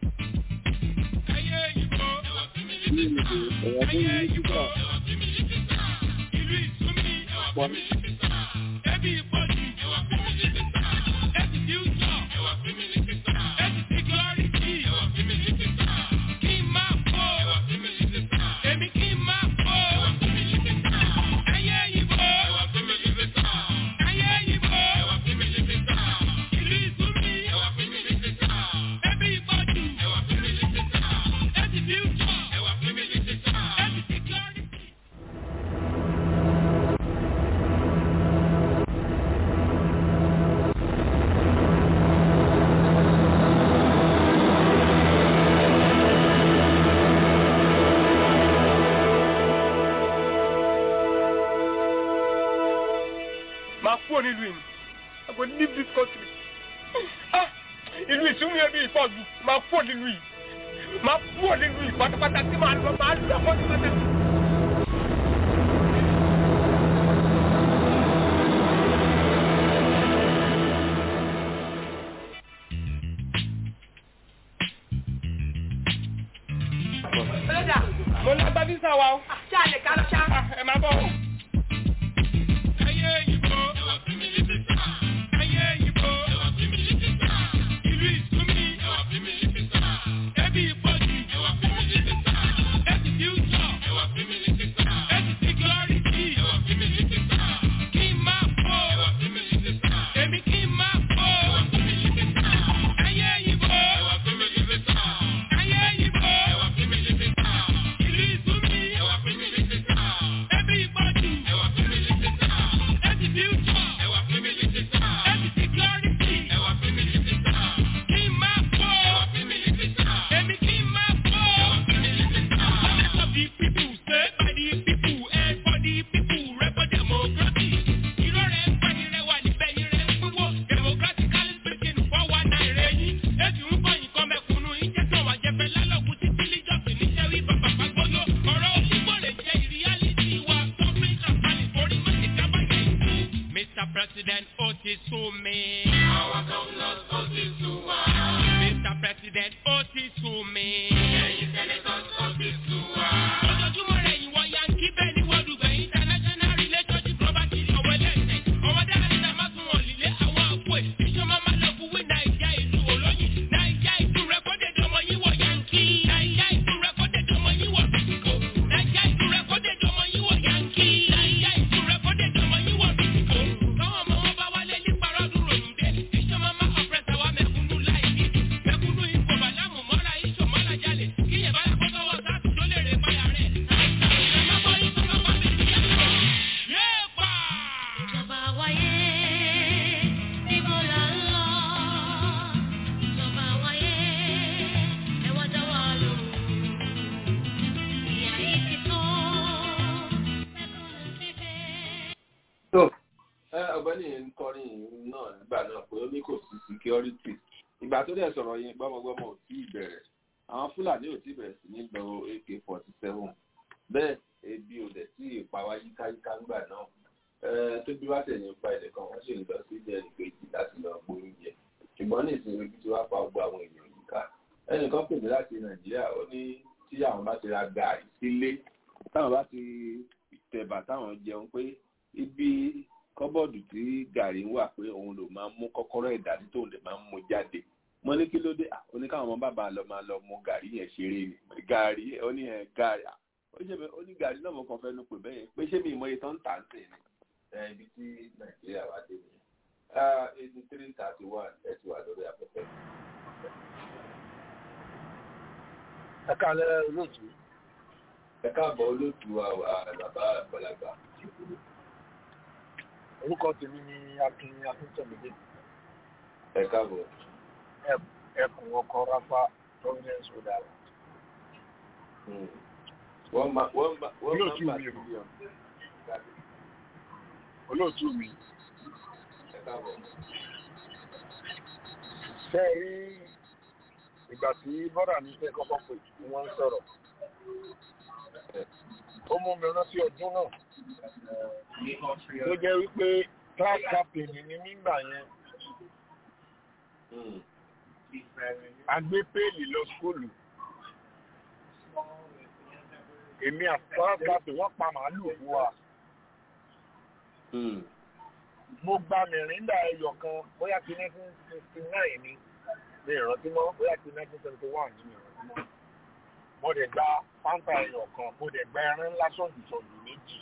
ẹyẹ ìbò ẹyẹ ìbò ìlú ìsúnmí ẹbí ìpọ́jù ẹbí fíútsọ̀ ẹbí síkírọ́rìtì kí n máa bọ̀ èmi kí n máa bọ̀ ẹyẹ ìbò ẹyẹ ìbò ìlú ìsúnmí ẹbí ìpọ́jù ẹbí fíútsọ̀ ẹbí síkírọ́rìtì. máa kúrò nílùú yìí I go leave this country ah ìlú ìsúnmí ẹbí ìfọ̀jù máa kúrò nílùú yìí máa kúrò nílùú yìí pátápátá tí màá lọ máa lọ pátápátá. Bọ́lọ́dà. mo lágbá físà wa o. Ṣáà lè ká lọ ṣá. ẹ máa bọ̀. ẹyẹ ìbò ẹyẹ ìbò ìlú ìsúnmí ẹbí ìpọ́jù ẹbí fíútsọ̀ President, ó ti sú mi. Àwọn governors ó ti sú wa. Mr. President, ó ti sú mi. Ẹ̀yin senators ó ti sú wa. Ojoojúmọ́ rẹ̀ ìwọ Yankee bẹ́ẹ̀ ni wọ́n dùgbẹ̀ international relationship property ọ̀wọ́ ẹlẹ́sẹ̀. Ọwọ́ dára ní àmọ́ tún wọ̀n lílé àwọn àpò ẹ̀. Ìjọba máa lọ fún wí Nàìjíríà ìlú olóyin. Nàìjíríà ìlú rẹ̀kọ́dẹ̀ dọmọ yín wọ̀ Yankee. Nàìjíríà ìlú rẹ̀kọ́dẹ̀ dọmọ yín wọ̀ Bìtìkò. Nàìjíríà ìlú rẹ̀kọ́dẹ̀ dọmọ yín wọ̀ Yankee. Nàìjíríà ìlú rẹ̀kọ́dẹ̀ dọmọ yín wọ̀ Bìtìkò. Káwọn ọmọ wọn bá wálé ní parọ́dún ròyìn dé. Ìjọba máa ọ̀pẹ̀sẹ̀ wa mẹ̀kúnnú láì ní. Mẹ̀kúnnú ipò bàlámù mọ́ra iṣò mọ́ra jalè. Kíyè bá yàgò sọ́wọ́ sáàtù tó lè rè báyà rẹ̀. Ìjọba wáyé, níbo là ń lọ? Ìjọba wáyé, ẹ wá dá wa lò. Ìyà yìí ti tó, mẹ́kúnnù ti fẹ́. tó ẹ ọ̀gbẹ́ni yẹn ń kọrin náà nígbà náà pé ó ní kò sí security ìgbà tó dẹ̀ sọ̀rọ̀ yẹn gbọ́mọgbọ́mọ ò tí ì bẹ̀rẹ̀ àwọn fúlàní ò tí ì bẹ̀rẹ̀ sí ní lọ ak forty seven bẹ́ẹ̀ ebi ò dẹ̀ tí ì pa wá yíkáyíká ńgbà náà ẹ tó bí wá tẹ̀yìn pa ẹ̀dẹ̀ kan wọ́n sì ń lọ sí ilé ẹnì kejì láti lọ gbóyún jẹ ṣùgbọ́n ní ìsinmi ibi tí wàá pa gbogbo àwọn èèyàn yìí ká ẹnìkan pè mí láti nàìjíríà ó ní tí àwọn bá ti ra gàrí sílé táwọn bá ti tẹ̀bà táwọn jẹun pé ibi kọ́bọ̀dù tí gàrí ń wà pé òun ló máa ń mú kọ́kọ́rọ́ ìdání tóun lè máa ń mú jáde mo ní kí ló dé à ó ní káwọn ọmọ bàbá lọ máa lọ mú gàrí yẹn ṣeré ni gàrí ó ní ẹ gàrí à ó ṣe ó ní gàrí náà mo kàn fẹ́ nu pè bẹ́ẹ̀ pé ṣé mi ìmọ̀ iye tó ń tà ń sè ni. ẹ ibi tí nàìjíríà wá dé nìyẹn eighty three thirty one ẹ ti wà lórí afẹ́fẹ́. ẹ káàlẹ́ olóòtú. ẹ káàbọ̀ olóòtú wa bàbá àgbàlagbà orúkọ tèmi ni akin akíntọ́mídé ẹ káàbọ̀. ẹkùn ọkọ rápá providence rhode island. wọ́n máa wọ́n máa wọ́n olóòtú máa mi o olóòtú mi ẹ káàbọ̀. ṣe é rí ìgbà tí bọ́dà mi fẹ́ kọ́kọ́ pè tí wọ́n ń sọ̀rọ̀ ó mú mi rántí ọdún náà tó jẹ́ wípé class captain ní nígbà yẹn a gbé péèlì lọ skóòlù èmi àti class captain wọ́n pa màálù fún wa mo gba mìrìndà ẹyọ kan bóyá ti nineteen sixty nine ni mi ìrántí mọ́ bóyá ti nineteen seventy one ni mi ìrántí mọ́ mo dẹ̀ gba fanta ẹyọ kan mo dẹ̀ gba ẹran ńlá sọ̀dùsọ̀dù méjì.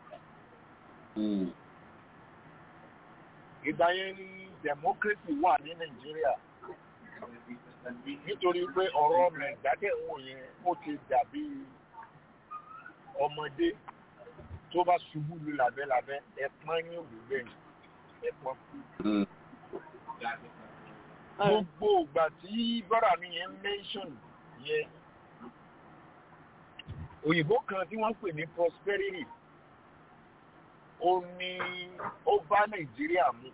ìgbà yẹn ni democracy wà ní nàìjíríà nítorí pé ọ̀rọ̀ nàìjíríà ń wò yẹn ó ti dàbí ọmọdé tó bá ṣubú lu làbẹ́làbẹ́ ẹ̀pọ́n ní òwú bẹ́ẹ̀ ẹ̀pọ́n. gbogbo ìgbà tí bọ́dà mi yẹn mention yẹn òyìnbó kan tí wọ́n pè ní prosperity ó ní ó bá nàìjíríà mu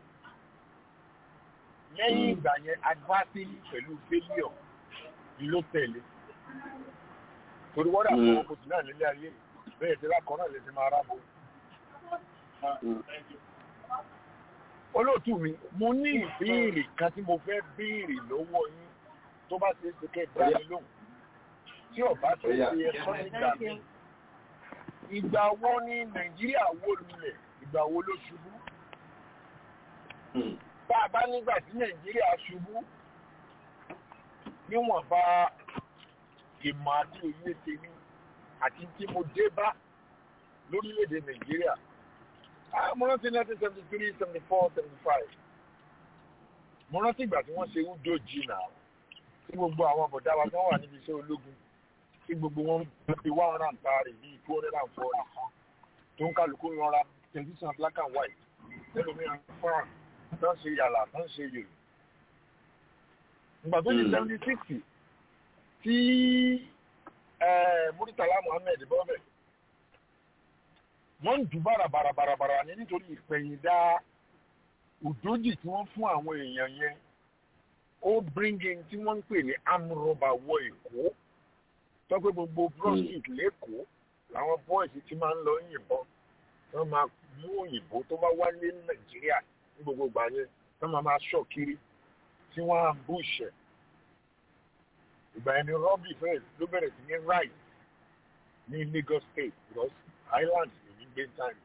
lẹ́yìn ìgbà yẹn adversity pẹ̀lú failure ló tẹ̀lé torí wọ́n dà fún ọkọ̀ tì náà nílé ayé bẹ́ẹ̀ tí lákọ̀ọ́ náà lè ti máa rábò. olóòtú mi mo ní ìbéèrè kan tí mo fẹ́ béèrè lọ́wọ́ yín tó bá ṣe é ṣe kẹ́ ẹ dá mi lóhùn tí ọba tó ṣe ẹ̀sọ́ nígbà mi. ìgbà wo ni nàìjíríà wó lulẹ̀ ìgbà wo ló ṣubú. bá a bá nígbà tí nàìjíríà ṣubú níwọ̀nba ìmọ̀ àti òye tèmi àti tí mo dé bá lórílẹ̀‐èdè nàìjíríà. mo rántí nineteen seventy three seventy four seventy five mo rántí ìgbà tí wọ́n ṣe udo jìnnà tí gbogbo àwọn àbọ̀dá wa kan wà níbi iṣẹ́ ológun tí gbogbo wọn fi wá ọ̀ràn àǹtarì bíi two hundred and forty tó ń kálukú yanra tẹlifíṣàn black and white ẹlòmíràn fọ́nrán tó ń ṣe yàrá tó ń ṣe yòrò. ìgbà tó di seventy six tí muritala muhammed bọ́bẹ̀ wọ́n ń dùn bàràbàràbàrà ní nítorí ìpẹ̀yìndà òdòjì tí wọ́n fún àwọn èèyàn yẹn ó bringing tí wọ́n ń pè ní amúrọ̀bà wọ èkó tọ́pẹ́ gbogbo prostitute lẹ́kọ̀ọ́ làwọn boys ti máa ń lọ yìnbọn wọ́n máa mú òyìnbó tó bá wálé ní nàìjíríà ní gbogbo ìgbà yẹn tí wọ́n máa ṣọ̀ kiri tí wọ́n á bú ìṣẹ̀ ìgbà yẹn ni rọ́bì fẹ́ẹ̀ ló bẹ̀rẹ̀ sí ní right ní Lagos state because island èmi gbé time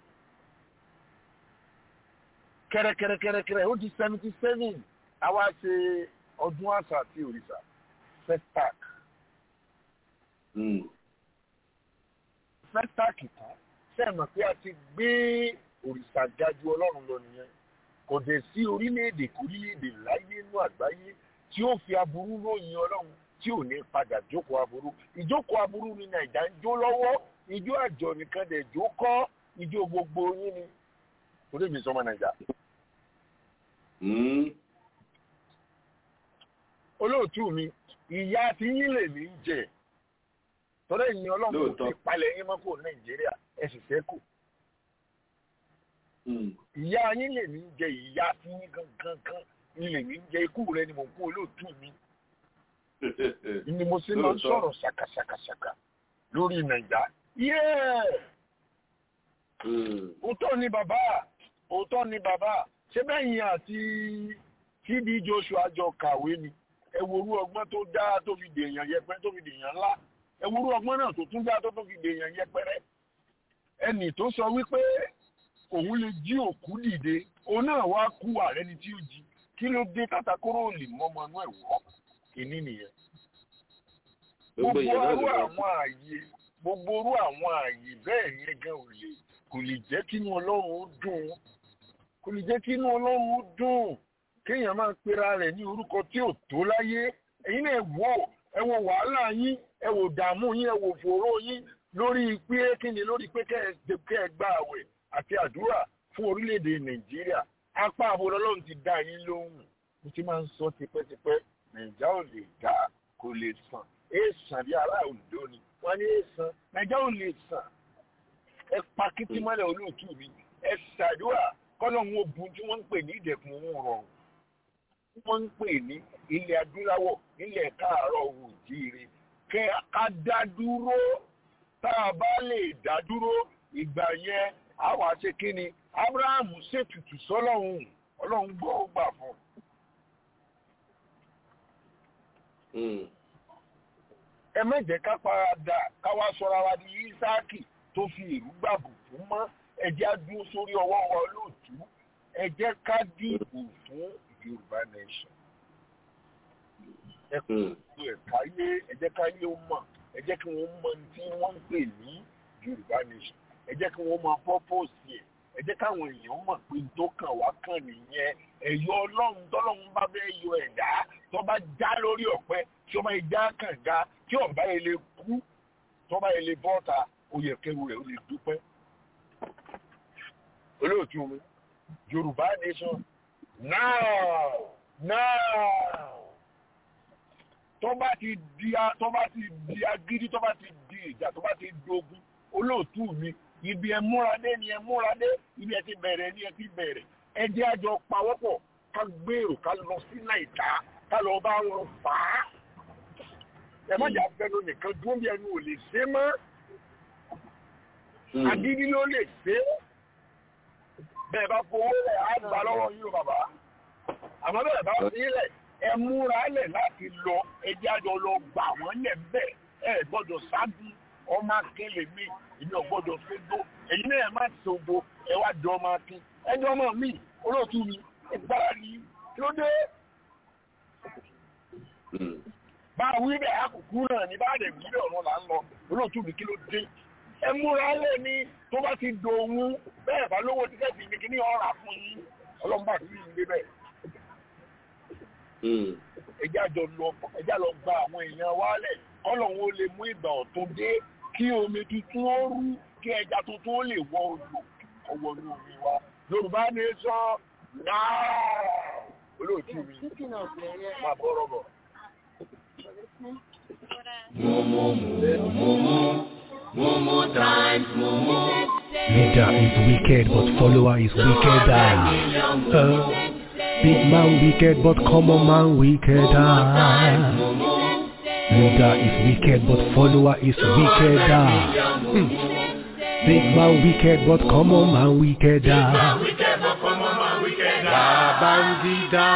kẹrẹkẹrẹkẹrẹkẹrẹ ó di seventy seven àwa ṣe ọdún àṣà àti òrìṣà festac festac tán sẹ́ẹ̀mọ̀ pé a ti gbé òrìṣà ga ju ọlọ́run lọ nìyẹn kò dẹ̀ sí orílẹ̀-èdè kórílẹ̀-èdè láyé inú àgbáyé tí ó fi aburú ròyìn ọlọ́run tí ò ní padà jókòó aburú ìjókòó aburú ni nàìjà ń jó lọ́wọ́ ijó àjọ nìkan dẹ̀ jó kọ́ ijó gbogbo yín ni torí mi sọmọ nàìjà. olóòtú mi ìyá tí yín lè ní jẹ tọ́lá ìyìn ọlọ́run kò fi palẹ̀ yín mọ́ kó nàìjíríà ẹ sì sẹ́kù. ìyá yín lè ní jẹ ìyá tí yín gangan kan ni lè ní jẹ ikú rẹ ni mò ń kó olóòtú mi. ni mo sì máa ń sọ̀rọ̀ ṣàkàṣàkàṣàkà lórí nàìjà. òótọ́ ni bàbá òótọ́ ni bàbá ṣé bẹ́yìn àti TB Joshua jọ kàwé ni ẹ worú ọgbọ́n tó dá tó fi dèèyàn yẹpẹrẹ tó fi dèèyàn ńlá ẹ worú ọgbọ́n náà tó tún dá tó tó fi dèèyàn yẹpẹrẹ ẹnì tó sọ wípé òun lè jí òkú dìde òun náà wá kú ààrẹ ni tí ó jí kí ló dé kátàkóró lè mọmọ inú ẹ wọ kìíní nìyẹn. gbogbo orú àwọn ààyè gbogbo orú àwọn ààyè bẹ́ẹ̀ yẹn gan ò lè kò lè jẹ́ kí inú ọlọ́run ó dùn kò lè jẹ́ kí inú ọlọ́run ó dùn kéèyàn máa pera rẹ̀ ní orúkọ tí ò tó láyé ẹ̀yin náà wò ẹ wo wàhálà yín ẹ wò dààmú yín ẹ wò fòró yín lórí pé kí ni lórí pé kẹ́ ẹ gba àwẹ̀ àti àdúrà fún orílẹ̀-èdè nàìjíríà apá àbúrò ọlọ́run ti dá yín lóhùn mo ti máa ń sọ tipẹ́tipẹ́ nàìjà ò lè dá kò lè sàn èèsàn bí ará òǹdó ni wọ́n ní èèsàn nàìjà ò lè sàn ẹ pa kìtì mọ́lẹ̀ olóòtú mi ẹ ṣàdúrà kọ́lọ́hún ogun tí wọ́n ń pè ní ìdẹ̀kùn òun rọrùn wọ́n ń pè ní ilẹ̀ adúláwọ̀ ilẹ̀ káàárọ̀ òjìire kẹ́ ká dá dúró tá a bá lè dá dúró ìgbà yẹn a wá ṣe kí ni abrahamu ṣètùtù sọ́lọ́hún ọlọ́run gbọ́ ó gbà fún un. ẹ mẹ́jẹ̀ ká parada ká wá sọra wa di ísáàkì tó fi ìlú gbàbù fún mọ́ ẹ jẹ́ á dúró sórí ọwọ́ wa lóòtú ẹ jẹ́ ká dìbò fún yorùbá nation. ẹ kú ẹ̀ka yé ẹ jẹ́ ká yé ó mọ̀ ẹ jẹ́ kí wọ́n mọ̀ tí wọ́n ń pè ní yorùbá nation ẹ jẹ́ kí wọ́n máa pọ́pọ́sì ẹ̀ ẹ jẹ́ káwọn èèyàn mọ̀ pé tó kàn wá kàn nìyẹn ẹ̀yọ́ ọlọ́run tọ́lọ́run bá bẹ́ẹ̀ yọ ẹ̀dá tó bá já lórí ọ̀pẹ tí ó bá já kànga tí ọ̀bá yẹn lè kú tó bá yẹn lè bọ́ta ó yẹ kẹrù rẹ̀ ó lè dúpẹ́. olóòtú mi yorùbá nation now now tó bá ti di tó bá ti di agídí tó bá ti di ìjà tó bá ti dogun olóòtú mi ibi ẹ múradé ni ẹ múradé ibi ẹ ti bẹ̀rẹ̀ ni ẹ ti bẹ̀rẹ̀ ẹ jẹ́ àjọ pawọ́pọ̀ ká gbèrò ká lọ sí nàìjà ká lọ bá wọn fà á ẹ má jà fẹnu nìkan dúró bí ẹnu ò lè ṣe mọ́ agídí ló lè ṣe bẹ́ẹ̀ bá fowó rẹ̀ á gbà lọ́wọ́ yín o bàbá àmọ́ bẹ́ẹ̀ bá fi lẹ̀ ẹ múra lẹ̀ láti lọ ẹ jẹ́ àjọ lọ gbà wọ́n lẹ̀ bẹ́ẹ̀ ẹ gbọ́dọ̀ ṣáájú ọmọ akélé mi èmi ò gbọ́dọ̀ sódó ẹ̀yin náà má sódó ẹ wá di ọmọ akin ẹni ọmọ mi olóòtú mi ẹ gbára ní kí ló dé. bá a wí bẹ́ẹ̀ àkùkù náà ní bá a dẹ̀ wí bẹ́ẹ̀ ọ̀nà là ń lọ olóòtú mi kí ló dé. ẹ múra lẹ̀ ní tó bá ti dòwú bẹ́ẹ̀ bá lówó tíkẹ́ẹ̀tì ní kíní ọ̀rà fún yín ọlọ́mọba kì í gbé bẹ́ẹ̀. ẹjẹ́ àjọ lọ ẹjẹ́ àlọ́ gba àwọn èèyàn wálẹ̀ kọ́lọ́hún ó lè mú ìgbà ọ̀tún dé kí omi tuntun ó rú kí ẹja tuntun ó lè wọ odò ọwọ́ ní omi wa yorùbá ní sọ náà olóòtú mi máa bọ́ rọ̀bọ̀. Mumu times mumu. Leader is wicked, but follower is wickeder. Uh, big man wicked, but common man wickeder. Leader is wicked, but follower is wickeder. Hmm. Big man wicked, but common man wickeder. Babangida,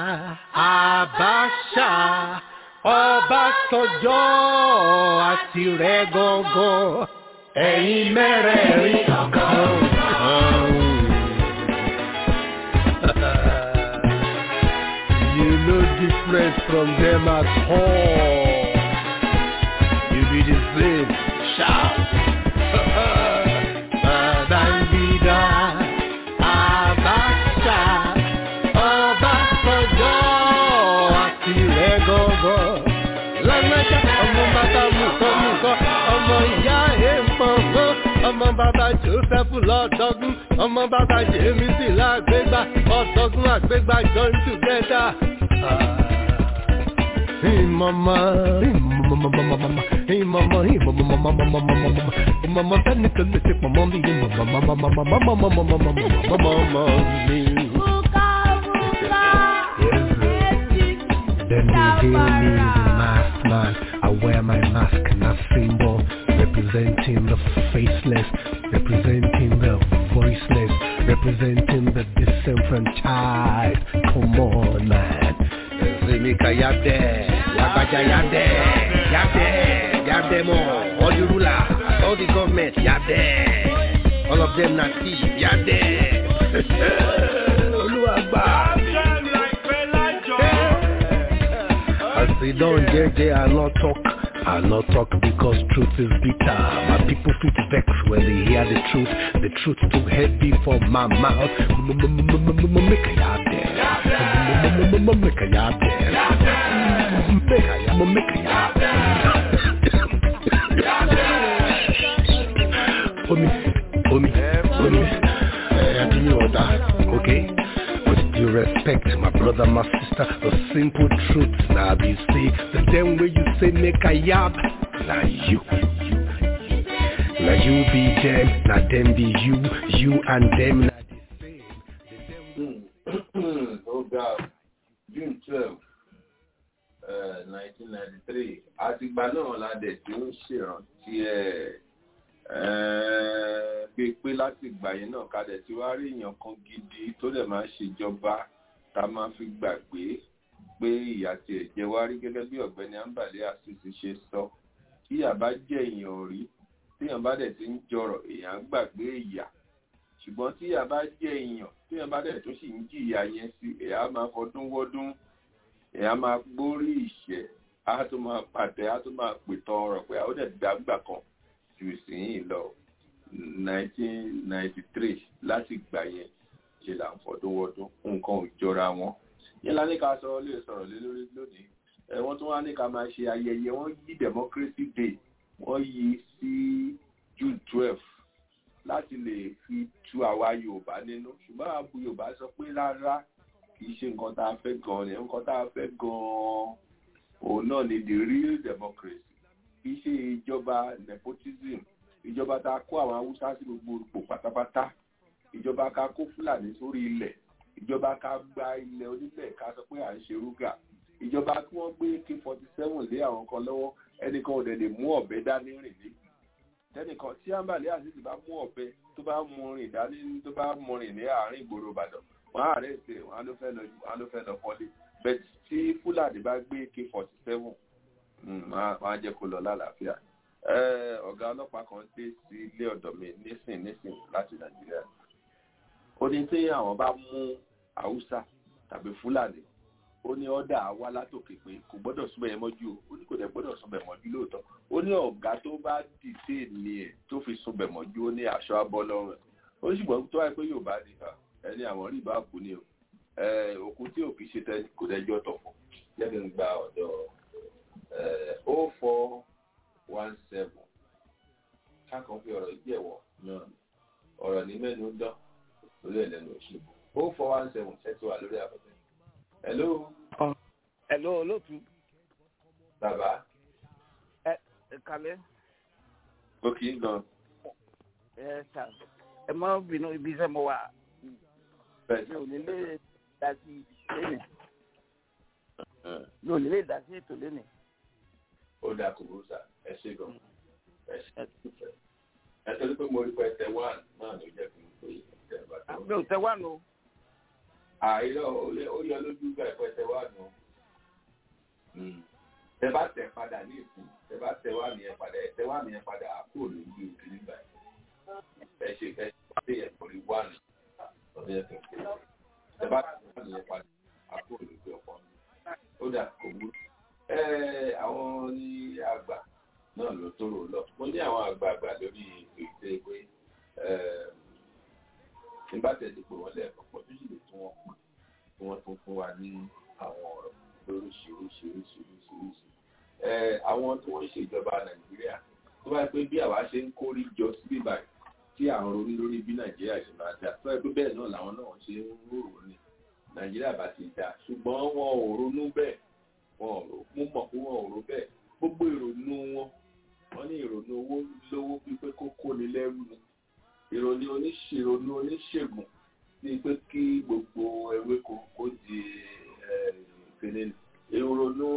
Abacha, Ọbásanjọ́ àti rẹ̀ gọ́gọ́, ẹ̀yin mẹ́rẹ̀ẹ̀rin ọ̀kan. You no different from them at all. You be the same. Shout. Babangida, Abacha, Ọbásanjọ́ àti rẹ̀ gọ́gọ́. Lágbájá ọmọ bàbá mùkọ́ mùkọ́, ọmọ ìyá èèpọ̀ngọ́, ọmọ bàbá Joseph lọ́dọ́gún, ọmọ bàbá Jemisi lágbégbá, ọ̀dọ́gún àgbégbá join together. Ìmọ̀mọ́, ìmọ̀mọ́, ìmọ̀mọ́, ìmọ̀mọ́, ìmọ̀mọ́ sẹ́ni tó lè ṣe pọ̀ mọ́ mi, ìmọ̀mọ́ mi. Then they hail me the masked man. I wear my mask and a symbol representing the faceless, representing the voiceless, representing the disenfranchised. Come on, man. Zemika Yabde, Yabaja Yabde, Yabde, Yabde more. All the rulers, all the government, Yabde. All of them not thief, Yabde. Oluwagba. As they don't JJ, I not talk. I not talk because truth is bitter. My people feel vex when they hear the truth. The truth too heavy for my mouth. Make a yard there. Make a yard there. Make a yard. Make a yard. For me, for me, for me. I give you order, okay? With due respect, my brother, my sister, the simple truth. Now be see the damn way you say make a yab. Now you. Now you be them, now them be you, you and them. Now oh God, June twelve, nineteen ninety three. Àtìgbà náà la dẹ̀ tí ó ń ṣèrántí ẹ̀ pé pé láti ìgbà yẹn náà ká dẹ̀ tí wá rí èèyàn kan gidi tó dẹ̀ máa ṣèjọba tá a máa fi gbàgbé pé ìyà tí ẹ̀ jẹ wá rí gẹ́gẹ́ bí ọ̀gbẹ́ni Ambale Asisi ṣe sọ tí ìyà bá jẹ́ èèyàn rí téèyàn bá dẹ̀ ti ń jọrọ̀ èèyàn á gbàgbé ìyà ṣùgbọ́n tí ìyà bá jẹ́ èèyàn téèyàn bá dẹ̀ tó sì ń jìyà yẹn sí èèyàn á máa fọdún wọ́dún èèyàn á máa gbórí ìṣẹ́ á tó máa pàtẹ á tó máa pètàn ọ̀rọ̀ pé ó dẹ̀ dàgbà kan ju ìsìn lọ 1993 láti gbà yẹn ṣe là ń fọdún wọ́dún nǹkan ò jọra wọn yẹn la ní ká sọ lè sọ̀rọ̀ lé lórí lónìí ẹ wọ́n tún wá ní ká máa ṣe ayẹyẹ wọ́n yí democracy day wọ́n yí sí June 12 láti lè fi tu àwa Yorùbá nínú ṣùgbọ́n àbú Yorùbá sọ pé rárá kì í ṣe nǹkan tá a fẹ́ gan-an ni nǹkan tá a fẹ́ gan-an òun náà ni the real democracy kì í ṣe ìjọba nepotism ìjọba tá a kó àwọn haúsá sí gbogbo ipò pátápátá ìjọba ká kó fúlàní sórí ilẹ̀ ìjọba ká gba ilẹ̀ onílẹ̀ ká sọ pé à ń ṣe rúgà ìjọba kí wọ́n gbé k forty seven lé àwọn kan lọ́wọ́ ẹnìkan ò dẹ̀ lè mú ọ̀bẹ dání rìn lé tẹnìkan tí Ambale Asisi bá mú ọ̀bẹ tó bá mú rìn dání tó bá mú rìn ní àárín ìgboro Ìbàdàn wọn á rẹ̀ ṣe wọn á ló fẹ́ lọ wọn á ló fẹ́ lọ kọ́lé bẹ́ẹ̀ tí fúlàní bá gbé k forty seven wọn á jẹ́ kó lọ lálàáfíà ọ̀gá ọlọ́pàá kan dé sí ilé ọ̀dọ̀ mi nísìn nísìn láti nàìjíríà ó ní tí àwọn bá mú haúsá tàbí fúlàní ó ní ọ̀dà wá látòkè pé kò gbọ́dọ̀ súnbẹ̀ yẹn mọ́jú o ó ní kò dẹ̀ gbọ́dọ̀ súnbẹ̀ mọ́jú lóòótọ́ ó ní ọ̀gá tó bá dìde ní ẹ̀ tó fi súnbẹ̀ mọ́jú ó ní aṣọ abọ́ lọ́rùn ẹ̀ ó sì gbọ́n tó wáyé pé yóò bá ní ẹni àwọn rí ìbá kú ni o òkú tí òkú ṣe tẹ́ kò dẹ́jọ́ tọ̀fọ̀ jẹ́ kí n gba ọ̀dọ̀ ó fọ́ one seven kákan fi ọ̀rọ̀ ìdí ẹ̀wọ̀ náà ọ̀rọ̀ ní mẹ́nu dán lórí ẹ̀lẹ́nu òṣù ó four one seven ṣẹ́tì wà lórí afẹ́fẹ́. hello. hello olóòtú. bàbá. ẹ ẹ kalẹ. ó kì í gan. ẹ ṣá ẹ má bínú ibi iṣẹ́ mo wà. mi ò ní lè dá sí lẹ́nìí. mi ò ní lè dá sí ètò lẹ́nìí ó dà kò rú sà ẹ ṣe gan ẹ ṣe ẹ torí pé mo rí pé tẹ wá náà ló jẹ kí n pè é tẹ bá tó. mi ò tẹ wá nù. àìlọ ó yọ lójú gbà ìpẹtẹ wà nù tẹ bá tẹ padà ní ìsìn tẹ bá tẹ wà mí yẹn padà ẹ tẹ wà mí yẹn padà á kúrò lójú òkè nígbà ẹ ṣe ẹ ṣe yẹn pọlì wà ní ọdún yẹn tó ń pè tẹ bá tẹ wà mí yẹn padà á kúrò lójú ọpọ ó dà kò burú ẹ àwọn ní àgbà náà ló tóró lọ mo ní àwọn àgbààgbà lórí ètò ìpè nígbà tẹ̀lé pé wọ́n lẹ́ẹ̀kan pọ̀ tó sì lè tún wọn pè kí wọ́n tún fún wa ní àwọn ọ̀rọ̀ lóríṣiríṣiríṣiríṣiríṣi. àwọn tí wọ́n ń ṣèjọba nàìjíríà tó bá yẹ pé bí àwa ṣe ń kórí jọ síbí báyìí tí à ń ronú lórí bí nàìjíríà ṣe máa dà tó yẹ pé bẹ́ẹ̀ náà làwọn náà ṣe ń rò ní nàìjíríà bá ti dà ṣùgbọ́n wọn ò ronú bẹ́ẹ̀ wọn ò rò mú mọ̀ pé wọn ò rò bẹ́ẹ̀ gbogbo ìrònú wọn wọn ní ìrònú owó lówó pípé kó kóni lẹ́rù ni ìrònú oníṣèrònú oníṣègùn ní pé kí gbogbo ewéko kó di ìpínlẹ̀ ìrònú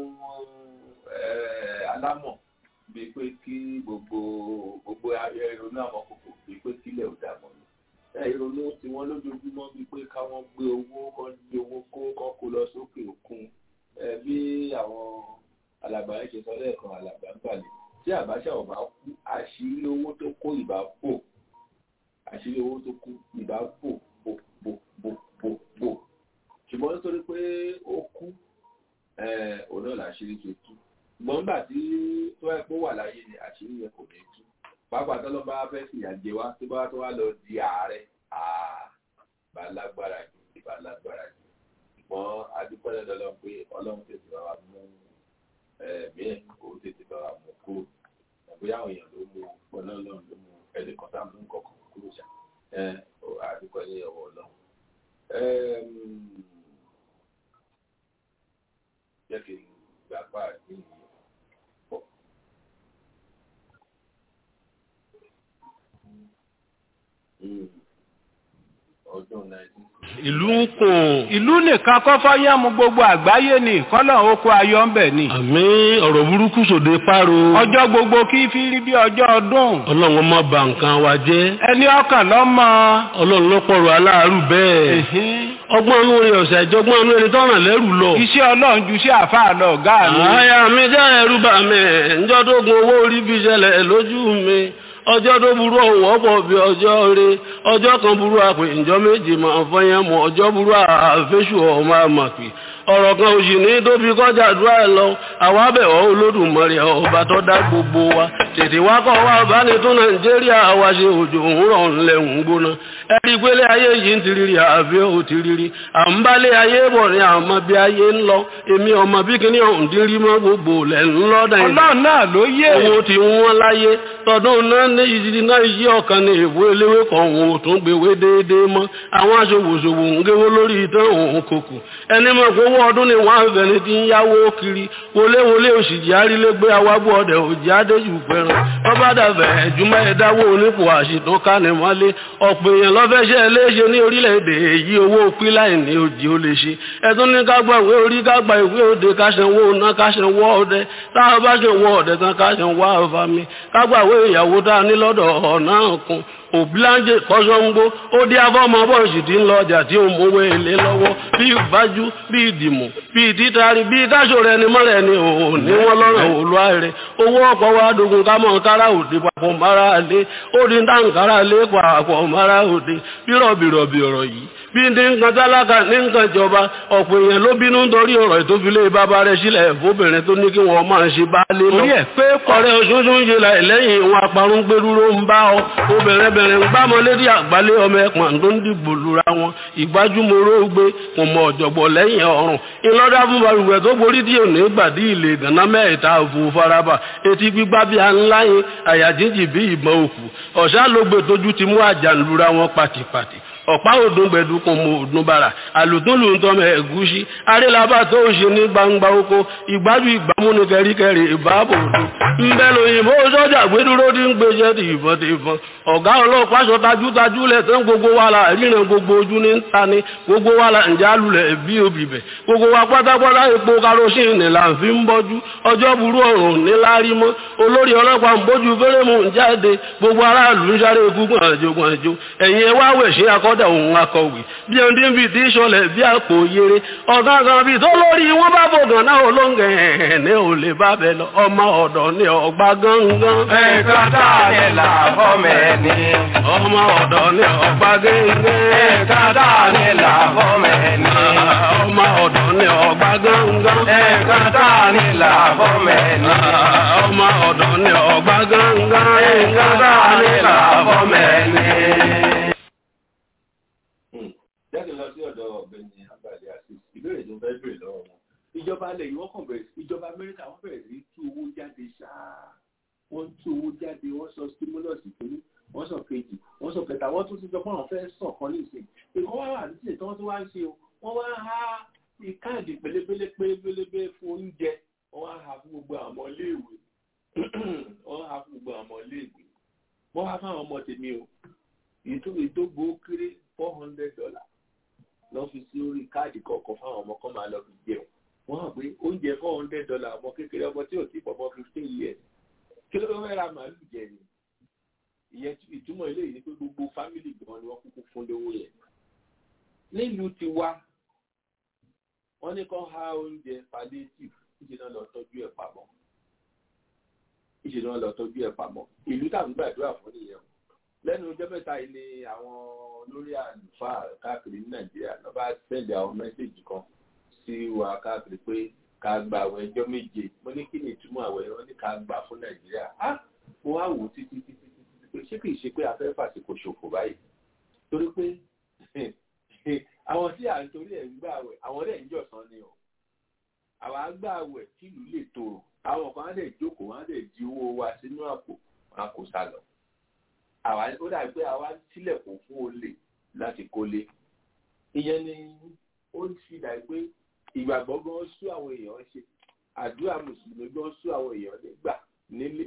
alámọ̀ bíi pé kí gbogbo gbogbo ìrònú àmọ̀kòkò bíi pé kílẹ̀ ò dàmọ̀ ni ìrònú tí wọ́n lójoojúmọ́ bíi pé káwọn gbé owó kan gbé owó kó kan kó lọ sókè òkun bí àwọn alàgbà yẹn ṣe sọ lẹ́ẹ̀kan alàgbà ń gbàlè tí àbáṣà ò bá kú àṣírí owó tó kó ìbá bò àṣírí owó tó kú ìbá bò bò bò bò bò bò ṣùgbọ́n nítorí pé ó kú òun náà làṣírí ṣe tú ṣùgbọ́n nígbà tí tó ẹ̀ pé ó wà láyé ni àṣírí yẹn kò ní tú pàápàá tó lọ bá fẹ́ fìyà jẹ wá tó bá tó wá lọ di ààrẹ bá lágbára jù bá lágbára jù ṣùgbọ́n adúpẹ́ lọ́dọ̀ pé ọlọ́run tètè bá wa mú ẹ̀mí ẹ̀ kó tètè bá wa mú kúrò bóyá àwọn èèyàn ló mú ọlọ́run ló mú ẹnìkan tá a mú nǹkan kan kúrò ṣá adúpẹ́ ní ọwọ́ ọlọ́run jẹ́ kí n gbà pa àdéhùn yìí pọ̀. ọdún nineteen. ìlú ń kùn. ìlú nìkan kọ́ fọ́yẹ́ mu gbogbo àgbáyé ni kọ́lọ̀ oko ayọ̀ ń bẹ̀ ni. àmì ọ̀rọ̀ burúkú sòde páro. ọjọ́ gbogbo kí fi rí bí ọjọ́ ọdún. ọlọ́run má bà nǹkan wa jẹ́. ẹni ọkàn lọ́mọ. ọlọ́run ló pọ̀rọ̀ aláàárù bẹ́ẹ̀. ọgbọ́n inú rẹ̀ ọ̀sẹ̀ ìjọgbọ́n inú ẹni tọ́ràn lẹ́rù lọ. iṣẹ́ ọlọ́run ju iṣẹ́ àfáà lọ ọ̀gá mi. àyà mi jẹ́ ẹrú bà mí ǹjọ́ tó gun owó orí fi ṣẹlẹ̀ lójú mi ọjọ́ tó burú ọ̀hún ọ̀pọ̀ bí ọjọ́ rẹ ọjọ́ kan burú àpè ìjọ méjì máa fọyín mọ́ ọjọ́ burú àfẹ́sù ọmọ àmàpì ọ̀rọ̀ kan òsì ní tóbi kọjá àdúrà ẹ̀ lọ àwọn abẹ̀wọ̀ olódùmarè ọba tó dá gbogbo wa tètè wá kọ́ wa bá ní tó nàìjíríà wa ṣe òjò òwúrọ̀ ńlẹ̀ ń gbóná ẹ̀rí pélé ayé yìí ń tiriri àbí ò tiriri à ń bálé ayé bọ̀ ní àmọ́ bí ayé ń lọ èmi ọmọ bí kíní ọ̀hún ti rí mọ́ gbogbo lẹ̀ ń lọ́dà yìí. ọlọ́run náà ló yé. owó ti wọ́n láyé tọdún náà ní ìdí náà yí ọ̀kan ní ìwé eléwé kan òun ò tún gbéwé déédéé mọ́ àwọn aṣòwòṣòwò ń géwó lórí ìtàn òun kòkò ẹni mọ̀ pé owó ọdún ni wọ́n á fẹ́ni tí ń yáwó kiri wọléwọlé òṣìjì arílégbé awábọ̀ ọdẹ òjì adéjù pẹ̀ràn bọ́bá dàbẹ̀ ẹ̀júmọ́ ẹ̀dáwó onípò àṣìtàn kánimọ́lé ọ̀pọ̀ èèyàn lọ́fẹ́ṣẹ́ léṣe ní orílẹ̀-èdè èyí owó píláì ní òjì ó lè ṣe ẹ̀tún ní ká gba ìwé orí ká gba ìwé òde ká ṣanwó ọ̀nà ká ṣanwó ọdẹ táwọn bá ṣanwó ọdẹ tán ká ṣanwó àfàmì ká gba ìwé ìyàwó tá a ní lọ́dọ̀ ọ̀nà kan òbíláńjẹ kọ́sọ́ngbó ó dé afọ́mọ bọ́ọ̀sì tí ń lọ ọjà tí ó mówó èlé lọ́wọ́ bí ìbájú bí ìdìmọ̀ bí ìtítàrí bí káṣọ rẹ ni mọ́rẹ̀ ni òun ní wọ́n lọ́rọ̀ òlúwa rẹ̀ owó ọkọ̀ wa dogun ká mọ̀ kára òde papọ̀ mara lé ó di dáǹkára lé papọ̀ mara òde bírọ̀bìrọ̀bì ọ̀rọ̀ yìí bí ní nǹkan tálákà ní nǹkan ìjọba ọ̀pọ̀ èèyàn ló bínú nítorí ọ̀rọ̀ ìtófilé bàbá rẹ̀ sílẹ̀ fóbìnrin tó ní kí wọ́n máa ṣe bá lé lọ. orí ẹ̀ pé ọ̀rẹ́ oṣooṣù ń ṣe lẹ́yìn ìwọ̀n aparun gbẹdúró ń bá ọ obìnrin bẹ̀rẹ̀ ń gbámọ lédi àgbálé ọmọ ẹ̀pọ̀n tó ń dìbò lura wọn ìgbájúmọ́rọ́ gbé kò mọ ọ̀jọ̀gbọ̀ lẹ́yìn ọ̀run ìlọ́dà fún balùwẹ̀ tó borí tí ò ní gbàdí ilé ìdáná mẹ́ta òfò faraba etí gbígbá bí a ńlá yín àyà jíjì bí ìbọn òkú ọ̀sá ló gbé tójú ti mú àjà lura wọn pàtìpàtì ọ̀pá òdùn gbẹ̀dù kò mọ òdùn bàrà àlùtúnlù ń tọmọ ẹ̀gúsí arélabà tó ń ṣe ní gbangba oko ìgbájú ìgbàmú ní kẹríkẹrí ìbáàbò òdùn ńbẹ lóyìnbó sọ́jà gbẹdúró tí ń gbèsè ti ìbọn ti ìbọn ọ̀gá ọlọ́pàá sọ tajútajú lẹ̀ tán gbogbo wa la ríran gbogbo ojú ní ta ni gbogbo wa la ǹjẹ́ alulẹ̀ bí obìbẹ̀ gbogbo wa pátápátá epo karosíìnì là ń fi ń bọ́jú ọjọ́ burú ọ̀rùn níláárí mọ́ olórí ọlọ́pàá ń bójú fẹ́rẹ́mù ń jáde gbogbo aráàlú ń sáré ikú gbọ̀nàjò gbọ̀nàjò ẹ̀yin ẹ wá wẹ̀ ṣe akọ́ ọlọ́dẹ òun akọ̀wé bí ẹni tí ń fi ti ṣọlẹ̀ bí àpò yere ọ̀gá kan bíi tó lórí wọn bá fògàn náà olóńgẹ̀ ẹ̀ ní ò lè bá bẹ lọ ọmọ ọ̀dọ̀ ní ọgbà gángan. Nǹkan tá a lè là fọ́mọ ẹni. ọmọ ọ̀dọ̀ ní ọgbà gángan. Nǹkan tá a lè là fọ́mọ ẹni. ọmọ ọ̀dọ̀ ní ọgbà gángan. Nǹkan tá a lè là fọ́mọ ẹni. ọmọ ọ̀dọ̀ ní ọgbà gángan. Nǹkan tá a lè là fọ́mọ ẹni. jáde lọ sí ọ̀dọ̀ ọ̀gbẹ́ni abàlẹ àti ìbéèrè tó fẹ́ béèrè lọ́wọ́ wọn ìjọba alẹ yìí wọ́n kàn bẹ̀rẹ̀ sí ìjọba Amẹ́ríkà wọ́n bẹ̀rẹ̀ sí tú owó jáde ṣáá wọ́n tú owó jáde wọ́n sọ stimulus kìíní wọ́n sọ kejì wọ́n sọ kẹta wọ́n tún ti sọ pé àwọn fẹ́ẹ́ sàn kan nísìnyí ìkọ́ wá wà nísìnyí tí wọ́n tún wá ń ṣe o wọ́n wá há káàdì pélébélé pélébélé fún oúnjẹ wọ́n wá há fún gbogbo àwọn ọmọléèwé wọ́n há fún gbogbo àwọn ọmọléèwé wọ́n wá fáwọn ọmọ tèmi o ìtógbó kéré four hundred dollars lọ fi sí orí káàdì kọ̀ọ̀kan fáwọn ọmọ kan máa lọ fi jẹun wọ́n hàn pé oúnjẹ four hundred dollars ọmọ kékeré ọmọ tí ò tí pọ̀pọ̀ fifteen years kí ló fẹ́ ra màálù jẹ ni ìyẹn ìtumọ̀ ilé yìí ni pé gbogbo fámìlì gan ni wọ́n kúkú fún lówó yẹn nílùú ti wá wọ́n ní kán há oúnjẹ palliative ìṣe náà lọ tọ́jú ẹ̀ pamọ́ ìṣe náà lọ tọ́jú ẹ̀ pamọ́ ìlú tàbí gbàdúrà fún nìyẹn o lẹ́nu ọjọ́ mẹ́ta yìí ni àwọn olórí àlùfáà káàkiri ní nàìjíríà ló bá sẹ́ndì àwọn mẹ́sẹ̀jì kan sí wa káàkiri pé ká gba àwọn ẹjọ́ méje mo ní kí ni ìtumọ̀ àwọn ẹ̀rọ ní ká gbà fún nàìjíríà á mo wá wò ó títí títí títí pé ṣé kìí ṣe pé afẹ́ fàsìkò ṣòfò báyìí torí pé àwọn tí à ń torí ẹ̀ ń gbà wẹ̀ àwọn dẹ̀ ń jọ̀sán ni o àwa gbà wẹ̀ kí ìlú lè tòrò àwọn kan á dẹ̀ jókòó wọn á dẹ̀ di owó wa sínú àpò wọn á kó sá lọ àwa ó dàbí pé àwa sílẹ̀kùn fún olè láti kólé ìyẹn ni ó ń fi dàbí pé ìgbàgbọ́ gan sú àwọn èèyàn ṣe àdúrà mùsùlùmí gan sú àwọn èèyàn nígbà nílé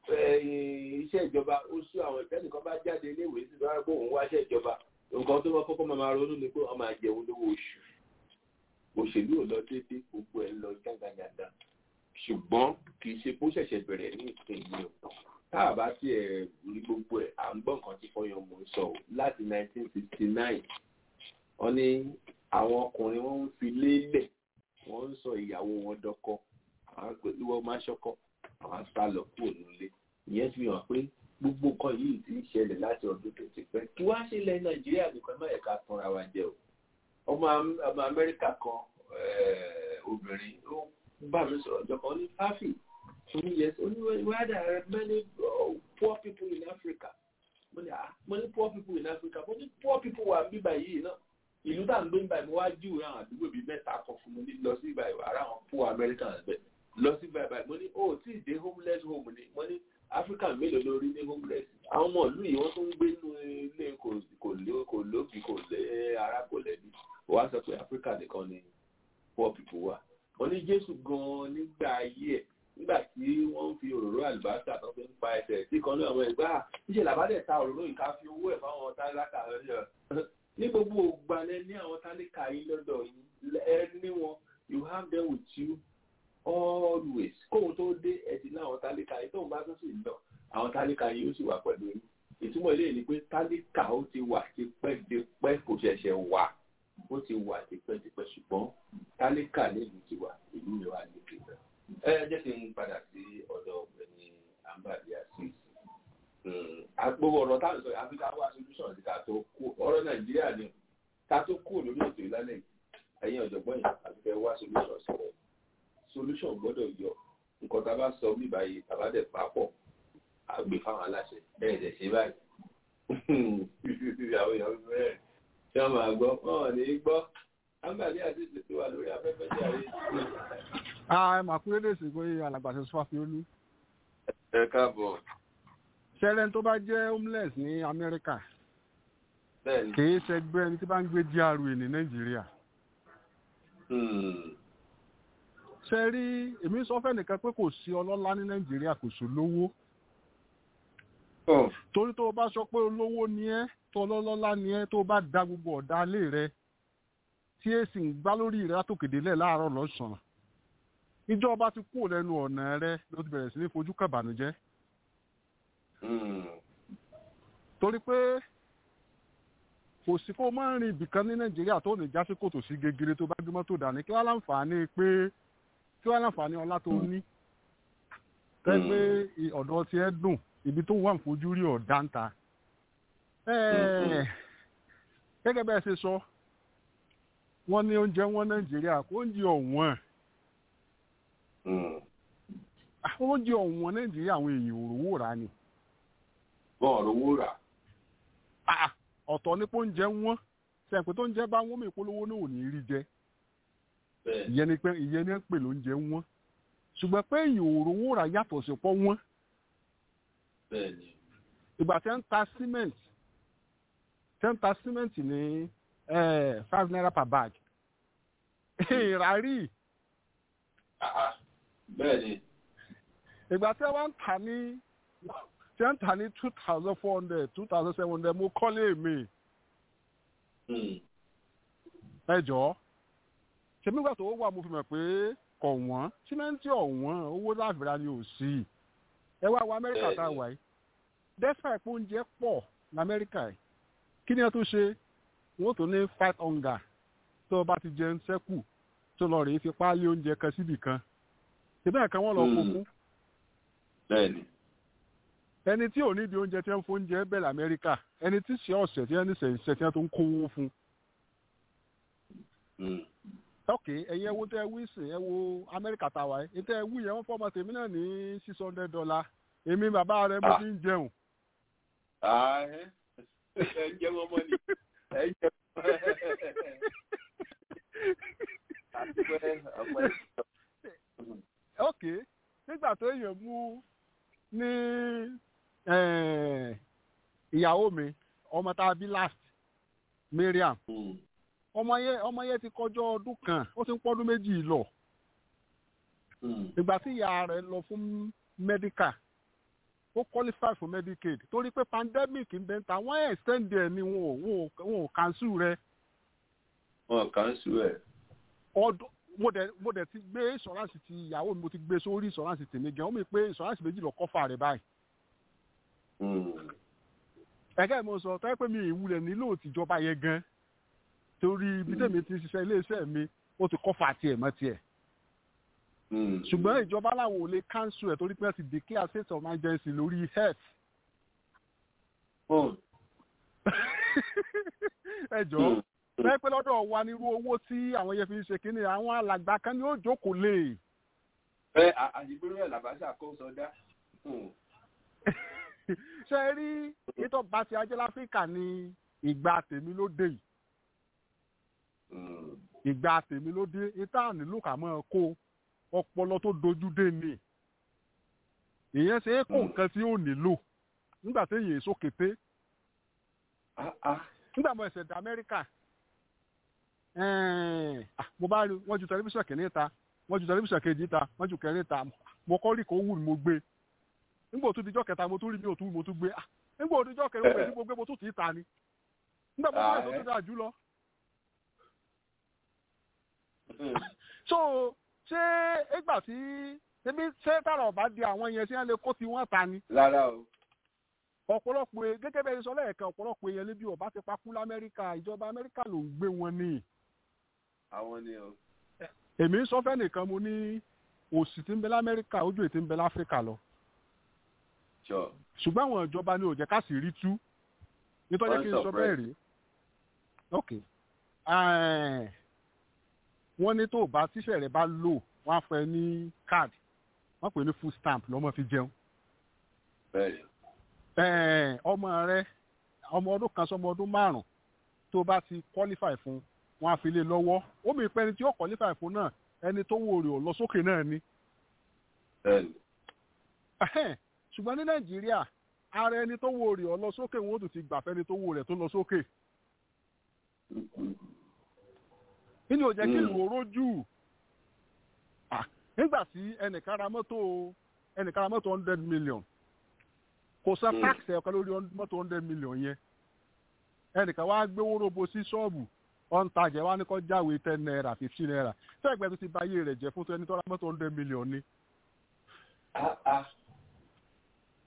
iṣẹ́ ìjọba ó sú àwọn ìtẹ́nìkan bá jáde iléèwé sí lọ́wọ́ pé òun wáṣẹ́ ìjọba nǹkan tó máa kọ́kọ́ máa ronú ni pé wọ́n máa jẹun lówó oṣù òṣèlú ò lọ déédéé gbogbo ẹ̀ ń lọ jàǹgàjàǹgà ṣùgbọ́n kì í ṣe bó ṣẹ̀ṣẹ̀ bẹ̀rẹ̀ ní ìsinyìí o tá a bá tiẹ̀ rí gbogbo ẹ̀ à ń gbọ́ nǹkan tí fọyín mò ń sọ o láti 1969 wọ́n ní àwọn ọkùnrin wọ́n ń fi lélẹ̀ wọ́n ń sọ ìyàwó wọn dọ́kọ àwọn pẹ̀lú wọn máa ṣọkọ àwọn sá lọ kúrò nílé ìyẹn fi hàn pé gbogbo nǹkan yìí ti ń ṣẹlẹ̀ láti ọdún tó ti pẹ́ kí wá ṣe ilẹ̀ nàìjíríà nìkan má yẹ ká tanra wa jẹ o ọmọ ọmọ amẹ́ríkà kan obìnrin ó bá mi sọ̀rọ̀ ọjọ́ kan ní fáfì Only yes, only where there are many uh, poor people in Africa. Money, ah, money poor people in Africa. Money poor people wà bí báyìí náà. Ìlú tá à ń gbé báyìí mo wá jù àwọn àdúgbò bíi mẹ́ta kan fún mi ní lọ sí báyìí ara àwọn poor Americans bẹ̀. Lọ sí báyìí báyìí mo ní o tí ì dé homeless home ni mo ní African mélòó lórí ní homeless. Àwọn ọmọ ìlú yìí wọ́n tún ń gbé nínú ilé kò lóbi kò lé ara kò lẹ́bi. Wọ́n á sọ pé Africa nìkan ni poor people wà. Mo ní Jésù gan-an nígbà ayé ẹ̀ nígbà tí wọ́n ń fi òróró àlùbáṣà tó fi ń pa ẹsẹ̀ tí kan ní àwọn ẹgbẹ́ níṣẹ́ làbádẹ́ ta òróró yìí ká fi owó ẹ̀ fáwọn tálákà rẹ̀ ní gbogbo ògbàlẹ̀ ní àwọn tálákà yìí lọ́dọ̀ yìí ẹ ní wọn you have them with you always kóhun tó dé ẹ̀dì ní àwọn tálákà yìí tóun bá tún sì lọ àwọn tálákà yìí ó sì wà pẹ̀lú yìí ìtumọ̀ ilé ni pé tálákà ó ti wà tipẹ́tipẹ́ kò ṣẹ̀ṣẹ̀ wà ó ti wà tipẹ́tipẹ́ ṣùgbọ́n tálákà nílùú ti wà ìlú mi wà ní ìpínlẹ̀ ẹ jẹ́ kí n padà sí ọ̀dọ̀ ọ̀gbẹ́ni ambali asis agbowó ọ̀rọ̀ táwọn sọ àfi ká wá solution sí ká tó kú ọ̀rọ̀ nàìjíríà ni ká tó kú lórí ètò ìlànà ẹ̀yìn ọ̀jọ̀gbọ́n yìí àti fẹ́ wá solution sí rẹ̀ solution gbọ́dọ̀ yọ nǹkan tá a bá sọ bí báyìí tàbá dẹ̀ papọ̀ àgbè fáwọn aláṣẹ bẹ́ẹ̀ dẹ̀ ṣe báyìí àwọn èèyàn bẹ́ẹ̀ tí wọ́n máa gbọ́ wọn ò ní gbọ́ ambali asis ti wà lórí afẹ́fẹ́ jàre ẹ mà kúrẹ́ lè sè pé alàgbà ṣe sọ́fà fi olú. ẹ káàbọ̀. ṣẹlẹ̀ tó bá jẹ́ homeless ní amẹ́ríkà kì í ṣẹgbẹ́ ẹni tí bá ń gbé GRA ní nàìjíríà. ṣe rí èmi sọ fẹ́ nìkan pé kò sí ọlọ́lá ní nàìjíríà kò sí olówó. torí tó o bá sọ pé olówó ni ẹ́ tó ọlọ́lá ni ẹ́ tó o bá da gbogbo ọ̀dà ilé rẹ tí èsì ń gbá lórí rẹ látòkèdélẹ̀ láàárọ̀ lọ́sàn-án ìjọba ti kúrò lẹ́nu ọ̀nà rẹ ló ti bẹ̀rẹ̀ sí ní fojú kàbànújẹ́. torí pé kò sí kó máa ń rin ibìkan ní nàìjíríà tó ní jásí kòtò sí gegere tó bá gbé mọ́tò dání kí wọ́n láǹfààní pé kí wọ́n láǹfààní ọlá tó ní tẹ́ pé ọ̀dọ̀ tiẹ̀ dùn ibi tó wà ń fojú rí ọ̀dá ń ta. gẹ́gẹ́ bẹ́ẹ̀ ṣe sọ wọ́n ní oúnjẹ wọn nàìjíríà kó oúnjẹ ọ̀wọ́n oúnjẹ ọ̀wọ́n nàìjíríà àwọn èèyàn òrówó rà ni. bọ́ọ̀lù owó rà. ọ̀tọ̀ ní pé oúnjẹ wọn sẹ́ǹpẹ́ tó ń jẹ́ bá wọ́n mi polówó náà ò ní rí jẹ. ìyẹn ni pé ìyẹn ni ń pè lóúnjẹ wọn ṣùgbọ́n pé èèyàn òrówó rà yàtọ̀ sí pọ́ wọn. ìgbà tí wọ́n ń ta cement tí wọ́n ń ta cement ní five naira per bag. ìrárí. bẹ́ẹ̀ni. ìgbà tí wọ́n ń tà ní tí wọ́n ń tà ní two thousand four hundred two thousand seven hundred mo kọ́lé mi. ẹ jọ̀ọ́ ṣe nígbà tó wà mo fi mọ̀ pé kọ̀ wọ́n símẹ́ǹtì ọ̀wọ́n owó láàbìrà ni ò sí ẹ wá wọ amẹ́ríkà tá a wà yìí dẹ́sà ìpò oúnjẹ pọ̀ lamẹ́ríkà yìí kí ni ẹ tó ṣe wọ́n tó ní fight hunger tó o bá ti jẹun sẹ́kù tó lọ rèé fi páálí oúnjẹ kan síbì kan ìbẹ́ẹ̀ kan wọ́n lọ kó fún. bẹ́ẹ̀ni. ẹni tí ò ní di oúnjẹ tí wọ́n ń fún oúnjẹ bẹ́ẹ̀ lamẹ́ríkà ẹni tí ṣe ọ̀sẹ̀ tí wọ́n ní sẹ̀ǹsẹ̀ tí wọ́n tó ń kówó fún ok ẹ̀yin ẹ wo tẹ́ ẹ wí sìn ẹ wo amẹ́ríkà tá a wáyé ẹ tẹ́ ẹ wí yẹn wọ́n fọ́ọ̀mù tèmi náà ní six hundred dollar èmi bàbá rẹ mo fi ń jẹun. ẹ jẹ́ wọn mọ́ ni ẹ jẹ́ ok nígbà tó yẹ mú ní ìyàwó mi ọmọ tá a bí last Mariam. Mm ọmọ yẹn ọmọ yẹn ti kọjọ ọdún kan ó ti ń pọ́dún méjì lọ ìgbà tí ìyá rẹ̀ lọ fún medical ó qualify for medicaid torí pé pandemic ń bẹ ta wọ́n extend ẹ̀ ni wọn ò wọn ò cancel rẹ̀. wọn ò cancel ẹ̀. ọdún mo dẹ̀ mo dẹ̀ ti gbé insurance ti ìyàwó mi mo ti gbé sórí insurance tèmi gan ó mi pé insurance méjì lọ cover rẹ̀ báyìí. ẹ̀gẹ́ mo sọ tọ́ pé mi ìwúlẹ̀ nílò tìjọba yẹn gan torí ibi tẹ̀mí ti ṣiṣẹ́ iléeṣẹ́ mi ó ti kọ́fà tiẹ̀ mọ́ tiẹ̀. ṣùgbọ́n ìjọba làwọn ò lè cancel ẹ̀ torí pé wọ́n ti declare state of emergency lórí health. ẹ jọ̀ọ́ bẹ́ẹ̀ pé lọ́dọ̀ wa nírú owó tí àwọn yẹn fi ń ṣe kínní àwọn alàgbà kan ni ó jókòó lè. ẹ àdìgbòrò ẹ̀ làbáṣà kó sọdá. ṣe rí ìtọ́ bá ti ajé láfíríkà ní ìgbà tèmi ló dé yìí ìgbà tèmi ló dé ìta nílò kà mọ́ kó ọpọlọ tó dojú dé ni ìyẹn ṣe é kó nǹkan tí ó nílò nígbà tí èyí èso kété nígbà mo ẹsẹ̀ dá amẹ́ríkà mo bá rí wọ́n ju tẹlifíṣàn kìíní ta wọ́n ju tẹlifíṣàn kejì ta wọ́n ju kẹrin ta mo kọ́ rí kó wù mí mo gbé nígbà tó dijọ́ kẹta mo tún rí mi ò tún mo tún gbé nígbà tó dijọ́ kẹrin mo gbé mo gbé mo tún tì í ta ni nígbà mo tún rí tó tún dáa jù lọ so ṣé ìgbà tí ebi ṣé tààrà ọba di àwọn yẹn tí wọn lè kó tí wọn ta ni. rárá o. ọ̀pọ̀lọpọ̀ gẹ́gẹ́ bẹ́ẹ̀ sọ lẹ́ẹ̀kan ọ̀pọ̀lọpọ̀ èèyàn lébi ọba ti pa kú lamẹ́ríkà ìjọba amẹ́ríkà ló ń gbé wọn ní. àwọn ni o. èmi ń sọ fẹ́ nìkan mo ní òsì tí ń bẹ lamẹ́ríkà ojú ètí ń bẹ láfíríkà lọ. ṣùgbọ́n àwọn ìjọba ni ò jẹ́ ká sì rí tú nítorí kí n sọ bẹ́ẹ̀ rí. ok wọ́n ní tó bá tíṣẹ̀ rẹ̀ bá lò wọ́n á fẹ́ ní káàdì wọ́n pè ní food stamp lọ́mọ fi jẹun. ọmọ rẹ ọmọ ọdún kan sọmọ ọdún márùn tó bá ti qualify fún wọ́n á fi lé lọ́wọ́ ó mi pẹ́ ẹni tí ó qualify fún náà ẹni tó wò rè ò lọ sókè náà ni. ṣùgbọ́n ní nàìjíríà ara ẹni tó wò rè ò lọ sókè wọn ó tún ti gbà fẹ́ni tó wò rẹ̀ tó lọ sókè nínú òjẹ́ kí ìlú orójú nígbà tí ẹnìkan ra mọ́tò ẹnìkan ra mọ́tò hundred million kò san tax ẹ̀ka lórí mọ́tò hundred million yẹn ẹnìkan wá gbéwó robo sí ṣọ́ọ̀bù ọ̀ǹtajà wa ní kó jáwé ten naira fifteen naira fẹ́ẹ̀gbẹ́ tó ti ba ayé rẹ̀ jẹ́ fún ẹni tó ra mọ́tò hundred million ni.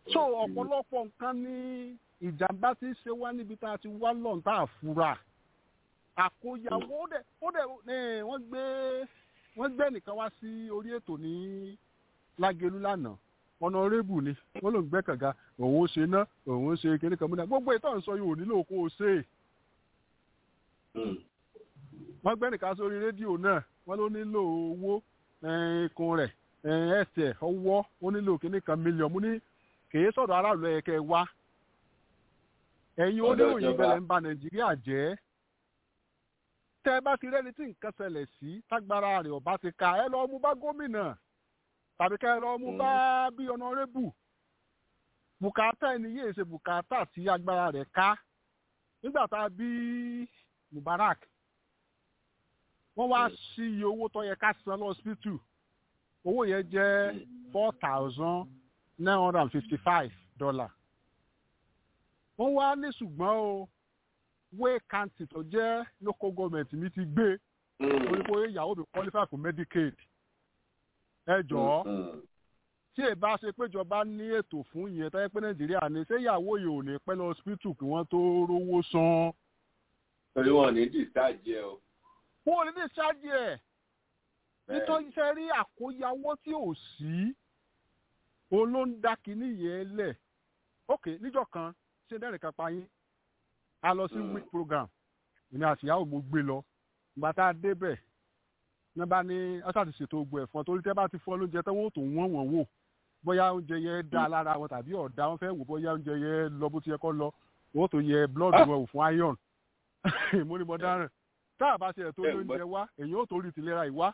so ọ̀pọ̀lọpọ̀ nǹkan ní ìjàmbá tí ń ṣe wá níbi tá a ti wá lọ́n tá a fura àkóyawó ó dẹ̀ ó dẹ̀ ẹ̀, wọ́n gbé wọ́n gbé nìkan wá sí orí ètò ní lágẹ̀lú lánàá ọ̀nàrẹ́bù ni wọ́n ló ń gbẹ́ kànga òun ó ṣe ná òun ó ṣe kíní kan múná gbogbo ìtàn sọ yìí ò nílò kó o ṣe é wọ́n gbé nìkan sórí rédíò náà wọ́n ló nílò owó eh, ikùn rẹ̀ eh, ẹsẹ̀ ọwọ́ ó nílò kíní kan mílíọ̀nù mo ní kèé sọ̀rọ̀ aráàlú ẹ̀kẹ́ wá ẹ̀yin Ọ̀dọ̀ oníròyìn ìjọba. bẹ̀rẹ̀ ń ba nàìjíríà jẹ́ tẹ́ ẹ bá ti rẹ́ni tí nǹkan ṣẹlẹ̀ sí tágbára rẹ̀ ọ̀bá ti ka ẹ lọ́ọ́ mú bá gómìnà tàbí ká ẹ lọ́ọ́ mú bá bí ọ̀nàrẹ́bù bùkátà ẹni yéé ṣe bùkátà tí agbára rẹ̀ ká nígbà tá a bí mubarak wọ́n wá sí iye owó tó yẹ ká san lọ́sibítù owó yẹn jẹ́ four thousand nine hundred and fifty five dollar wọ́n wá ní ṣùgbọ́n o way county tó jẹ́ local government mi ti gbé torí pé ìyàwó mi qualify for medicaid ẹ jọ̀ọ́ tí ẹ bá ṣe péjọba ní ètò fún ìyẹn tó yẹ pé nàìjíríà ní ṣé ìyàwó yìí ò ní pẹ́ lọ hospital kí wọ́n tó rówó san. torí wọn ò ní discharge ẹ o. wọn ò ní discharge ẹ̀ nítorí iṣẹ́ rí àkóyawọ́ tí ò sí òun ló ń dá kinní yẹn lẹ̀ ok níjọ́ kan ṣé dẹ́rìn kan pa yín a lọ sí week program èmi àti ìyàwó mo gbé lọ ìgbà tá a débẹ̀ ní bá ní ọ́sà ti ṣètò ogun ẹ̀fọn torí tẹ́ bá ti fọ́ lóúnjẹ tẹ́ wọ́n tó wọ́n wọ́n wò bóyá oúnjẹ yẹn dá lára wọn tàbí ọ̀dá wọn fẹ́ wò bóyá oúnjẹ yẹn lọ bó ti yẹ kó lọ wọ́n tó yẹ blood wọn wò fún iron mo ní mo dáràn tá a bá ṣe ẹ̀tọ́ lóúnjẹ wá èyàn ò tó rí tìlera ìwá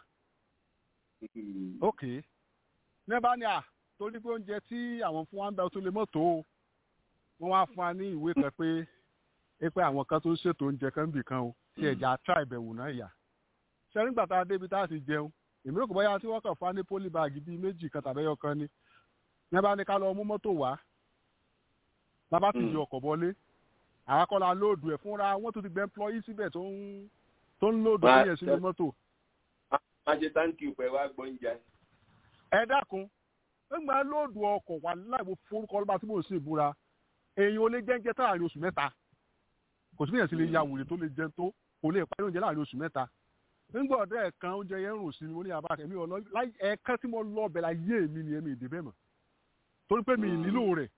ok ní bá ní à torí pé oúnjẹ tí àwọn fún wa ń bẹ tó lè mọ́tò o wọ́n wá fún wa ní ìwé kan pé é pé àwọn kan tó ń ṣètò oúnjẹ kan bì kan o tí ẹ̀já tra ìbẹ̀wò náà yà ṣe nígbà tá a débi tá a ti jẹun èmi rò kò bóyá tí wọ́n kàn fún wa ní pólíbàgì bíi méjì kan tàbí ẹyọ kan ni ní bá ní ká lọ mú mọ́tò wá bàbá sì yọ ọkọ̀ bọ́lé àwọn akọ́lá lóòdù ẹ̀ fúnra wọ́n tún ti gbẹ́ employee síbẹ̀ tó ń tó ń lóòdù Wá- yẹn sínú mọ́tò. má ṣe táǹkì pẹ̀ wá gbọ́njà. ẹ dákun nígbà lóòdù ọkọ̀ wà láìwo forúkọ ọlọ́ba tí mò ń sì búra èèyàn ò lè jẹ́ńjẹ́ tá láàrin oṣù mẹ́ta kò sí bí èèyàn sì lè ya wùrè tó lè jẹun tó kò lè parí oúnjẹ láàrin oṣù mẹ́ta nígbà ọ̀dọ́ ẹ̀kan oúnjẹ yẹn ń rùn sí mi mo ní àbá kẹ́mi ọ̀nà ẹ̀ẹ̀kan tí mo lọ ọbẹ̀ la yé mi ni èmi ìdè bẹ́ẹ̀ mọ̀ torí pé mi ì nílò rẹ̀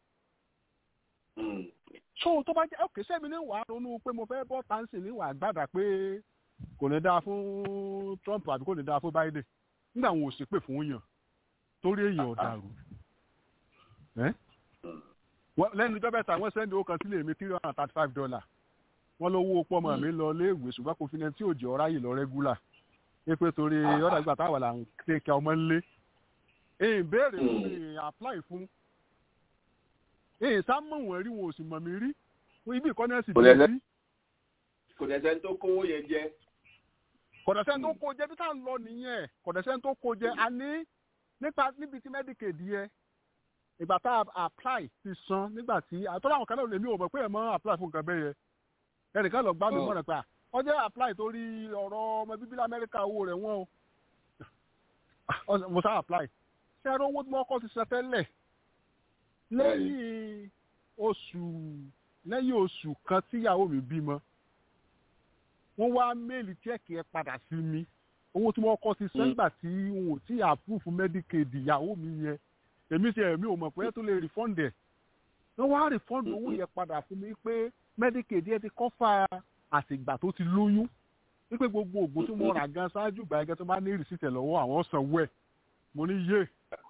so tó bá jẹ́ òkè sẹ́mi ní wàá ronú pé mo fẹ́ bọ́ táǹsì ní wàá gbàdà pé kò ní dáa fún Trump àbí kò ní dáa fún Biden nígbà wọn ò sì pè fún yàn torí èèyàn ọ̀daràn ẹ́ Wọ́n- lẹ́nu ìjọba ẹ̀ta wọ́n sẹ́ndì owó kan sílé mi three hundred and thirty five dollar wọ́n lówó pọ́mọ mi lọ léèwé ṣùgbọ́n kò fi ní tí òjò ọ̀rá yìí lọ rẹ́gúlà pé torí ọ̀dà ìgbà táwọn là ń kéka ọmọ ńlé èyí béèrè fún mi èyí apply fún èyí sá mọ̀ wọ́n rí wọn ò sì mọ̀ mí rí ibi ìkọ́ni ẹ̀sìn Kò bí lẹ́sẹ̀- sí kò dẹ̀ sẹ́ni tó kówó yẹn jẹ. kọ̀dọ̀sẹ́ tó kó jẹ bí tá à ń lọ nìyẹn kọ̀dọ̀sẹ́ tó kó jẹ a ní nípa níbi tí medicaid yẹ ìgbà tá a apply ti san nígbà tí àtọ́lá àwọn kan náà lèmi ò mọ̀ pé ẹ̀ mọ́ apply fún nǹkan bẹ́ẹ̀ yẹ ẹnìkan lọ gbá mi Oh. mọ̀ràn pé à ọjọ́ apply torí ọ̀rọ̀ ọmọ bíbí lamẹ́ríkà owó rẹ̀ wọ́n o mo sá apply ṣé ẹ̀rọ owó tí wọ́n kọ́ ti ṣe tẹ́lẹ̀ lẹ́yìn oṣù lẹ́yìn oṣù kan tíyàwó mi bímọ wọ́n wá méèlì chẹ́ẹ̀kì ẹ padà sí mi owó tí wọ́n kọ́ sí sẹ́ńgbà tí wọn ò tí àpúrúfù medicaid ìyàwó mi yẹn èmi ti ẹ̀mí ò mọ̀ pé tó lè refund ẹ̀ wọ́n wá refund owó yẹn padà fún mi pé medicaid yẹn ti kọ́fà àtìgbà tó ti lóyún wípé gbogbo ògùn tí mo rà gan ṣáájú ìgbà yẹn tó bá ní rìsíìtì ẹ̀ lọ́wọ́ àwọn sanwó ẹ̀ mo ní yé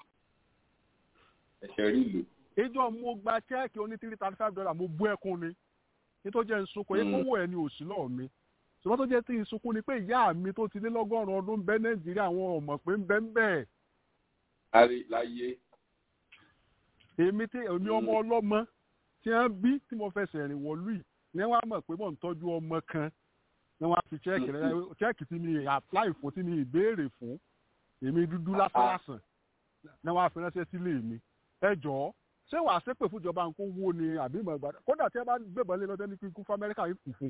ẹ̀ṣẹ̀ rí ìlú. ìjọ mo gba chẹ́ẹ̀kì oní three thirty five dollar mo bú ẹkún ni nítorí jẹ́ nsukun yẹ Mm. kówó ẹ̀ ní òsì lọ́ọ̀ mi ṣùgbọ́n tó jẹ́ tí ìsunkún ni pé ìyá mi tó ti lé lọ́gọ́rùn-ún ọdún bẹ́ nàìjíríà àwọn ọmọ pé ń bẹ́ ń bẹ́ẹ̀ láyé láyé. èmi tí èmi ọmọ ọlọ́mọ tí wọ́n bí tí mo fẹsẹ̀ rìn wọ̀lú yìí ni wọ́n á mọ̀ pé mò ń tọ́jú ọmọ kan ni wọ́n á fi chẹ́ẹ̀kì rẹ chẹ́ẹ̀kì tí mi apply fún tí mi ìbéèrè fún èmi dúdú lásán lásán ni wọ́n á fi ránṣẹ́ sílé mi ẹ jọ̀ọ́ ṣé wàá ṣépè fún ìjọba nǹkan wo ni àbí ìmọ̀ ìgbàdàn kódà tí ẹ bá gbébọn lé lọ́dẹ́ ní kíkú fún amẹ́ríkà yìí kù fún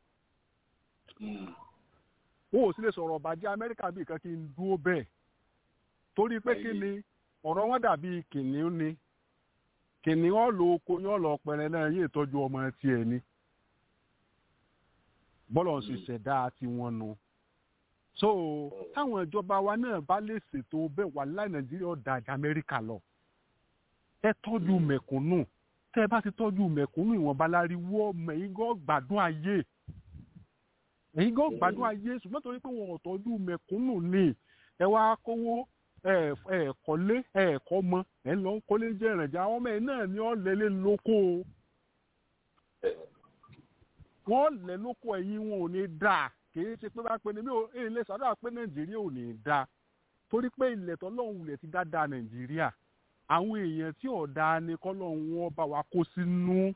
wọn ò sì lè sọ̀rọ̀ ọ̀bàjẹ́ amẹ́ríkà bíi kan kí n dúró bẹ́ẹ̀ torí pé kí ni ọ̀rọ̀ wọn dàbí kìnìún ni kìnìún lo oko yóò lọ pẹrẹ náà yóò tọ́jú ọmọ tiẹ̀ ni bọ́lọ̀ ń ṣe ṣẹ̀dá tiwọn nu so táwọn ìjọba wa náà bá lè ṣètò bẹ́ẹ̀ wà láì nàìjíríà ọ̀dà àjà amẹ́ríkà lọ ẹ tọ́jú mẹ̀kúnnù tẹ́ ẹ bá ti tọ́jú mẹ̀kúnnù ìwọ̀nba láriwo ọmọ ẹ̀yin gan gbádùn ayé ẹ̀yin gan gbádùn ayé ṣùgbọ́n torí pé wọn ò tọ́jú mẹ̀kúnnù ni ẹ wá kówó ẹ ẹ kọ́lé ẹ kọ́ mọ ẹ lọ ń kọ́lé jẹ́ ìrìnàjà àwọn ọmọ ẹ náà ni ọ́ lẹ́lẹ́ lóko wọ́n lẹ́ lóko ẹ̀yin wọn ò ní dáa kìí ṣe pé bá pe ni mi ò ilé sàdá pé nàìjíríà ò ní dáa torí pé ilẹ̀ tọ́lọ́hún ilẹ̀ ti dáadáa nàìjíríà àwọn èèyàn tí ọ̀dà ni kọ́lọ́hún wọn bá wa kó sínú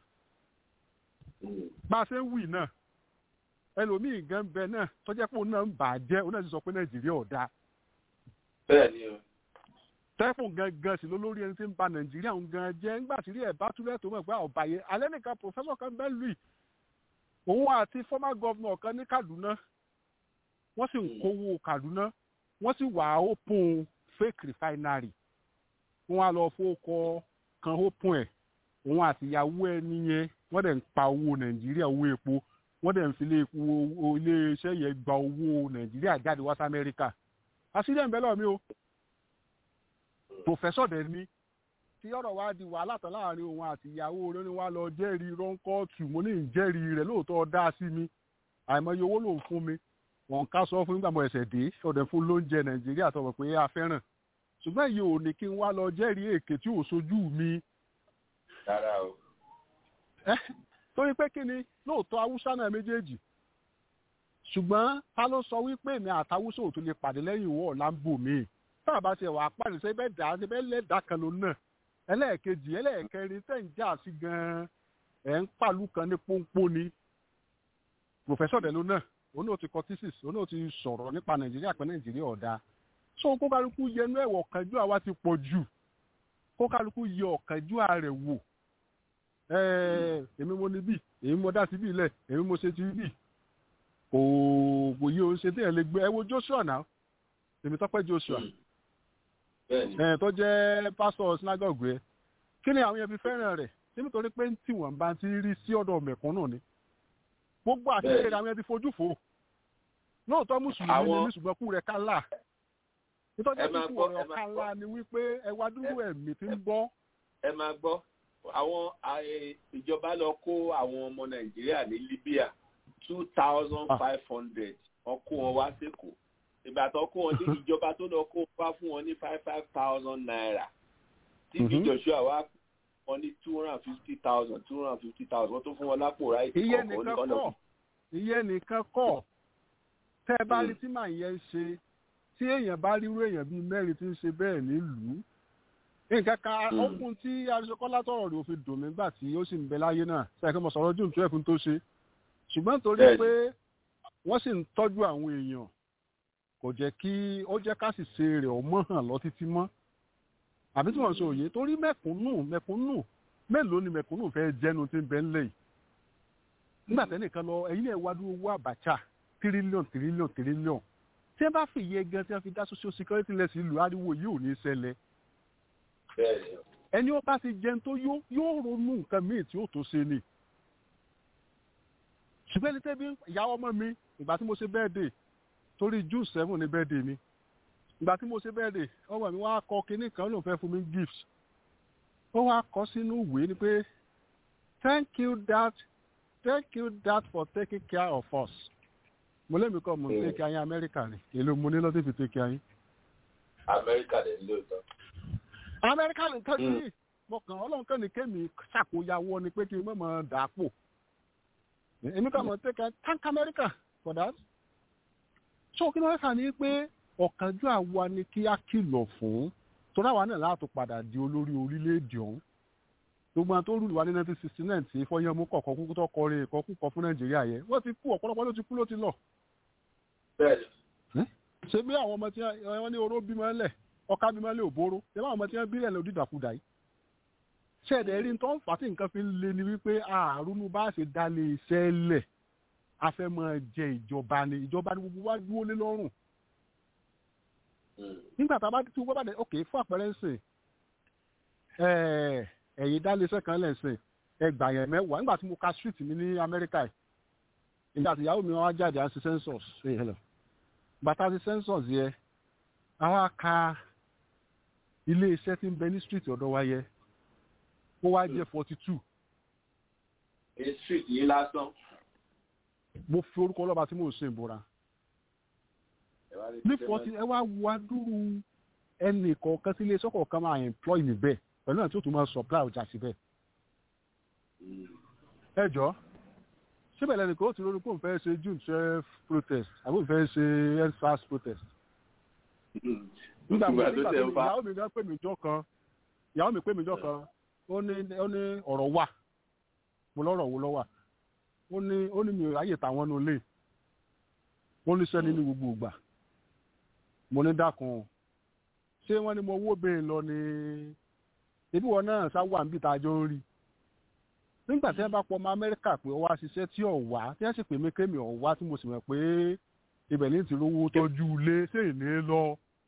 bá a ṣe ń wì náà ẹlòmíì gan bẹ náà tọ́jà pé òun náà ń bà á jẹ́ òun náà ti sọ pé nàìjíríà ọ̀dà bẹ́ẹ̀ ni o. tẹ́fùn gangan sí lólórí ẹni tí ń ba nàìjíríà ń gan jẹ́ ńgbà tí rí ẹ̀ bá túlẹ̀ tó mọ̀ pé ọ̀bàyẹ alẹ́ nìkan pòfẹ́sọ̀ kan bẹ́ẹ̀ lùi òun àti former governor kan ní kaduna wọ́n sì ń kówó kaduna wọ́n sì wà open fake refinery wọ́n á lọ fowókọ kan open ẹ̀ òun àti ìyàwó ẹni yẹn wọ́n dẹ̀ ń pa owó nàìjíríà owó epo wọ́n dẹ̀ ń fi ilé iṣẹ́ yẹn gba owó nàìjíríà jáde wá sí amẹ́ríkà àṣírí ẹ̀ ń bẹ lọ́ọ̀ mi o professor dẹ̀ ni tí ọ̀rọ̀ wa di wàhálà tán láàrin òun àti ìyàwó rẹ̀ ni wá lọ jẹ́rìí rọ́ńkọ́ọ̀tù mo ní ìjẹ́rìí rẹ̀ lóòótọ́ dá sí mi àìmọye owó lòun fún mi wọn ká sọ fún nígbà mo ẹsẹ̀ dé ọ̀dẹ̀ fún lóúnjẹ nàìjíríà tó mọ̀ pé a fẹ́ràn ṣùgbọ́n èyí ò ní kí n wá lọ jẹ́rìí èké tí ò sojú mi. rárá o. ẹ torí pé kí ni lóòótọ́ haúsá náà méjèèjì ṣùgbọ́n ta ló sọ wípé èmi àtàwùsọ ò tún lè pàdé lẹ́yìn ìwọ ọ̀làǹbò mi tá a bá ṣe wà á pàdé ṣe bẹ́ẹ̀ dà ṣe bẹ́ẹ̀ lẹ́ẹ̀dá kan ló náà ẹlẹ́ẹ̀kejì ẹlẹ́ẹ̀kẹrin tẹ̀ ń jà sí gan-an ẹ̀ ń pàlú kan ní pọ́npọ́n ni pòfẹ́sọ̀ dẹ̀ ló náà òun náà ti kọ thesis òun náà ti sọ̀rọ̀ nípa nàìjíríà pé nàìjíríà ọ̀dà so kó kálukú yẹnu ẹ̀wọ̀ ọ̀kánjú àwa ti pọ̀ jù kó kálukú yẹ ọ̀kánjú rẹ̀ wò èmi mo ní bì èmi mo dá sí bì lẹ̀ èmi mo ṣe ti bì kò kò yí o ṣe téèyàn lè gbé ẹ wo joshua náà èmi tọ́pẹ́ joshua tó jẹ́ pásítọ̀ sinagogue ẹ kí ni àwọn yẹn fi fẹ́ràn rẹ̀ ṣé nítorí pé tí wọ́n bá ti rí sí ọ̀dọ̀ mẹ̀kúnnù ni gbogbo àtìlẹ́yìn àwọn yẹn ti fojú fò lóòótọ́ mùsùlùmí ni mí ṣùgbọ́n kú rẹ̀ kálá nítorí pé kú rẹ̀ kálá ni wípé ẹ wá dúró ẹ̀mí tí ń bọ́. ẹ máa gbọ́ àwọn ìjọba lọ kó àwọn ọmọ nàìjíríà ní libya two thousand five hundred ọkọ wọn wá sẹ́kọ̀ọ́ ìgbà tó kó wọn ní ìjọba tó lọ kó wá fún wọn ní five five thousand naira tí bí joshua wá wọn ní two hundred and fifty thousand two hundred and fifty thousand wọn tó fún wọn lápò ráìtì iye nìkan kọ́ iye nìkan kọ́ tẹ́ ẹ bá rí tí màá yẹn ṣe tí èèyàn bá rírú èèyàn bíi mẹ́rin tí ń ṣe bẹ́ẹ̀ nílùú nǹkan kan ọkùn tí aṣọkọ́lá tọ̀rọ̀ rẹ̀ ò fi dùn mí gbà tí ó sì ń bẹ láyé náà sẹ́yìn mo sọ̀rọ̀ june twelve tó ṣe ṣùgbọ́n torí pé wọ́n sì ń tọ́jú àwọn èèyàn kò jẹ́ kí ó jẹ́ ká sì ṣe rẹ̀ ọmọ hàn lọ títí mọ́ àbí tí wọ́n sọ òye torí mẹ̀kúnnù mẹ̀kúnnù mélòó ni mẹ̀kúnnù fẹ́ jẹ́nu tí ń bẹ ńlẹ̀ yìí nígbà tẹ́nìkan lọ ẹ̀yin náà wá dúró owó àbàchà tírílíọ̀n tírílíọ̀n tírílíọ̀n tí wọ́n bá fi iye gan tí wọ́n fi dá social security lẹ́sìn ìlú ariwo yìí ò ní ṣẹlẹ̀ ẹni ó bá ti jẹun tó yóò ronú nǹkan míì tí ó tó ṣe ni ṣùgbọ́n ẹni tẹ́bí ìyàwó ọmọ mi ìgbà tí mo ṣe birthday torí june seven ní birthday mi ìgbà tí mo ṣe birthday ọmọ mi wá kọ kinní kan ló fẹ́ fún mi gift ó wá kọ sínú ìwé ni pé thank you dad thank you dad for taking care of us mo lémi kọ́ mo ń take care yín amẹ́ríkà ni èlò mo ní lọ́dún fi take care yín. amẹ́ríkà lè ń lóòótọ́. amẹ́ríkà lè ń tọ́jú yìí mo kàn ọlọ́run kàn ní kémi ṣàkóyawọ́ ni pé kí n mọ̀ mọ́ dà á pò èmi kàn mọ̀ take care thank america for that so kí ló fà ní pé ọ̀kánjú àwa ni kí á kìlọ̀ fún torí àwa náà láti padà di olórí orílẹ̀-èdè ọ̀hún gbogbo àwọn tó rúlù wá ní nineteen sixty nine tí fọyánmú kọ̀ọ̀kan kúkú tó kọrin ìkọ́ kúkọ fún nàìjíríà yẹn wọ́n ti kú ọ̀pọ̀lọpọ̀ ló ti kú ló ti lọ. ṣé bí àwọn ọmọ tí wọ́n ní oró bímọ lẹ̀ ọkà bímọ lẹ̀ òbóró ṣé báwọn ọmọ tí wọ́n bí lẹ̀ lòdì dàkúdà yìí. ṣẹ̀dẹ̀ rí tó ń fà tí nǹkan fi ń le ni wípé àrùn bá ṣe dálé iṣẹ́ lẹ̀ a fẹ́ máa jẹ ìjọba ni ìjọba ni gbogbo wa dúró lé lọ́rùn. nígbà tá a bá tí wọ́n bá dé ok fún àpẹẹrẹ ń sìn ẹ̀yin dá iléeṣẹ́ kan lẹ́sìn ẹgbà yẹn mẹ́wàá nígbà tí mo ka street mi ní amẹ́ríkà yìí ìgbà tí ìyàwó mi wá jáde àti census ṣe hello bàtà ti census yẹ àwọn aka ilé iṣẹ́ tí ń bẹ ní street ọ̀dọ̀ wa yẹ ó wá jẹ́ forty two ní street yìí lásán. mo fi orúkọ ọlọ́ba tí mò ń ṣe ìbúra ní forty ẹ wá wá dúró ẹnì kọ̀ọ̀kan tí ilé iṣẹ́ kọ̀ọ̀kan máa employ níbẹ̀ pẹ̀lú náà tí ó tún máa supply ọjà síbẹ̀ ẹ jọ síbẹ̀ lẹ́nu kó ti lórí kó n fẹ́ ṣe june twelve protest àbí n fẹ́ ṣe endsars protest. nígbà tí nígbà tí ìyàwó mi gan pè mí jọ kan ìyàwó mi pè mí jọ kan ó ní ó ní ọ̀rọ̀ wà mo lọ́rọ̀ wo lọ́wà ó ní ó ní mi ò ráyè táwọn nù lé ó ní sẹ́ni ní gbogbo ìgbà mo ní dákun ṣé wọ́n ní mo wó bẹ́ẹ̀ lọ ni ebi wọn náà sá wà níbi tá a jọ ń rí nígbà tí wọn bá pọ ọmọ amẹ́ríkà pé ọwọ́ àṣìṣe tí ò wá tí wọ́n sì pè mí kémi ò wá tí mo sì mọ̀ pé ibẹ̀ ní ti rówó tọ́jú ilé ṣé ìní lọ.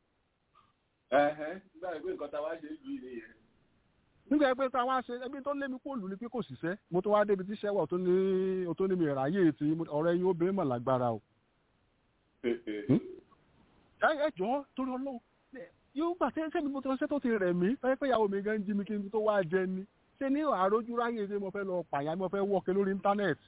nígbà pé nǹkan tá a wá ṣe é ju ilé yẹn. nígbà pé tá a wá ṣe ẹbí tó lé mi kó lù ní pé kò ṣiṣẹ́ mo tó wá débi tí sẹ́wọ̀ tó ní o tó ní mi ráyè tí ọ̀rẹ́ yín obìnrin mọ̀ lágbára o. ẹ jọ torí ọlọ́run yóò gbà sẹ́mi mo tó ṣẹ́ tó ti rẹ̀ mí pé ìyàwó mi gan jí mi kí n tó wá jẹ ni ṣe ní àrójú ráyè ṣe mo fẹ́ lọ pààyàn mo fẹ́ wọ́ọ̀kẹ́ lórí íńtánẹ́ẹ̀tì.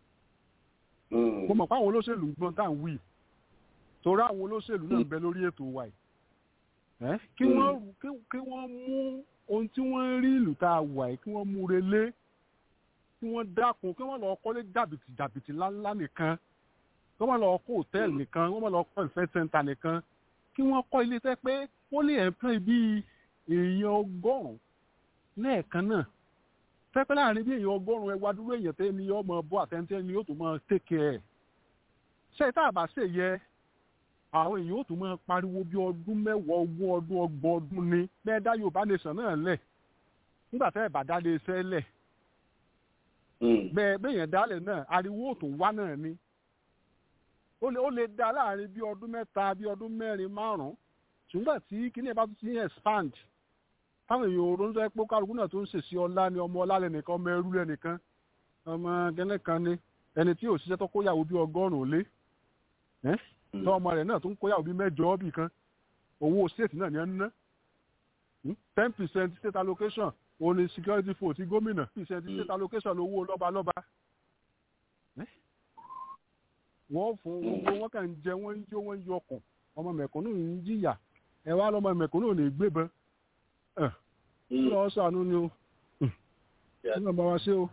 mo mọ̀ pé àwọn olóṣèlú ń gbọ́n tá à ń wí torí àwọn olóṣèlú náà ń bẹ lórí ètò wa yìí. kí wọ́n mú ohun tí wọ́n ń rí ìlú tá a wà yìí kí wọ́n mú relé kí wọ́n dákun kí wọ́n lọ kọ́lé jàbìtì jàbìtì ńláńlá nìkan kí wọ́n lọ kọ́ hòtẹ́ẹ̀lì nìkan kí wọ́n lọ kọ́ ìfẹ́ sẹ́ńtà nìkan kí wọ́n kọ́ ilé tẹ́ pé wọ́n lè ẹ̀ńpẹ́ bíi èèyàn ọgọ́rùn-ún lẹ́ẹ̀kan náà pẹ́pẹ́ láàrin bí èèyàn ọgọ́rùn-ún ẹwà dúró èèyàn tẹ́ ni ọmọ bọ́ àtẹ́ntẹ́ ni yóò tún máa tẹ́kẹ̀ ẹ̀ ṣe tá a bá ṣe yẹ àwọn èèyàn yóò tún máa pariwo bí ọdún mẹ́wàá ogún ọdún ọgbọ̀n ọdún ni bẹ́ẹ̀ dá Yorùbá nation náà lẹ̀ nígbà tẹ́ ẹ̀ bá dálé iṣẹ́ lẹ̀ bẹ́ẹ̀ bẹ́ẹ̀yàn dálẹ̀ náà ariwo tó wá náà ni ó lè dá láàrin bí ọdún mẹ́ta bí ọdún mẹ́rin márùn-ún ṣùgbọ́n tí kíní ẹ̀ bá tún ti expand táwọn èèyàn òru ń sọ pé kálukú náà tó ń ṣèṣì ọlá ni ọmọ ọlá lẹnìkan ọmọ ẹrú lẹnìkan ọmọ gẹ́lẹ́ kan ni ẹni tí òṣìṣẹ́ tó kóyàwó bí ọgọ́rùn-ún lé tó ọmọ rẹ̀ náà tó ń kóyàwó bí mẹ́jọ bì kan owó state náà ni ẹ ń ná ten percent state allocation òun ni security fund ti gómìnà percent state allocation owó lọ́balọ́ba wọ́n fún owó wọn kàn ń jẹ wọ́n ń jó wọ́n ń yọkùn ọmọ mẹ̀kúnnù ń jìyà ẹ wá lọ́mọ mẹ̀kúnnù ò ní gbébọn lọ sànú ni o ní ọba wa ṣe o.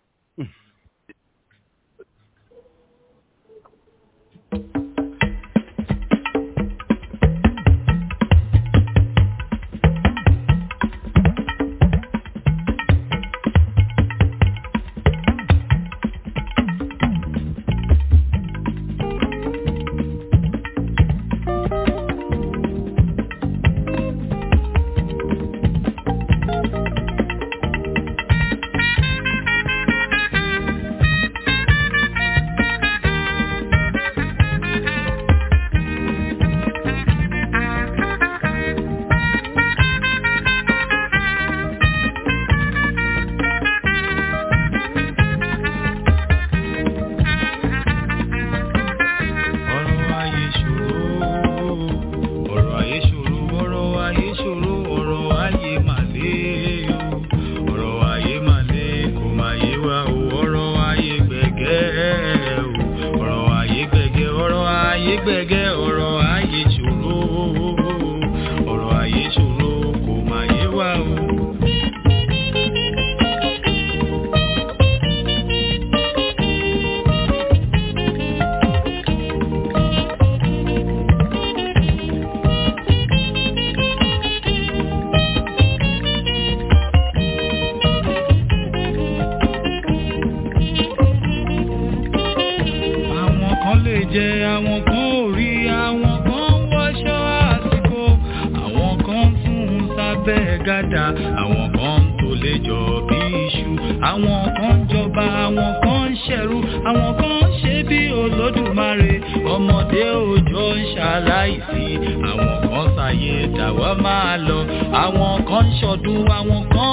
gàdà àwọn kan tó lè jọ bí iṣu àwọn kan jọba àwọn kan ń ṣẹ̀rú àwọn kan ṣe bí olódùmarè ọmọdé òjò ń ṣaláìsí àwọn kan ṣàyè dàwa máa lọ àwọn kan ń ṣọdún àwọn kan ń sùn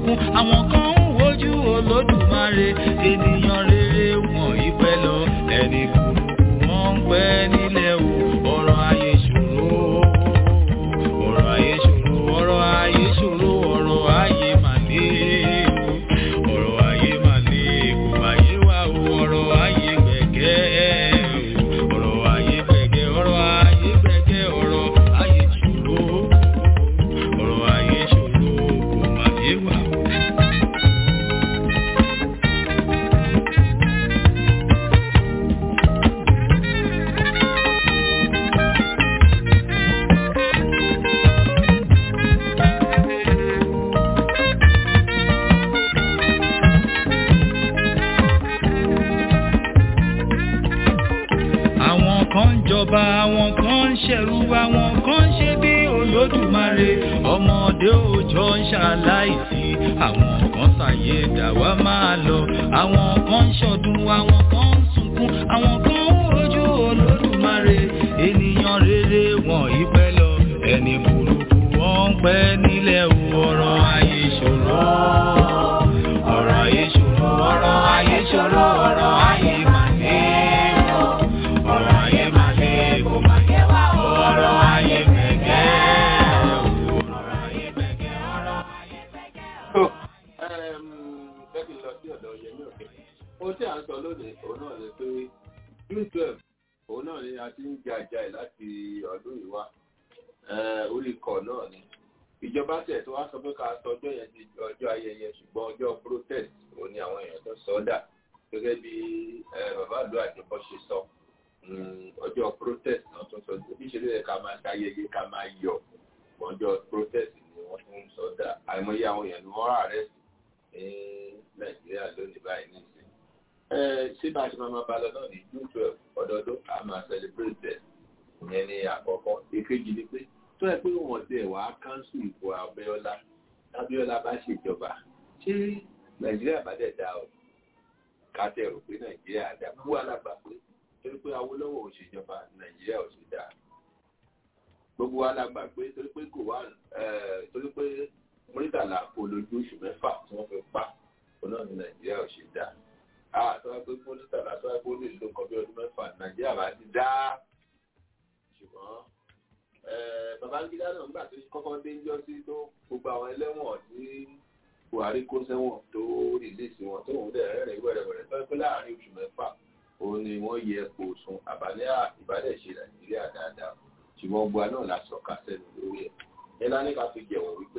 sunkún àwọn kan ń wojú olódùmarè ènìyàn rere wọn ìpẹ́ lọ ẹni burúkú wọn ń pẹ́ nílẹ̀ o ọ̀rọ̀ ayé ṣòro ọ̀rọ̀ ayé ṣòro ọ̀rọ̀ ayé ṣòro ọ̀rọ̀ ayé màlé o ọ̀rọ̀ ayé màlé kò má yé wa o ọ̀rọ̀ ayé gbẹ̀gẹ́ o ọ̀rọ̀ ayé gbẹ̀gẹ́ ọ̀rọ̀ ayé gbẹ̀gẹ́ ọ̀rọ̀ ayé ṣòro ọ̀rọ̀ ayé ṣòro kò má yé wa o. àwọn kan ń jọba àwọn kan ń ṣẹ̀rú àwọn kan ń ṣe bí olódùmarè ọmọdé òòjọ́ ń ṣaláìsí àwọn kan ṣàyè dàwa máa lọ àwọn kan ń ṣọdún àwọn kan ń sunkún àwọn kan ń rojú olódùmarè ènìyàn rere wọn ìpẹ́ lọ ẹni burúkú wọn ń pẹ́ nílẹ̀ o, ọ̀rọ̀ ayé ṣòro ọ̀rọ̀ ayé ṣòro ọ̀rọ̀ ayé ṣòro ọ̀rọ̀ ayé màlẹ́ o ọ̀rọ̀ ayé máa lé kó máa yẹ wá o. ọ̀rọ̀ ayé gbẹ̀gẹ́ o. ọ̀rọ̀ ayé gbẹ̀gẹ́ ọ̀rọ̀ ayé gbẹ̀gẹ́ o. jẹ́ kí n lọ sí ọ̀dọ̀ yẹmí òkè ohun tí à ń sọ lónìí òun náà ni pé june twelve òun náà ni a ti ń jẹ àjà ẹ̀ láti ọdún yìí wá Eh, orí ikọ̀ náà ni ìjọba tẹ̀ tó wá sọ pé ká sọ ọjọ́ yẹn di ọjọ́ ayẹyẹ ṣùgbọ́n ọjọ́ protest òun ni àwọn èèyàn tó sọ ọ́ dà gẹ́gẹ́ bí eh, bàbá àdúrà àjọpọ̀ ṣe sọ Mm, ọjọ́ protest náà tó sọ níṣẹ́ ló yẹ ká máa ṣayẹyẹ ká máa yọ̀ ọjọ́ protest ni wọ́n tún ń sọ dà àìmọye àwọn èèyàn ni wọ́n rà rẹ̀ sí ní nàìjíríà lónìí báyìí nísìnyí. ẹ ṣé bá a ṣe máa máa bá lọ náà ní june twelve ọdọọdún a máa celebrate ẹ ìyẹn ní àkọ́kọ́ èkejì ni pé tó yẹ pé wọ́n ti ẹ̀ wá káńsù ìbò abẹ́ọ́lá abẹ́ọ́lá bá ṣèjọba ṣé nàìjíríà bá dẹ̀ dá o ká tẹ̀ rò pé nàìjíríà dá kú alágbà pé torí pé awolowo ò ṣèjọba nàìjíríà ò ṣe dáa gbogbo wa la gbà pé torí pé kò wá torí pé murtala kò lójú oṣù mẹ́fà tí wọ́n fi pa òun náà ní nàìjíríà ò ṣe dáa a tó wá pé murtala tó wá pé ó lè lo nǹkan bí ọdún mẹ́fà nàìjíríà bá ti dá ṣùgbọ́n babangida náà nígbà tó kọ́kọ́ dé ń jọ sí tó gbogbo àwọn ẹlẹ́wọ̀n tí buhari kó sẹ́wọ̀n tó rìlíìsì wọn tó ń dẹ̀ rẹ́rìn wẹ̀rẹ̀wẹ̀rẹ̀ tó wá pé láàrin oṣù mẹ́fà òun ni wọ́n yẹ kó sun àbálẹ́ ìbálẹ̀ ṣe nàìjíríà dáadáa ṣùgbọ́n gbogbo àná la sọ̀ka sẹ́nu lórí ẹ̀ ẹ lá ní ká fi jẹ̀wọ̀n wípé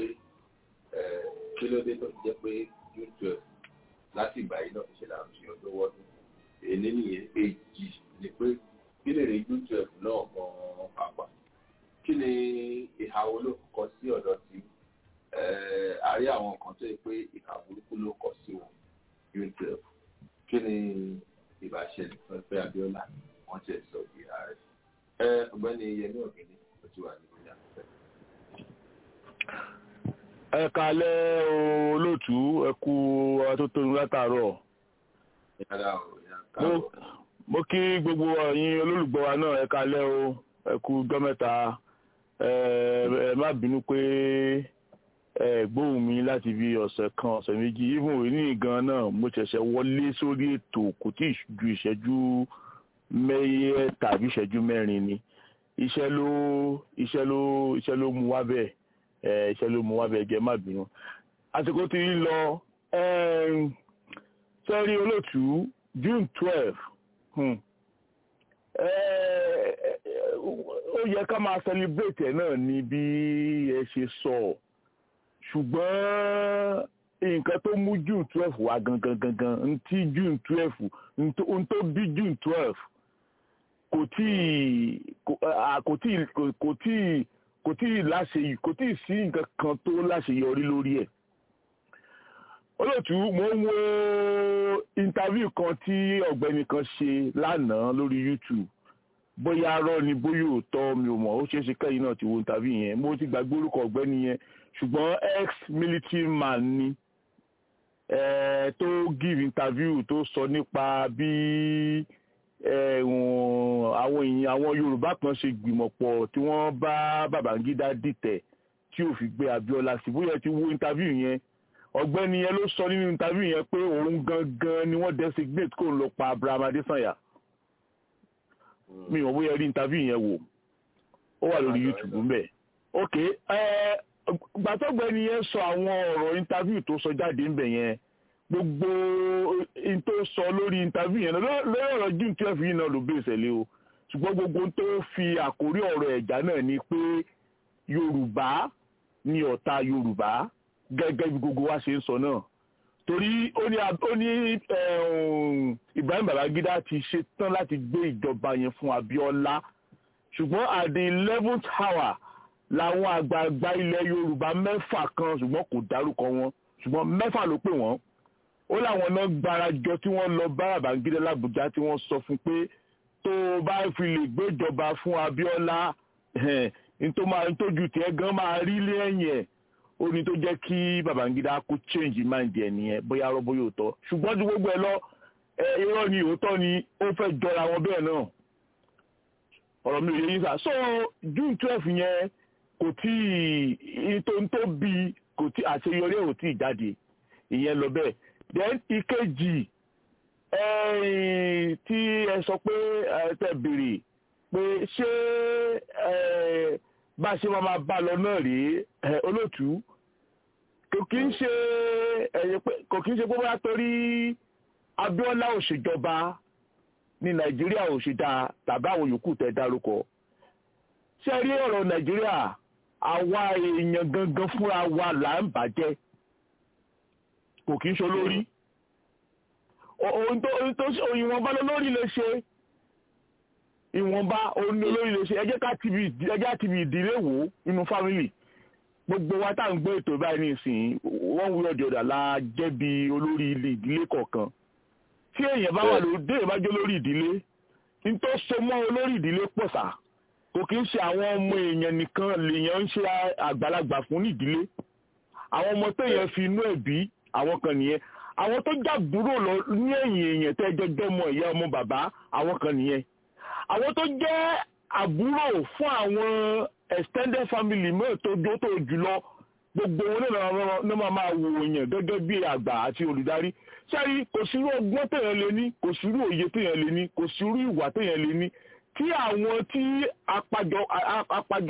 kí ló dé tó jẹ́ pé june twelve láti ìgbà yìí náà ṣe là ń fi ọdún wọ́dún èyí nìyẹn èjì ni pé kí lè rí june twelve náà gan-an pàpà kí ni ìhà wo ló kọ sí ọ̀dọ̀ tí àárí àwọn kan tó yẹ pé ìhà burúkú ló kọ sí wọn june twelve kí ni ìbáṣẹlẹ̀ fún ẹgbẹ́ abiola wọ́n ti sọ di ààrẹ. ẹ ọ̀gbẹ́ni yẹmí ọ̀gẹ́ni ó ti wà nínú ìyá fẹ́. ẹ kalẹ́ olóòtú ẹ kú atótónu látàárọ̀. mo kí gbogbo ẹ̀yin olólùgbọ́ wa náà ẹ kalẹ́ o ẹ kú ọjọ́ mẹ́ta ẹ má bínú pé ẹ gbóhùn mi láti bí ọ̀sẹ̀ kan ọ̀sẹ̀ méjì even òní gan náà mo ṣẹ̀ṣẹ̀ wọlé sórí ètò kò tí ì ju ìṣẹ́jú mẹ́yẹ tàbí ìṣẹ́jú mẹ́rin ni iṣẹ́ ló iṣẹ́ ló iṣẹ́ ló mú wá bẹ́ẹ̀ ẹ iṣẹ́ ló mú wá bẹ́ẹ̀ jẹ́ má bínú. àsìkò tí ń lọ sẹ́rí olóòtú June twelve ó yẹ ká máa celebrate ẹ̀ náà ní bí ẹ ṣe sọ ọ́ ṣùgbọ́n nǹkan tó mú june twelve wá gangan gangan ntí june twelve n tó bí june twelve kò tí kò tí kò tí kò tí láṣe kò tí sí nǹkan kan tó láṣeyọrí lórí ẹ̀ olóòtú mo ń wo interview kan tí ọ̀gbẹ́ni kan ṣe lánàá lórí youtube bóyá arọ́ ni bóyá òótọ́ mi ò mọ̀ ó ṣeé ṣe kẹ́yìn náà ti wo interview yẹn mo ti gbàgbé orúkọ ọ̀gbẹ́ni yẹn ṣùgbọ́n ex military man ni eh, tó give interview tó sọ nípa bí àwọn èèyàn àwọn Yorùbá kan ṣe gbìmọ̀ pọ̀ tí wọ́n bá Babangida dìtẹ̀ tí ò fi gbé Abiola sí bóyá ti wo interview yẹn ọ̀gbẹ́ni yẹn ló sọ nínú interview yẹn pé òun gangan ni wọ́n designate kó ń lọ pa Abraham Adesanya mi ò bóyá rí interview yẹn wò ó wà lórí YouTube mbẹ ok gbàtọ́gbẹ́ni yẹn sọ àwọn ọ̀rọ̀ interview tó sọ jáde ńbẹ yẹn gbogbo n tó sọ lórí interview yẹn lórí ọ̀rọ̀ June twelve yìí náà ló bẹ̀ ìṣẹ̀lẹ̀ o ṣùgbọ́n gbogbo tó fi àkórí ọ̀rọ̀ ẹ̀já náà ni pé Yorùbá ni ọ̀tá Yorùbá gẹ́gẹ́ bí gbogbo wa ṣe ń sọ náà torí ó ní ó ní Ibrahim Babangida ti ṣe tán láti gbé ìjọba yẹn fún Abíọ́lá ṣùgbọ́n at the eleventh hour làwọn àgbààgbà ilẹ̀ Yorùbá mẹ́fà kan ṣùgbọ́n kò dárúkọ wọn ṣùgbọ́n mẹ́fà ló pè wọ́n ó láwọn náà gbárajọ tí wọ́n lọ bá Babangida l'Àbújá tí wọ́n sọ fún pé tó o bá fi lè gbéjọba fún Abíọ́lá ntójú tiẹ̀ gan máa rí lẹ́yìn ẹ̀ ó ní tó jẹ́ kí Babangida kó change mind ẹ̀ nìyẹn bóyá rọ́ bóyá òótọ́ ṣùgbọ́n ju gbogbo ẹ lọ irọ́ ni òótọ́ ni ó fẹ́ jọra wọn bẹ́ẹ̀ náà ọ̀rọ̀ mi ò yẹ yín sá so June twelve yẹn kò tí ì tó ń tó bí kò tí àṣeyọrí ẹ̀ ò tí ì jáde ìyẹn lọ bẹ́ẹ̀ then ìkejì tí ẹ sọ pé ẹ tẹ béèrè pé ṣé bá a ṣe máa máa bá lọ náà rèé olóòtú kò kí ń ṣe kò kí ń ṣe pé bóyá torí Abíọ́lá ò ṣèjọba ní Nàìjíríà ò ṣe dáa tàbí àwọn yòókù tẹ dárúkọ ṣé rí ọ̀rọ̀ Nàìjíríà àwa èèyàn gangan fúnra wa là ń bàjẹ́ kò kí ń ṣe olórí ohun tó ìwọ̀nba lórí lè ṣe ìwọ̀nba òun olórí lè ṣe ẹ jẹ́ ká tìbí ìdílé wò inú fámìlì gbogbo wa tá à ń gbé ètò báyìí nísìnyí wọ́n wúlò ọ̀dọ̀dà la jẹ́ bí olórí ìdílé kọ̀ọ̀kan tí èèyàn bá wà lóde èèyàn bá jẹ́ olórí ìdílé ní tó so mọ́ olórí ìdílé pọ̀ sá kò kí ń ṣe àwọn ọmọ èèyàn nìkan lèèyàn ń ṣe àgbàlagbà fún nídìílé àwọn ọmọ téèyàn fi inú ẹ̀ bí àwọn kan nìyẹn àwọn tó jàbúrò lọ ní ẹ̀yìn èèyàn tẹ́ jọjọ́ ọmọ ìyá ọmọ bàbá àwọn kan nìyẹn àwọn tó jẹ́ àbúrò fún àwọn extended family mẹ́rin tó jó tó jùlọ gbogbo wọn náà máa máa wò èèyàn gẹ́gẹ́ bí àgbà àti olùdarí sẹ́rí kò sírú ọgbọ́n téèyàn lè ní kò sírú òye téèyàn lè ní kò sírú ìwà téèyàn lè ní tí àwọn tí apàjọ apàjọ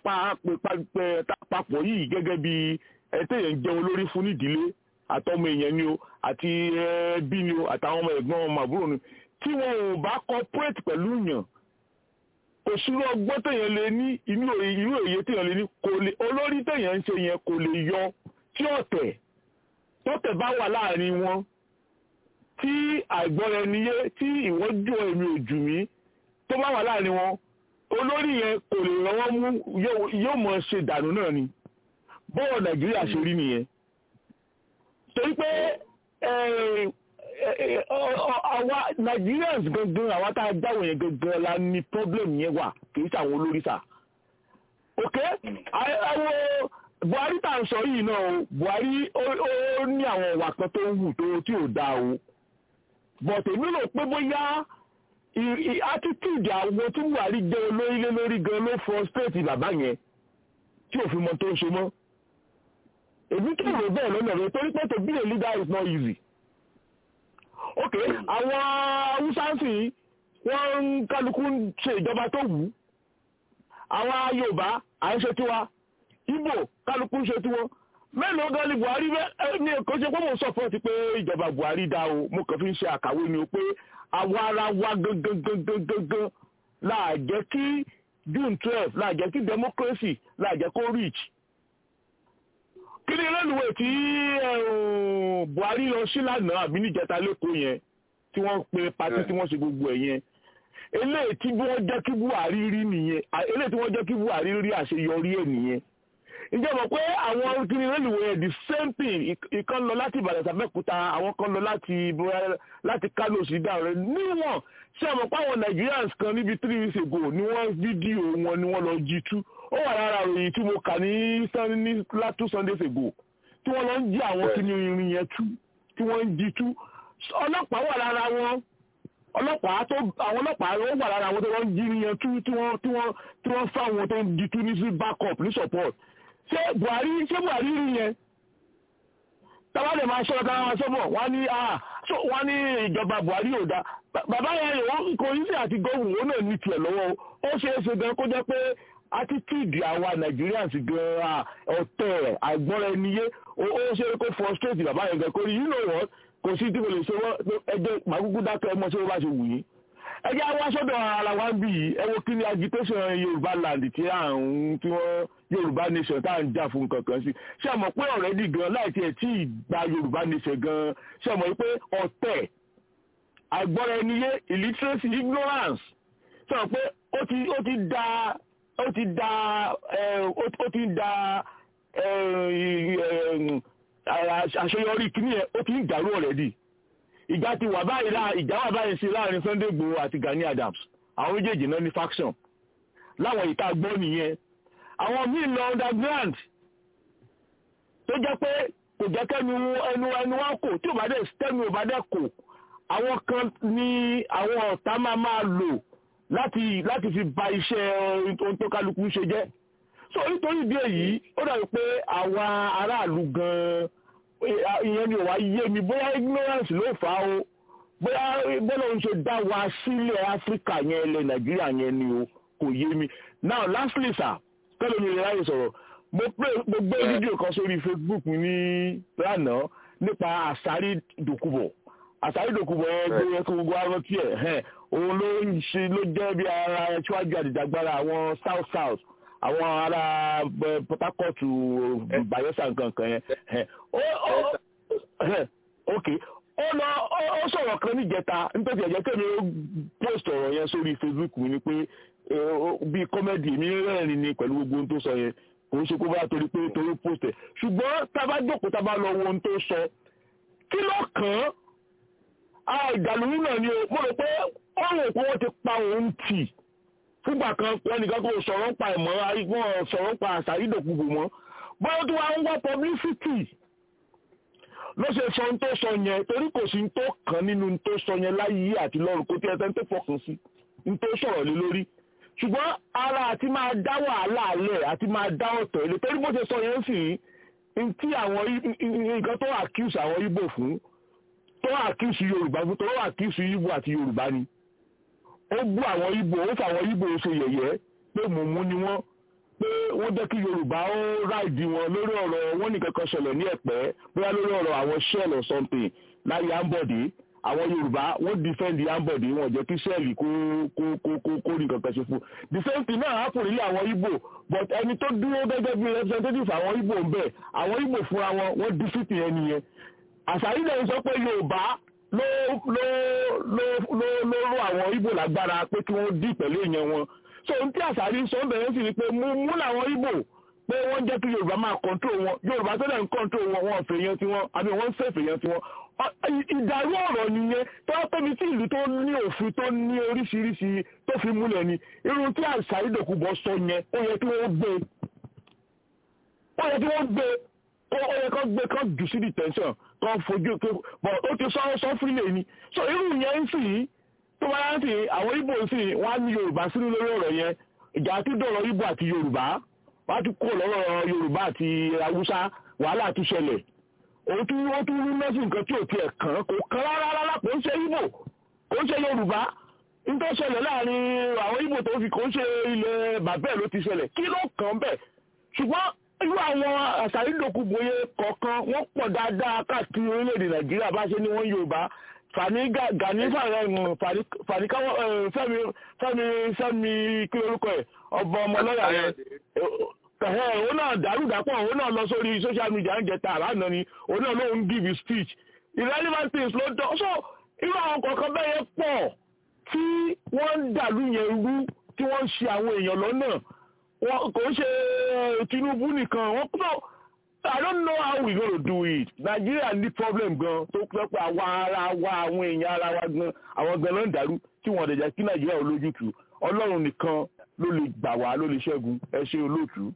papọ̀ yìí gẹ́gẹ́ bí téèyàn jẹ́ olórí fún nídìílé àtọmọ èèyàn ni o àti ẹbí ni o àtàwọn ọmọ ẹ̀gbọ́n ọmọ àbúrò ni tí wọn ò bá cooperate pẹ̀lú yàn kò sírú ọgbọ́n téèyàn lè ní inú irú èyí téèyàn lè ní kò lè olórí téèyàn ń ṣe yẹn kò lè yọ tí ọ̀tẹ̀ tọ́tẹ̀ bá wà láàrin wọn tí àìgbọ́ra ẹni yé tí ìwọ́n jù èmi ò jù mí tó bá wà láàrin wọn olórí yẹn kò lè ràn wọ́n mú yóò mọ̀ ṣe dànù náà ni bọ́ọ̀ nàìjíríà ṣe rí nìyẹn torí pé àwa Nigerians gangan àwa tá a jáwọ̀ yẹn gangan la ní problem yẹn wà kì í ṣàwọn olórí sà ok àwọn Buhari tá à ń sọ yìí náà o Buhari ó ní àwọn ìwà kan tó ń hù tó tí ò dáa o but èmi rò pé bóyá attitude àwọn tí Buhari jẹ́ olórílé lórí gan ló frustrate bàbá yẹn tí òfin mọ tó ń ṣe mọ́ èmi kí ló bẹ́ẹ̀ lọ́nà rẹ̀ torí pé to be a leader is not easy. ok àwọn haúsá sì wọ́n ń kálukú ṣe ìjọba tó wù ú àwọn yorùbá à ń ṣe tiwa ìgbò kálukú ń ṣe tiwọn mélòó gan ni buhari ní kò ṣe pé mo support pé ìjọba buhari dá o mo kàn fi ń ṣe àkàwé ni o pé àwa ara wa gangan gangan gangan láà jẹ́ kí june twelve láà jẹ́ kí democracy láà jẹ́ kó reach kí ni rélùwé tí buhari lọ sí lánàá àbí níjẹta lẹ́kọ̀ọ́ yẹn tí wọ́n pe pati tí wọ́n ṣe gbogbo ẹ̀ yẹn eléyìí tí wọ́n jẹ́ kí buhari rí nìyẹn eléyìí tí wọ́n jẹ́ kí buhari rí àṣeyọrí ẹ̀ nìyẹn ǹjẹ́ mọ̀ pé àwọn kí ni rélùwé yẹn the same thing ìkan lọ láti ìbàdàn sàbẹ́kúta àwọn kan lọ láti láti kánò sí dáhùn níwọ̀n ṣé àmọ́ pé àwọn nigerians kan níbi three weeks ago ni wọ́n fídíò wọn ni wọ́n lọ jí tú ó wà lára òyìn tí mo kà ní ní two sundays ago tí wọ́n lọ ń jí àwọn kíní irin yẹn tú tí wọ́n ń jí tú ọlọ́pàá wà lára wọn ọlọ́pàá tó àwọn ọlọ́pàá ó wà lára wọn tó wọ́n ń jí irin yẹn tú tí wọ́n tí wọ́n tí wọ́n fáwọn tó ń jí tú ní sí backup ní support ṣé Buhari ṣé Buhari rí yẹn tábà lè máa sọ̀rọ̀ táwọn sọ́bọ̀ wọ́n ní wọ́n ní ìjọba buhari ò dá bàbá yẹn kò ní sí àti gómìnà ó náà ní tiẹ̀ lọ́wọ́ ó ṣeé ṣe gan kó jẹ́ pé attitude àwa nigerians gan ọ̀tẹ̀ àgbọ́ra ẹni yé ó ṣe kó frustrate bàbá yẹn gan kó rí you know what kò sí tí mo lè ṣe wọ́n ẹjẹ́ màgúgú dákẹ́ ọmọ ṣé wọ́n bá ṣe wù yín ẹjẹ́ àwọn aṣọ́dọ̀ ara wa ń bì yìí ẹ wo kí ni agitation yorùbá land tí à ń tí wọ́n yorùbá nation tá à ń jà fún kankan sí ṣé ẹ mọ̀ pé already gan láì tiẹ̀ tí ì gba yorùbá nation gan ṣé ẹ mọ̀ pé ọ̀tẹ̀ àgbọ́ra ẹni yé illiteracy ignorance ṣé ẹ mọ̀ pé ó ti ó ti da ó ti da ó ti da àṣeyọrí kìíní ẹ ó ti ń dàrú already ìjà ti wà báyìí láà ìjà wà báyìí sí láàrin Sunday Igboho àti Gani Adams àwọn méjèèjì náà ní faction láwọn ìta gbọ́ nìyẹn àwọn míì lọ underground tó jẹ́ pé kò jẹ́ kẹ́nu ẹnu ẹnu wá kò tí ò bá dẹ̀ tẹ́nu ò bá dẹ̀ kò àwọn kan ní àwọn ọ̀tá máa máa lò láti láti fi ba iṣẹ́ ohun tó kálukú ṣe jẹ́ so nítorí ìdí èyí ó dàbí pé àwa aráàlú gan-an ìyẹn ni wàá yé mi bóyá ignorance ló fà á o bóyá bọ́lá òun ṣe dá wa sílẹ̀ áfíríkà yẹn ilẹ̀ nàìjíríà yẹn ni o kò yé mi now lastly sir kẹ́lẹ́ mi lè ráyè sọ̀rọ̀ mo gbé fídíò kan sórí facebook ní lánàá nípa àsárí dòkúbọ̀ àsárí dòkúbọ̀ yẹn gbé yẹn kó gbogbo arán tiẹ̀ òun ló ń ṣe ló jẹ́ bí ara ṣíwájú àdìjàgbara àwọn south south àwọn ará Port Harcourt Bayelsa nǹkan yẹn ok ó lọ ó sọ̀rọ̀ kan níjẹta nítorí ẹ̀jẹ̀ kẹ́mi ó post ọ̀rọ̀ yẹn sórí Facebook mi ni pé bíi kọ́mẹ́dì mi rẹ́rìn ni pẹ̀lú gbogbo ohun tó sọ yẹn kò ń ṣe kó bá torí pé torí post ẹ̀ ṣùgbọ́n tá a bá jókòó tá a bá lọ wo ohun tó sọ kí ló kàn án ìdàlúrú náà ni mo rò pé ọ̀rùn òkú wọn ti pa òun tì fúgbà kan ẹnìkan kò sọ̀rọ̀ ń pa ẹ̀mọ́ arígbọ́n sọ̀rọ̀ ń pa àṣà ìdòkúgbò mọ́ bọ́ọ̀ tó wá ń wá publicity ló ṣe sọ ohun tó sọ yẹn torí kò sí tó kàn nínú ohun tó sọ yẹn láyé àti lọ́run kó tí ẹ tẹ́ ń tó fọkàn sí ohun tó sọ̀rọ̀ lé lórí ṣùgbọ́n ara àti máa dá wàhálà alẹ̀ àti máa dá ọ̀tọ̀ ilé torí bó ṣe sọ yẹn sì ń tí àwọn nǹkan tó accuse àwọn Ìgbò fún tó accuse Yorùbá fún tó accuse Ìgbò àti Yorùbá ni ó bú àwọn Ìgbò ó fàwọn Ìgbò ṣe yẹ̀yẹ́ pé mùmú ni wọ́n pé wọ́n jẹ́ kí Yorùbá ó ráìdì wọn lórí ọ̀rọ̀ wọn nìkan kan ṣẹlẹ̀ ní Ẹ̀pẹ́ bóyá lórí ọ̀rọ̀ àwọn shell or something láyé Ambode àwọn Yorùbá wọ́n defend Ambode wọn jẹ́ kí shell kó kó kó kó kó rí nǹkan kan ṣe fún the same thing náà happen nílé àwọn Ìgbò but ẹni tó dúró gẹ́gẹ́ bí representative àwọn Ìgbò ń bẹ̀ àwọn Ìgbò fúnra wọn wọ́n defeat ẹni yẹn àṣàyí náà sọ pé Yorùbá ló ló ló ló ló ró àwọn Ìgbò lágbára pé kí wọ́n dì pẹ̀lú èèyàn wọn so n tí àṣàrí sọ bẹ̀rẹ̀ sí ni pé mú mú làwọn Ìgbò pé wọ́n jẹ́ kí Yorùbá máa kọ́ńtró wọn Yorùbá tó dẹ̀ ń kọ́ńtró wọn wọn fèèyàn tí wọn àbí wọ́n ń fèèyàn tí wọn ìdàrú ọ̀rọ̀ nìyẹn tó wá tóbi tí ìlú tó ní òfin tó ní oríṣiríṣi tó fi múlẹ̀ ni irun tí àṣàrí dòkúbọ̀ sọ yẹn ó yẹ kí wọ́n gbé ó yẹ kí wọ́n gbé ó yẹ kó gbé kó jù sí detention kó fojú bọ̀ ó ti sọ sọ fílẹ̀ ni so irú yẹn ń sì tó bá yá sí àwọn Ìgbò sì wọ́n á ní Yorùbá sínú lórí ọ̀rọ̀ yẹn ìjà tó dọ̀rọ̀ Ìgbò àti Yorùbá wọ́n á tún kó lọ́rọ̀ Yorùbá àti Haúsá wàhálà tún ṣẹlẹ̀ òun tún wọ́n tún rí mẹ́sìn nǹkan tí ò tiẹ̀ kàn kò kàn rárá rárá kò ń ṣe Ìgbò kò ń ṣe Yorùbá nítorí ṣẹlẹ̀ láàrin àwọn Ìgbò tó fi kò ń ṣe ilẹ̀ bàbẹ́ ló ti ṣẹlẹ̀ kí ló kàn bẹ́ẹ̀ ṣùgbọ́n irú àwọn àṣàrídòkúgboyè kọ̀ọ̀kan wọ́n pọ̀ dáadáa káàkiri orílẹ̀-èdè Nàìjíríà bá ṣe ní wọ́n Yorùbá fani gani fani káwọ fẹmi fẹmi fẹmi kí lórúkọ ẹ ọba ọmọlọ́yà yẹn òun náà dàrúdàpọ̀ òun náà lọ sórí social media ń jẹta àlànà ni òun náà lóun give speech irrelevant things ló dán so irú àwọn kọ̀ọ̀kan bẹ́ẹ̀ yẹn pọ̀ tí wọ́n ń dàlú yẹn rú tí wọ́n ń ṣe àwọn èèyàn lọ́nà wọn kò ń ṣe Tinubu nìkan wọ́n kúrò I don't know how we gonna do it. Nigeria ní problem gan tó pẹ́ pé àwa ara wa àwọn èèyàn ara wa gan àwọn gan ló ń dàrú tí wọ́n dẹ̀jẹ̀ kí Nàìjíríà ò lójútùú. Ọlọ́run nìkan ló lè gbà wá ló lè ṣẹ́gun ẹ ṣe olóòtú.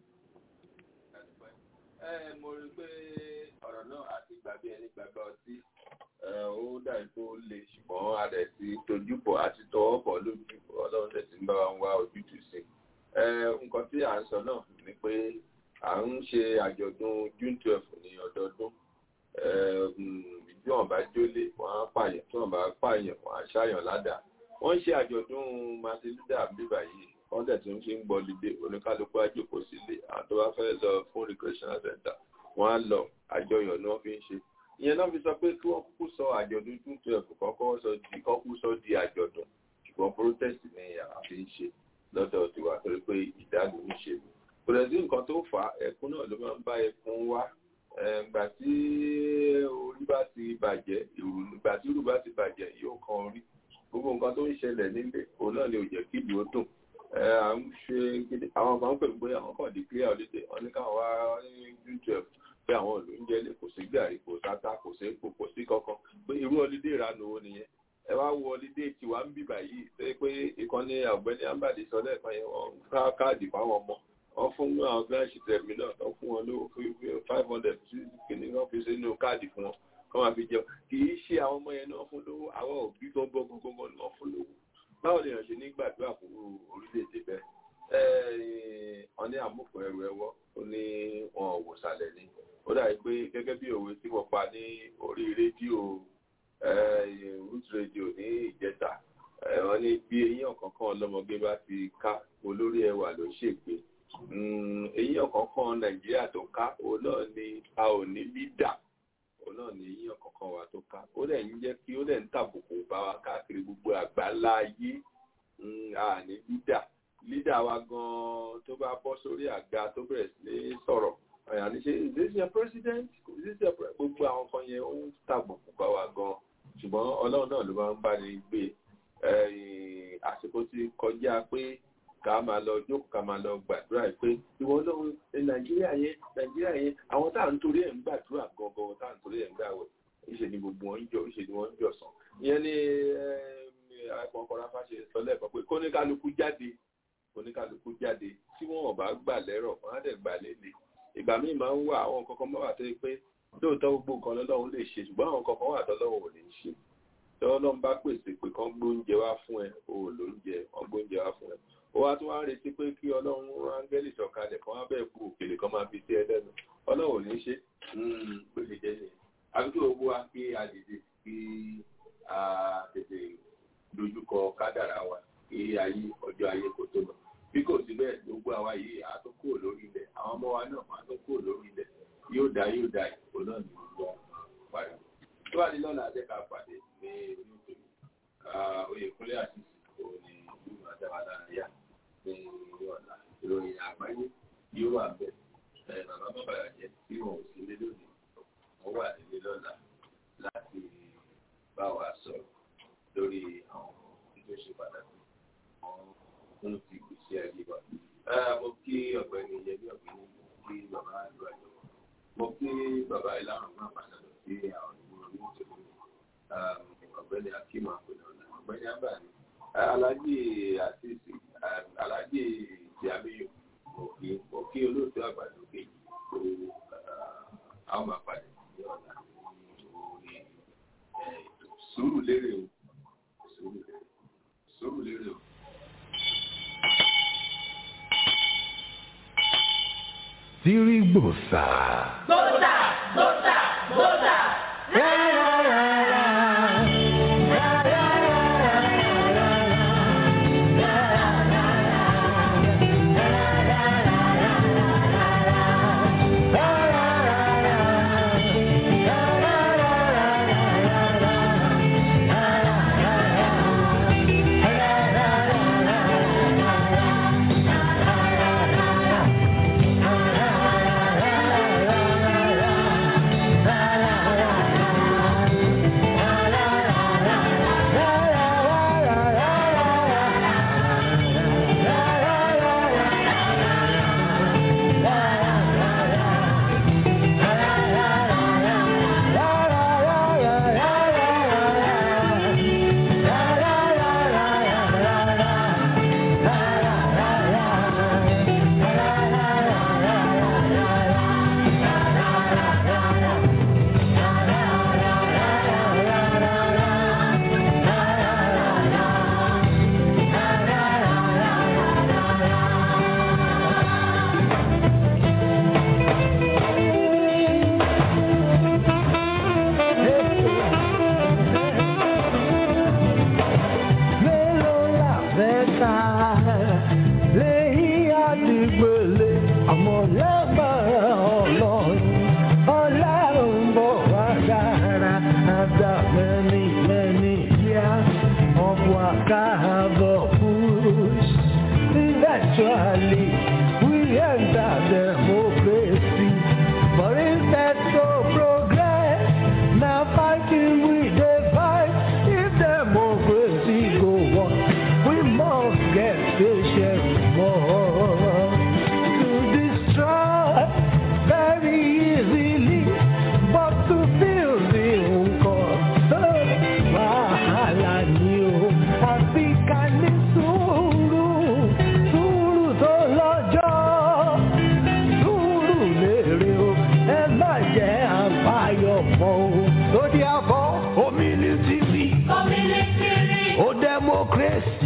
ẹ mo rí i pé ọ̀rọ̀ náà àti gbàgbé ẹni gbàgbé ọtí ó dàbí tó le ṣùgbọ́n a dẹ̀ ti tojúbọ̀ àti tọwọ́ bọ̀ lójúbọ̀ Ọlọ́run dẹ̀ ti ń bá wa ń wá ojútùú sí i. nǹkan tí à ń sọ náà ni pé à ń ṣe àjọ̀dún June twelve ní ọdọọdún bí wọ́n bá jólé wọ́n á pààyàn tí wọ́n bá pààyàn wọ́n á ṣàyàn ládàá wọ́n ń ṣe àjọ̀dún martin luther bíbà yìí wọ́n dẹ̀ tún fi ń gbọ́ lídé oníkálukú àjòkó sílé àwọn tó bá fẹ́ lọ fún recreational center wọ́n á lọ àjọyọ̀ ni wọ́n fi ń ṣe ìyẹn náà fi sọ pé kí wọ́n kúkú sọ àjọ̀dún june twelve kọ́kọ́ sọ di kọ́kú sọ di àjọ̀dún ṣùgbọ́n protest ni àwọn fi ń ṣe lọ́dọ̀ tiwa torí pé ìdálù ń ṣe kò lè sí nǹkan tó fà á ẹkún náà ló máa ń bá ẹkún wá ìgbà tí orí bá ti bàjẹ́ ìgbà tí ìrù bá ti bàjẹ́ yóò kan orí gbogbo nǹkan tó ń ṣẹlẹ̀ nílé òun náà ni ò jẹ́ kí ìlú ó dùn à ń ṣe gidi àwọn kan pè pé àwọn kan declare holiday wọn ní káwọn wá ní june twelve pé àwọn ìlú ń jẹ́lé kò sí gàrí kò sáta kò sí epo kò sí kankan pé irú holiday ìranu wo nìyẹn ẹ wá wo holiday tiwa ń bì báyìí ṣe pé ìkànnì ọ̀gbẹ́ni ambadi sọ lẹ́ẹ̀kan yẹn wọ́n ká káàdì fáwọn ọmọ wọ́n fún àwọn gíláàsì tẹ̀mí náà tó fún wọn lówó five hundred sí kìnìún wọn fi sínú káàdì fún wọn kọ́ máa fi jẹun kì í ṣe àwọn ọmọ yẹn náà fún lówó àwọn òbí gbọ́ngbọ́ngbọ́ngbọ́n ni wọ́n fún lówó báwo ni èèyàn ṣe ní gbàdúrà fún orílẹ̀-èdè bẹ́ẹ̀ wọ́n ní àmúkùn ẹrù ẹwọ́ ó ní wọn ò wò sàlẹ̀ ni ó dàbí pé gẹ́gẹ́ bí òwe tí wọ́n pa ní orí rédíò root radio ní ìjẹta wọ́n ní bí eyín ọ̀kọ̀ọ̀kan ọlọ́mọge bá ti ká olórí ẹwà ló ṣègbè eyín ọ̀kọ̀ọ̀kan nàìjíríà tó ká òun náà ni a ò ní lídà òun náà ní eyín ọ̀kọ̀ọ̀kan wa tó ká ó dẹ̀ ń jẹ́ kí ó dẹ̀ ń tàbùkù bá wa káàkiri gbogbo àgbáńlá ayé a ní lídà lídà wa gan tó bá bọ́ sórí àga tó bẹ̀rẹ̀ sí ní sọ̀rọ̀ àyà ní ṣe is this your president is this your president gbogbo àwọn kan yẹn ó ń tàbùkù bá wa gan ṣùgbọ́n ọlọ́run náà ló máa ń bá ní gbé àsìkò ti kọjá pé ká máa lọ jókòó ká máa lọ gbàdúrà pé ìwọ ọlọ́run nàìjíríà yẹn nàìjíríà yẹn àwọn tá à ń torí ẹ̀ ń gbàdúrà gangan tá à ń torí ẹ̀ ń gbàwẹ̀ ìṣe ni gbogbo wọn ń jọ ìṣe ni wọ́n ń jọ sàn ìyẹn ni àìpọ̀nkọ̀rọ̀ afáṣe sọ lẹ́ẹ̀kan pé kóníkálukú jáde oníkàlùkù jáde tí wọn ò bá gbà lẹ́rọ̀ wọn á dẹ̀ gbà lélẹ̀ ìgbà míì máa ń wà àwọn kankan máa wà tó yẹ pé lóòótọ́ gbogbo nǹkan lọ́lọ́run lè ṣe ṣùgbọ́n àwọn kankan wà tọ́lọ́run ò lè ṣe tọ́lọ́run bá pèsè pé kán gbóúnjẹ wá fún ẹ o ò lóúnjẹ wọn gbóúnjẹ wá fún ẹ ó wá tún wá ń retí pé kí ọlọ́run áńgẹ́lì sọ̀kalẹ̀ kan wá bẹ́ẹ̀ kú òkèlè kan máa fi sí ẹ lẹ́nu ọlọ́run ò ní ṣe pé lè jẹ́ nìyẹn àbíkí owó wa kí a dìde kí a tètè dojúkọ kádàrá wa kí ayé ọjọ́ ayé kò tó lọ bí kò sí bẹ́ẹ̀ gbogbo àwa yìí a tó kúrò lórí ilẹ̀ àwọn ọmọ wa náà a tó kúrò lórí ilẹ̀ yóò dá yóò dá ìbò náà ní gbogbo parí. tó bá ní lọ́la ajẹ́ ká pàdé ní olóòtú oyèkúnlé àti ìsìnkú ní ìlú àdáwálá àríyá ní ọ̀la ìròyìn àgbáyé yóò wà bẹ́ẹ̀ bàbá bàbá jẹ́ tí wọn ò sí lé lónìí wọ́n wà nílé lọ́la láti bá wa sọ̀rọ̀ lórí àwọn tó ṣe pàtàkì fún ti ìgbésí ayé wa. mo kí ọ̀gbẹ́ni yẹmí ọ̀gbẹ́ni mo kí bàbá àlọ́ àjọ mo kí bàbá ìlànà náà pàtàkì sí àwọn ìgbìmọ̀ ní ìṣòro ọ̀gbẹ́ni akíma àpẹẹrẹ ọ̀nà ọ̀gbẹ́ni abàní alájì àtìsí alájì ìyàmíyò mo kí mo kí olóòtú àgbàdo kejì tó àwọn máa pàdé ní ọ̀nà orí ètò sùúrù lérè o sùúrù lérè sùúrù lérè o. Sirigbosa. Gbọ́dà gbọ́dà gbọ́dà. la la la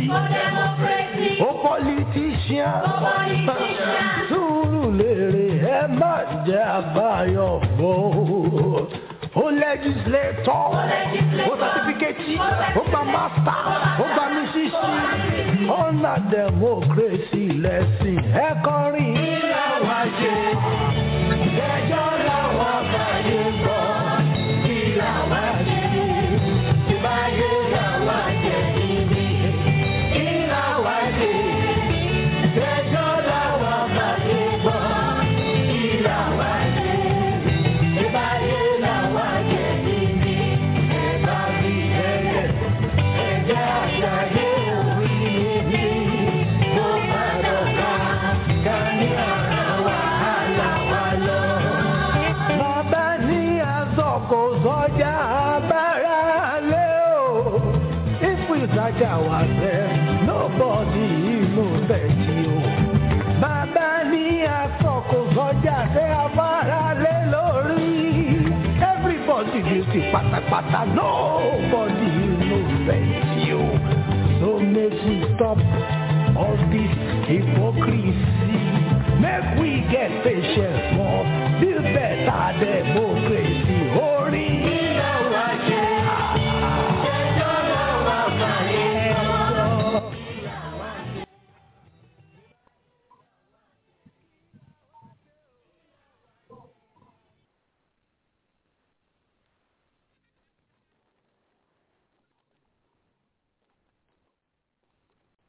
ó politician sùúrù lèrè ẹ má jẹ́ àbáyọ bọ́ ó legislator ó certificate ó gba master ó gba mísísì ọ̀nà democracy lẹ́sìn ẹ kọrin. ilé wa ṣe ẹjọ́ làwọn àbáyé gbọ́ ilé wa ṣe ìbáyé làwọn jẹ níbi ilé wa ṣe ẹjọ́ làwọn àbáyé gbọ́ ilé wa ṣe ìbáyé làwọn jẹ níbi ẹ̀bá bí ẹ̀yẹ ẹ̀jẹ̀ àṣàyè orí níbi mo bá dọ̀gba ká ní ọ̀rọ̀ wàhálà wa lọ. Bàbá ní aṣọ kò sọjà abára lé o. If we search ourselves, nobody knows bẹ́ẹ̀ni o. Bàbá ní aṣọ kò sọjà ṣé abára lé lórí. Everybody guilty pátápátá, nobody knows bẹ́ẹ̀ni o. So make we stop all this hypocrisy. Make we get patient.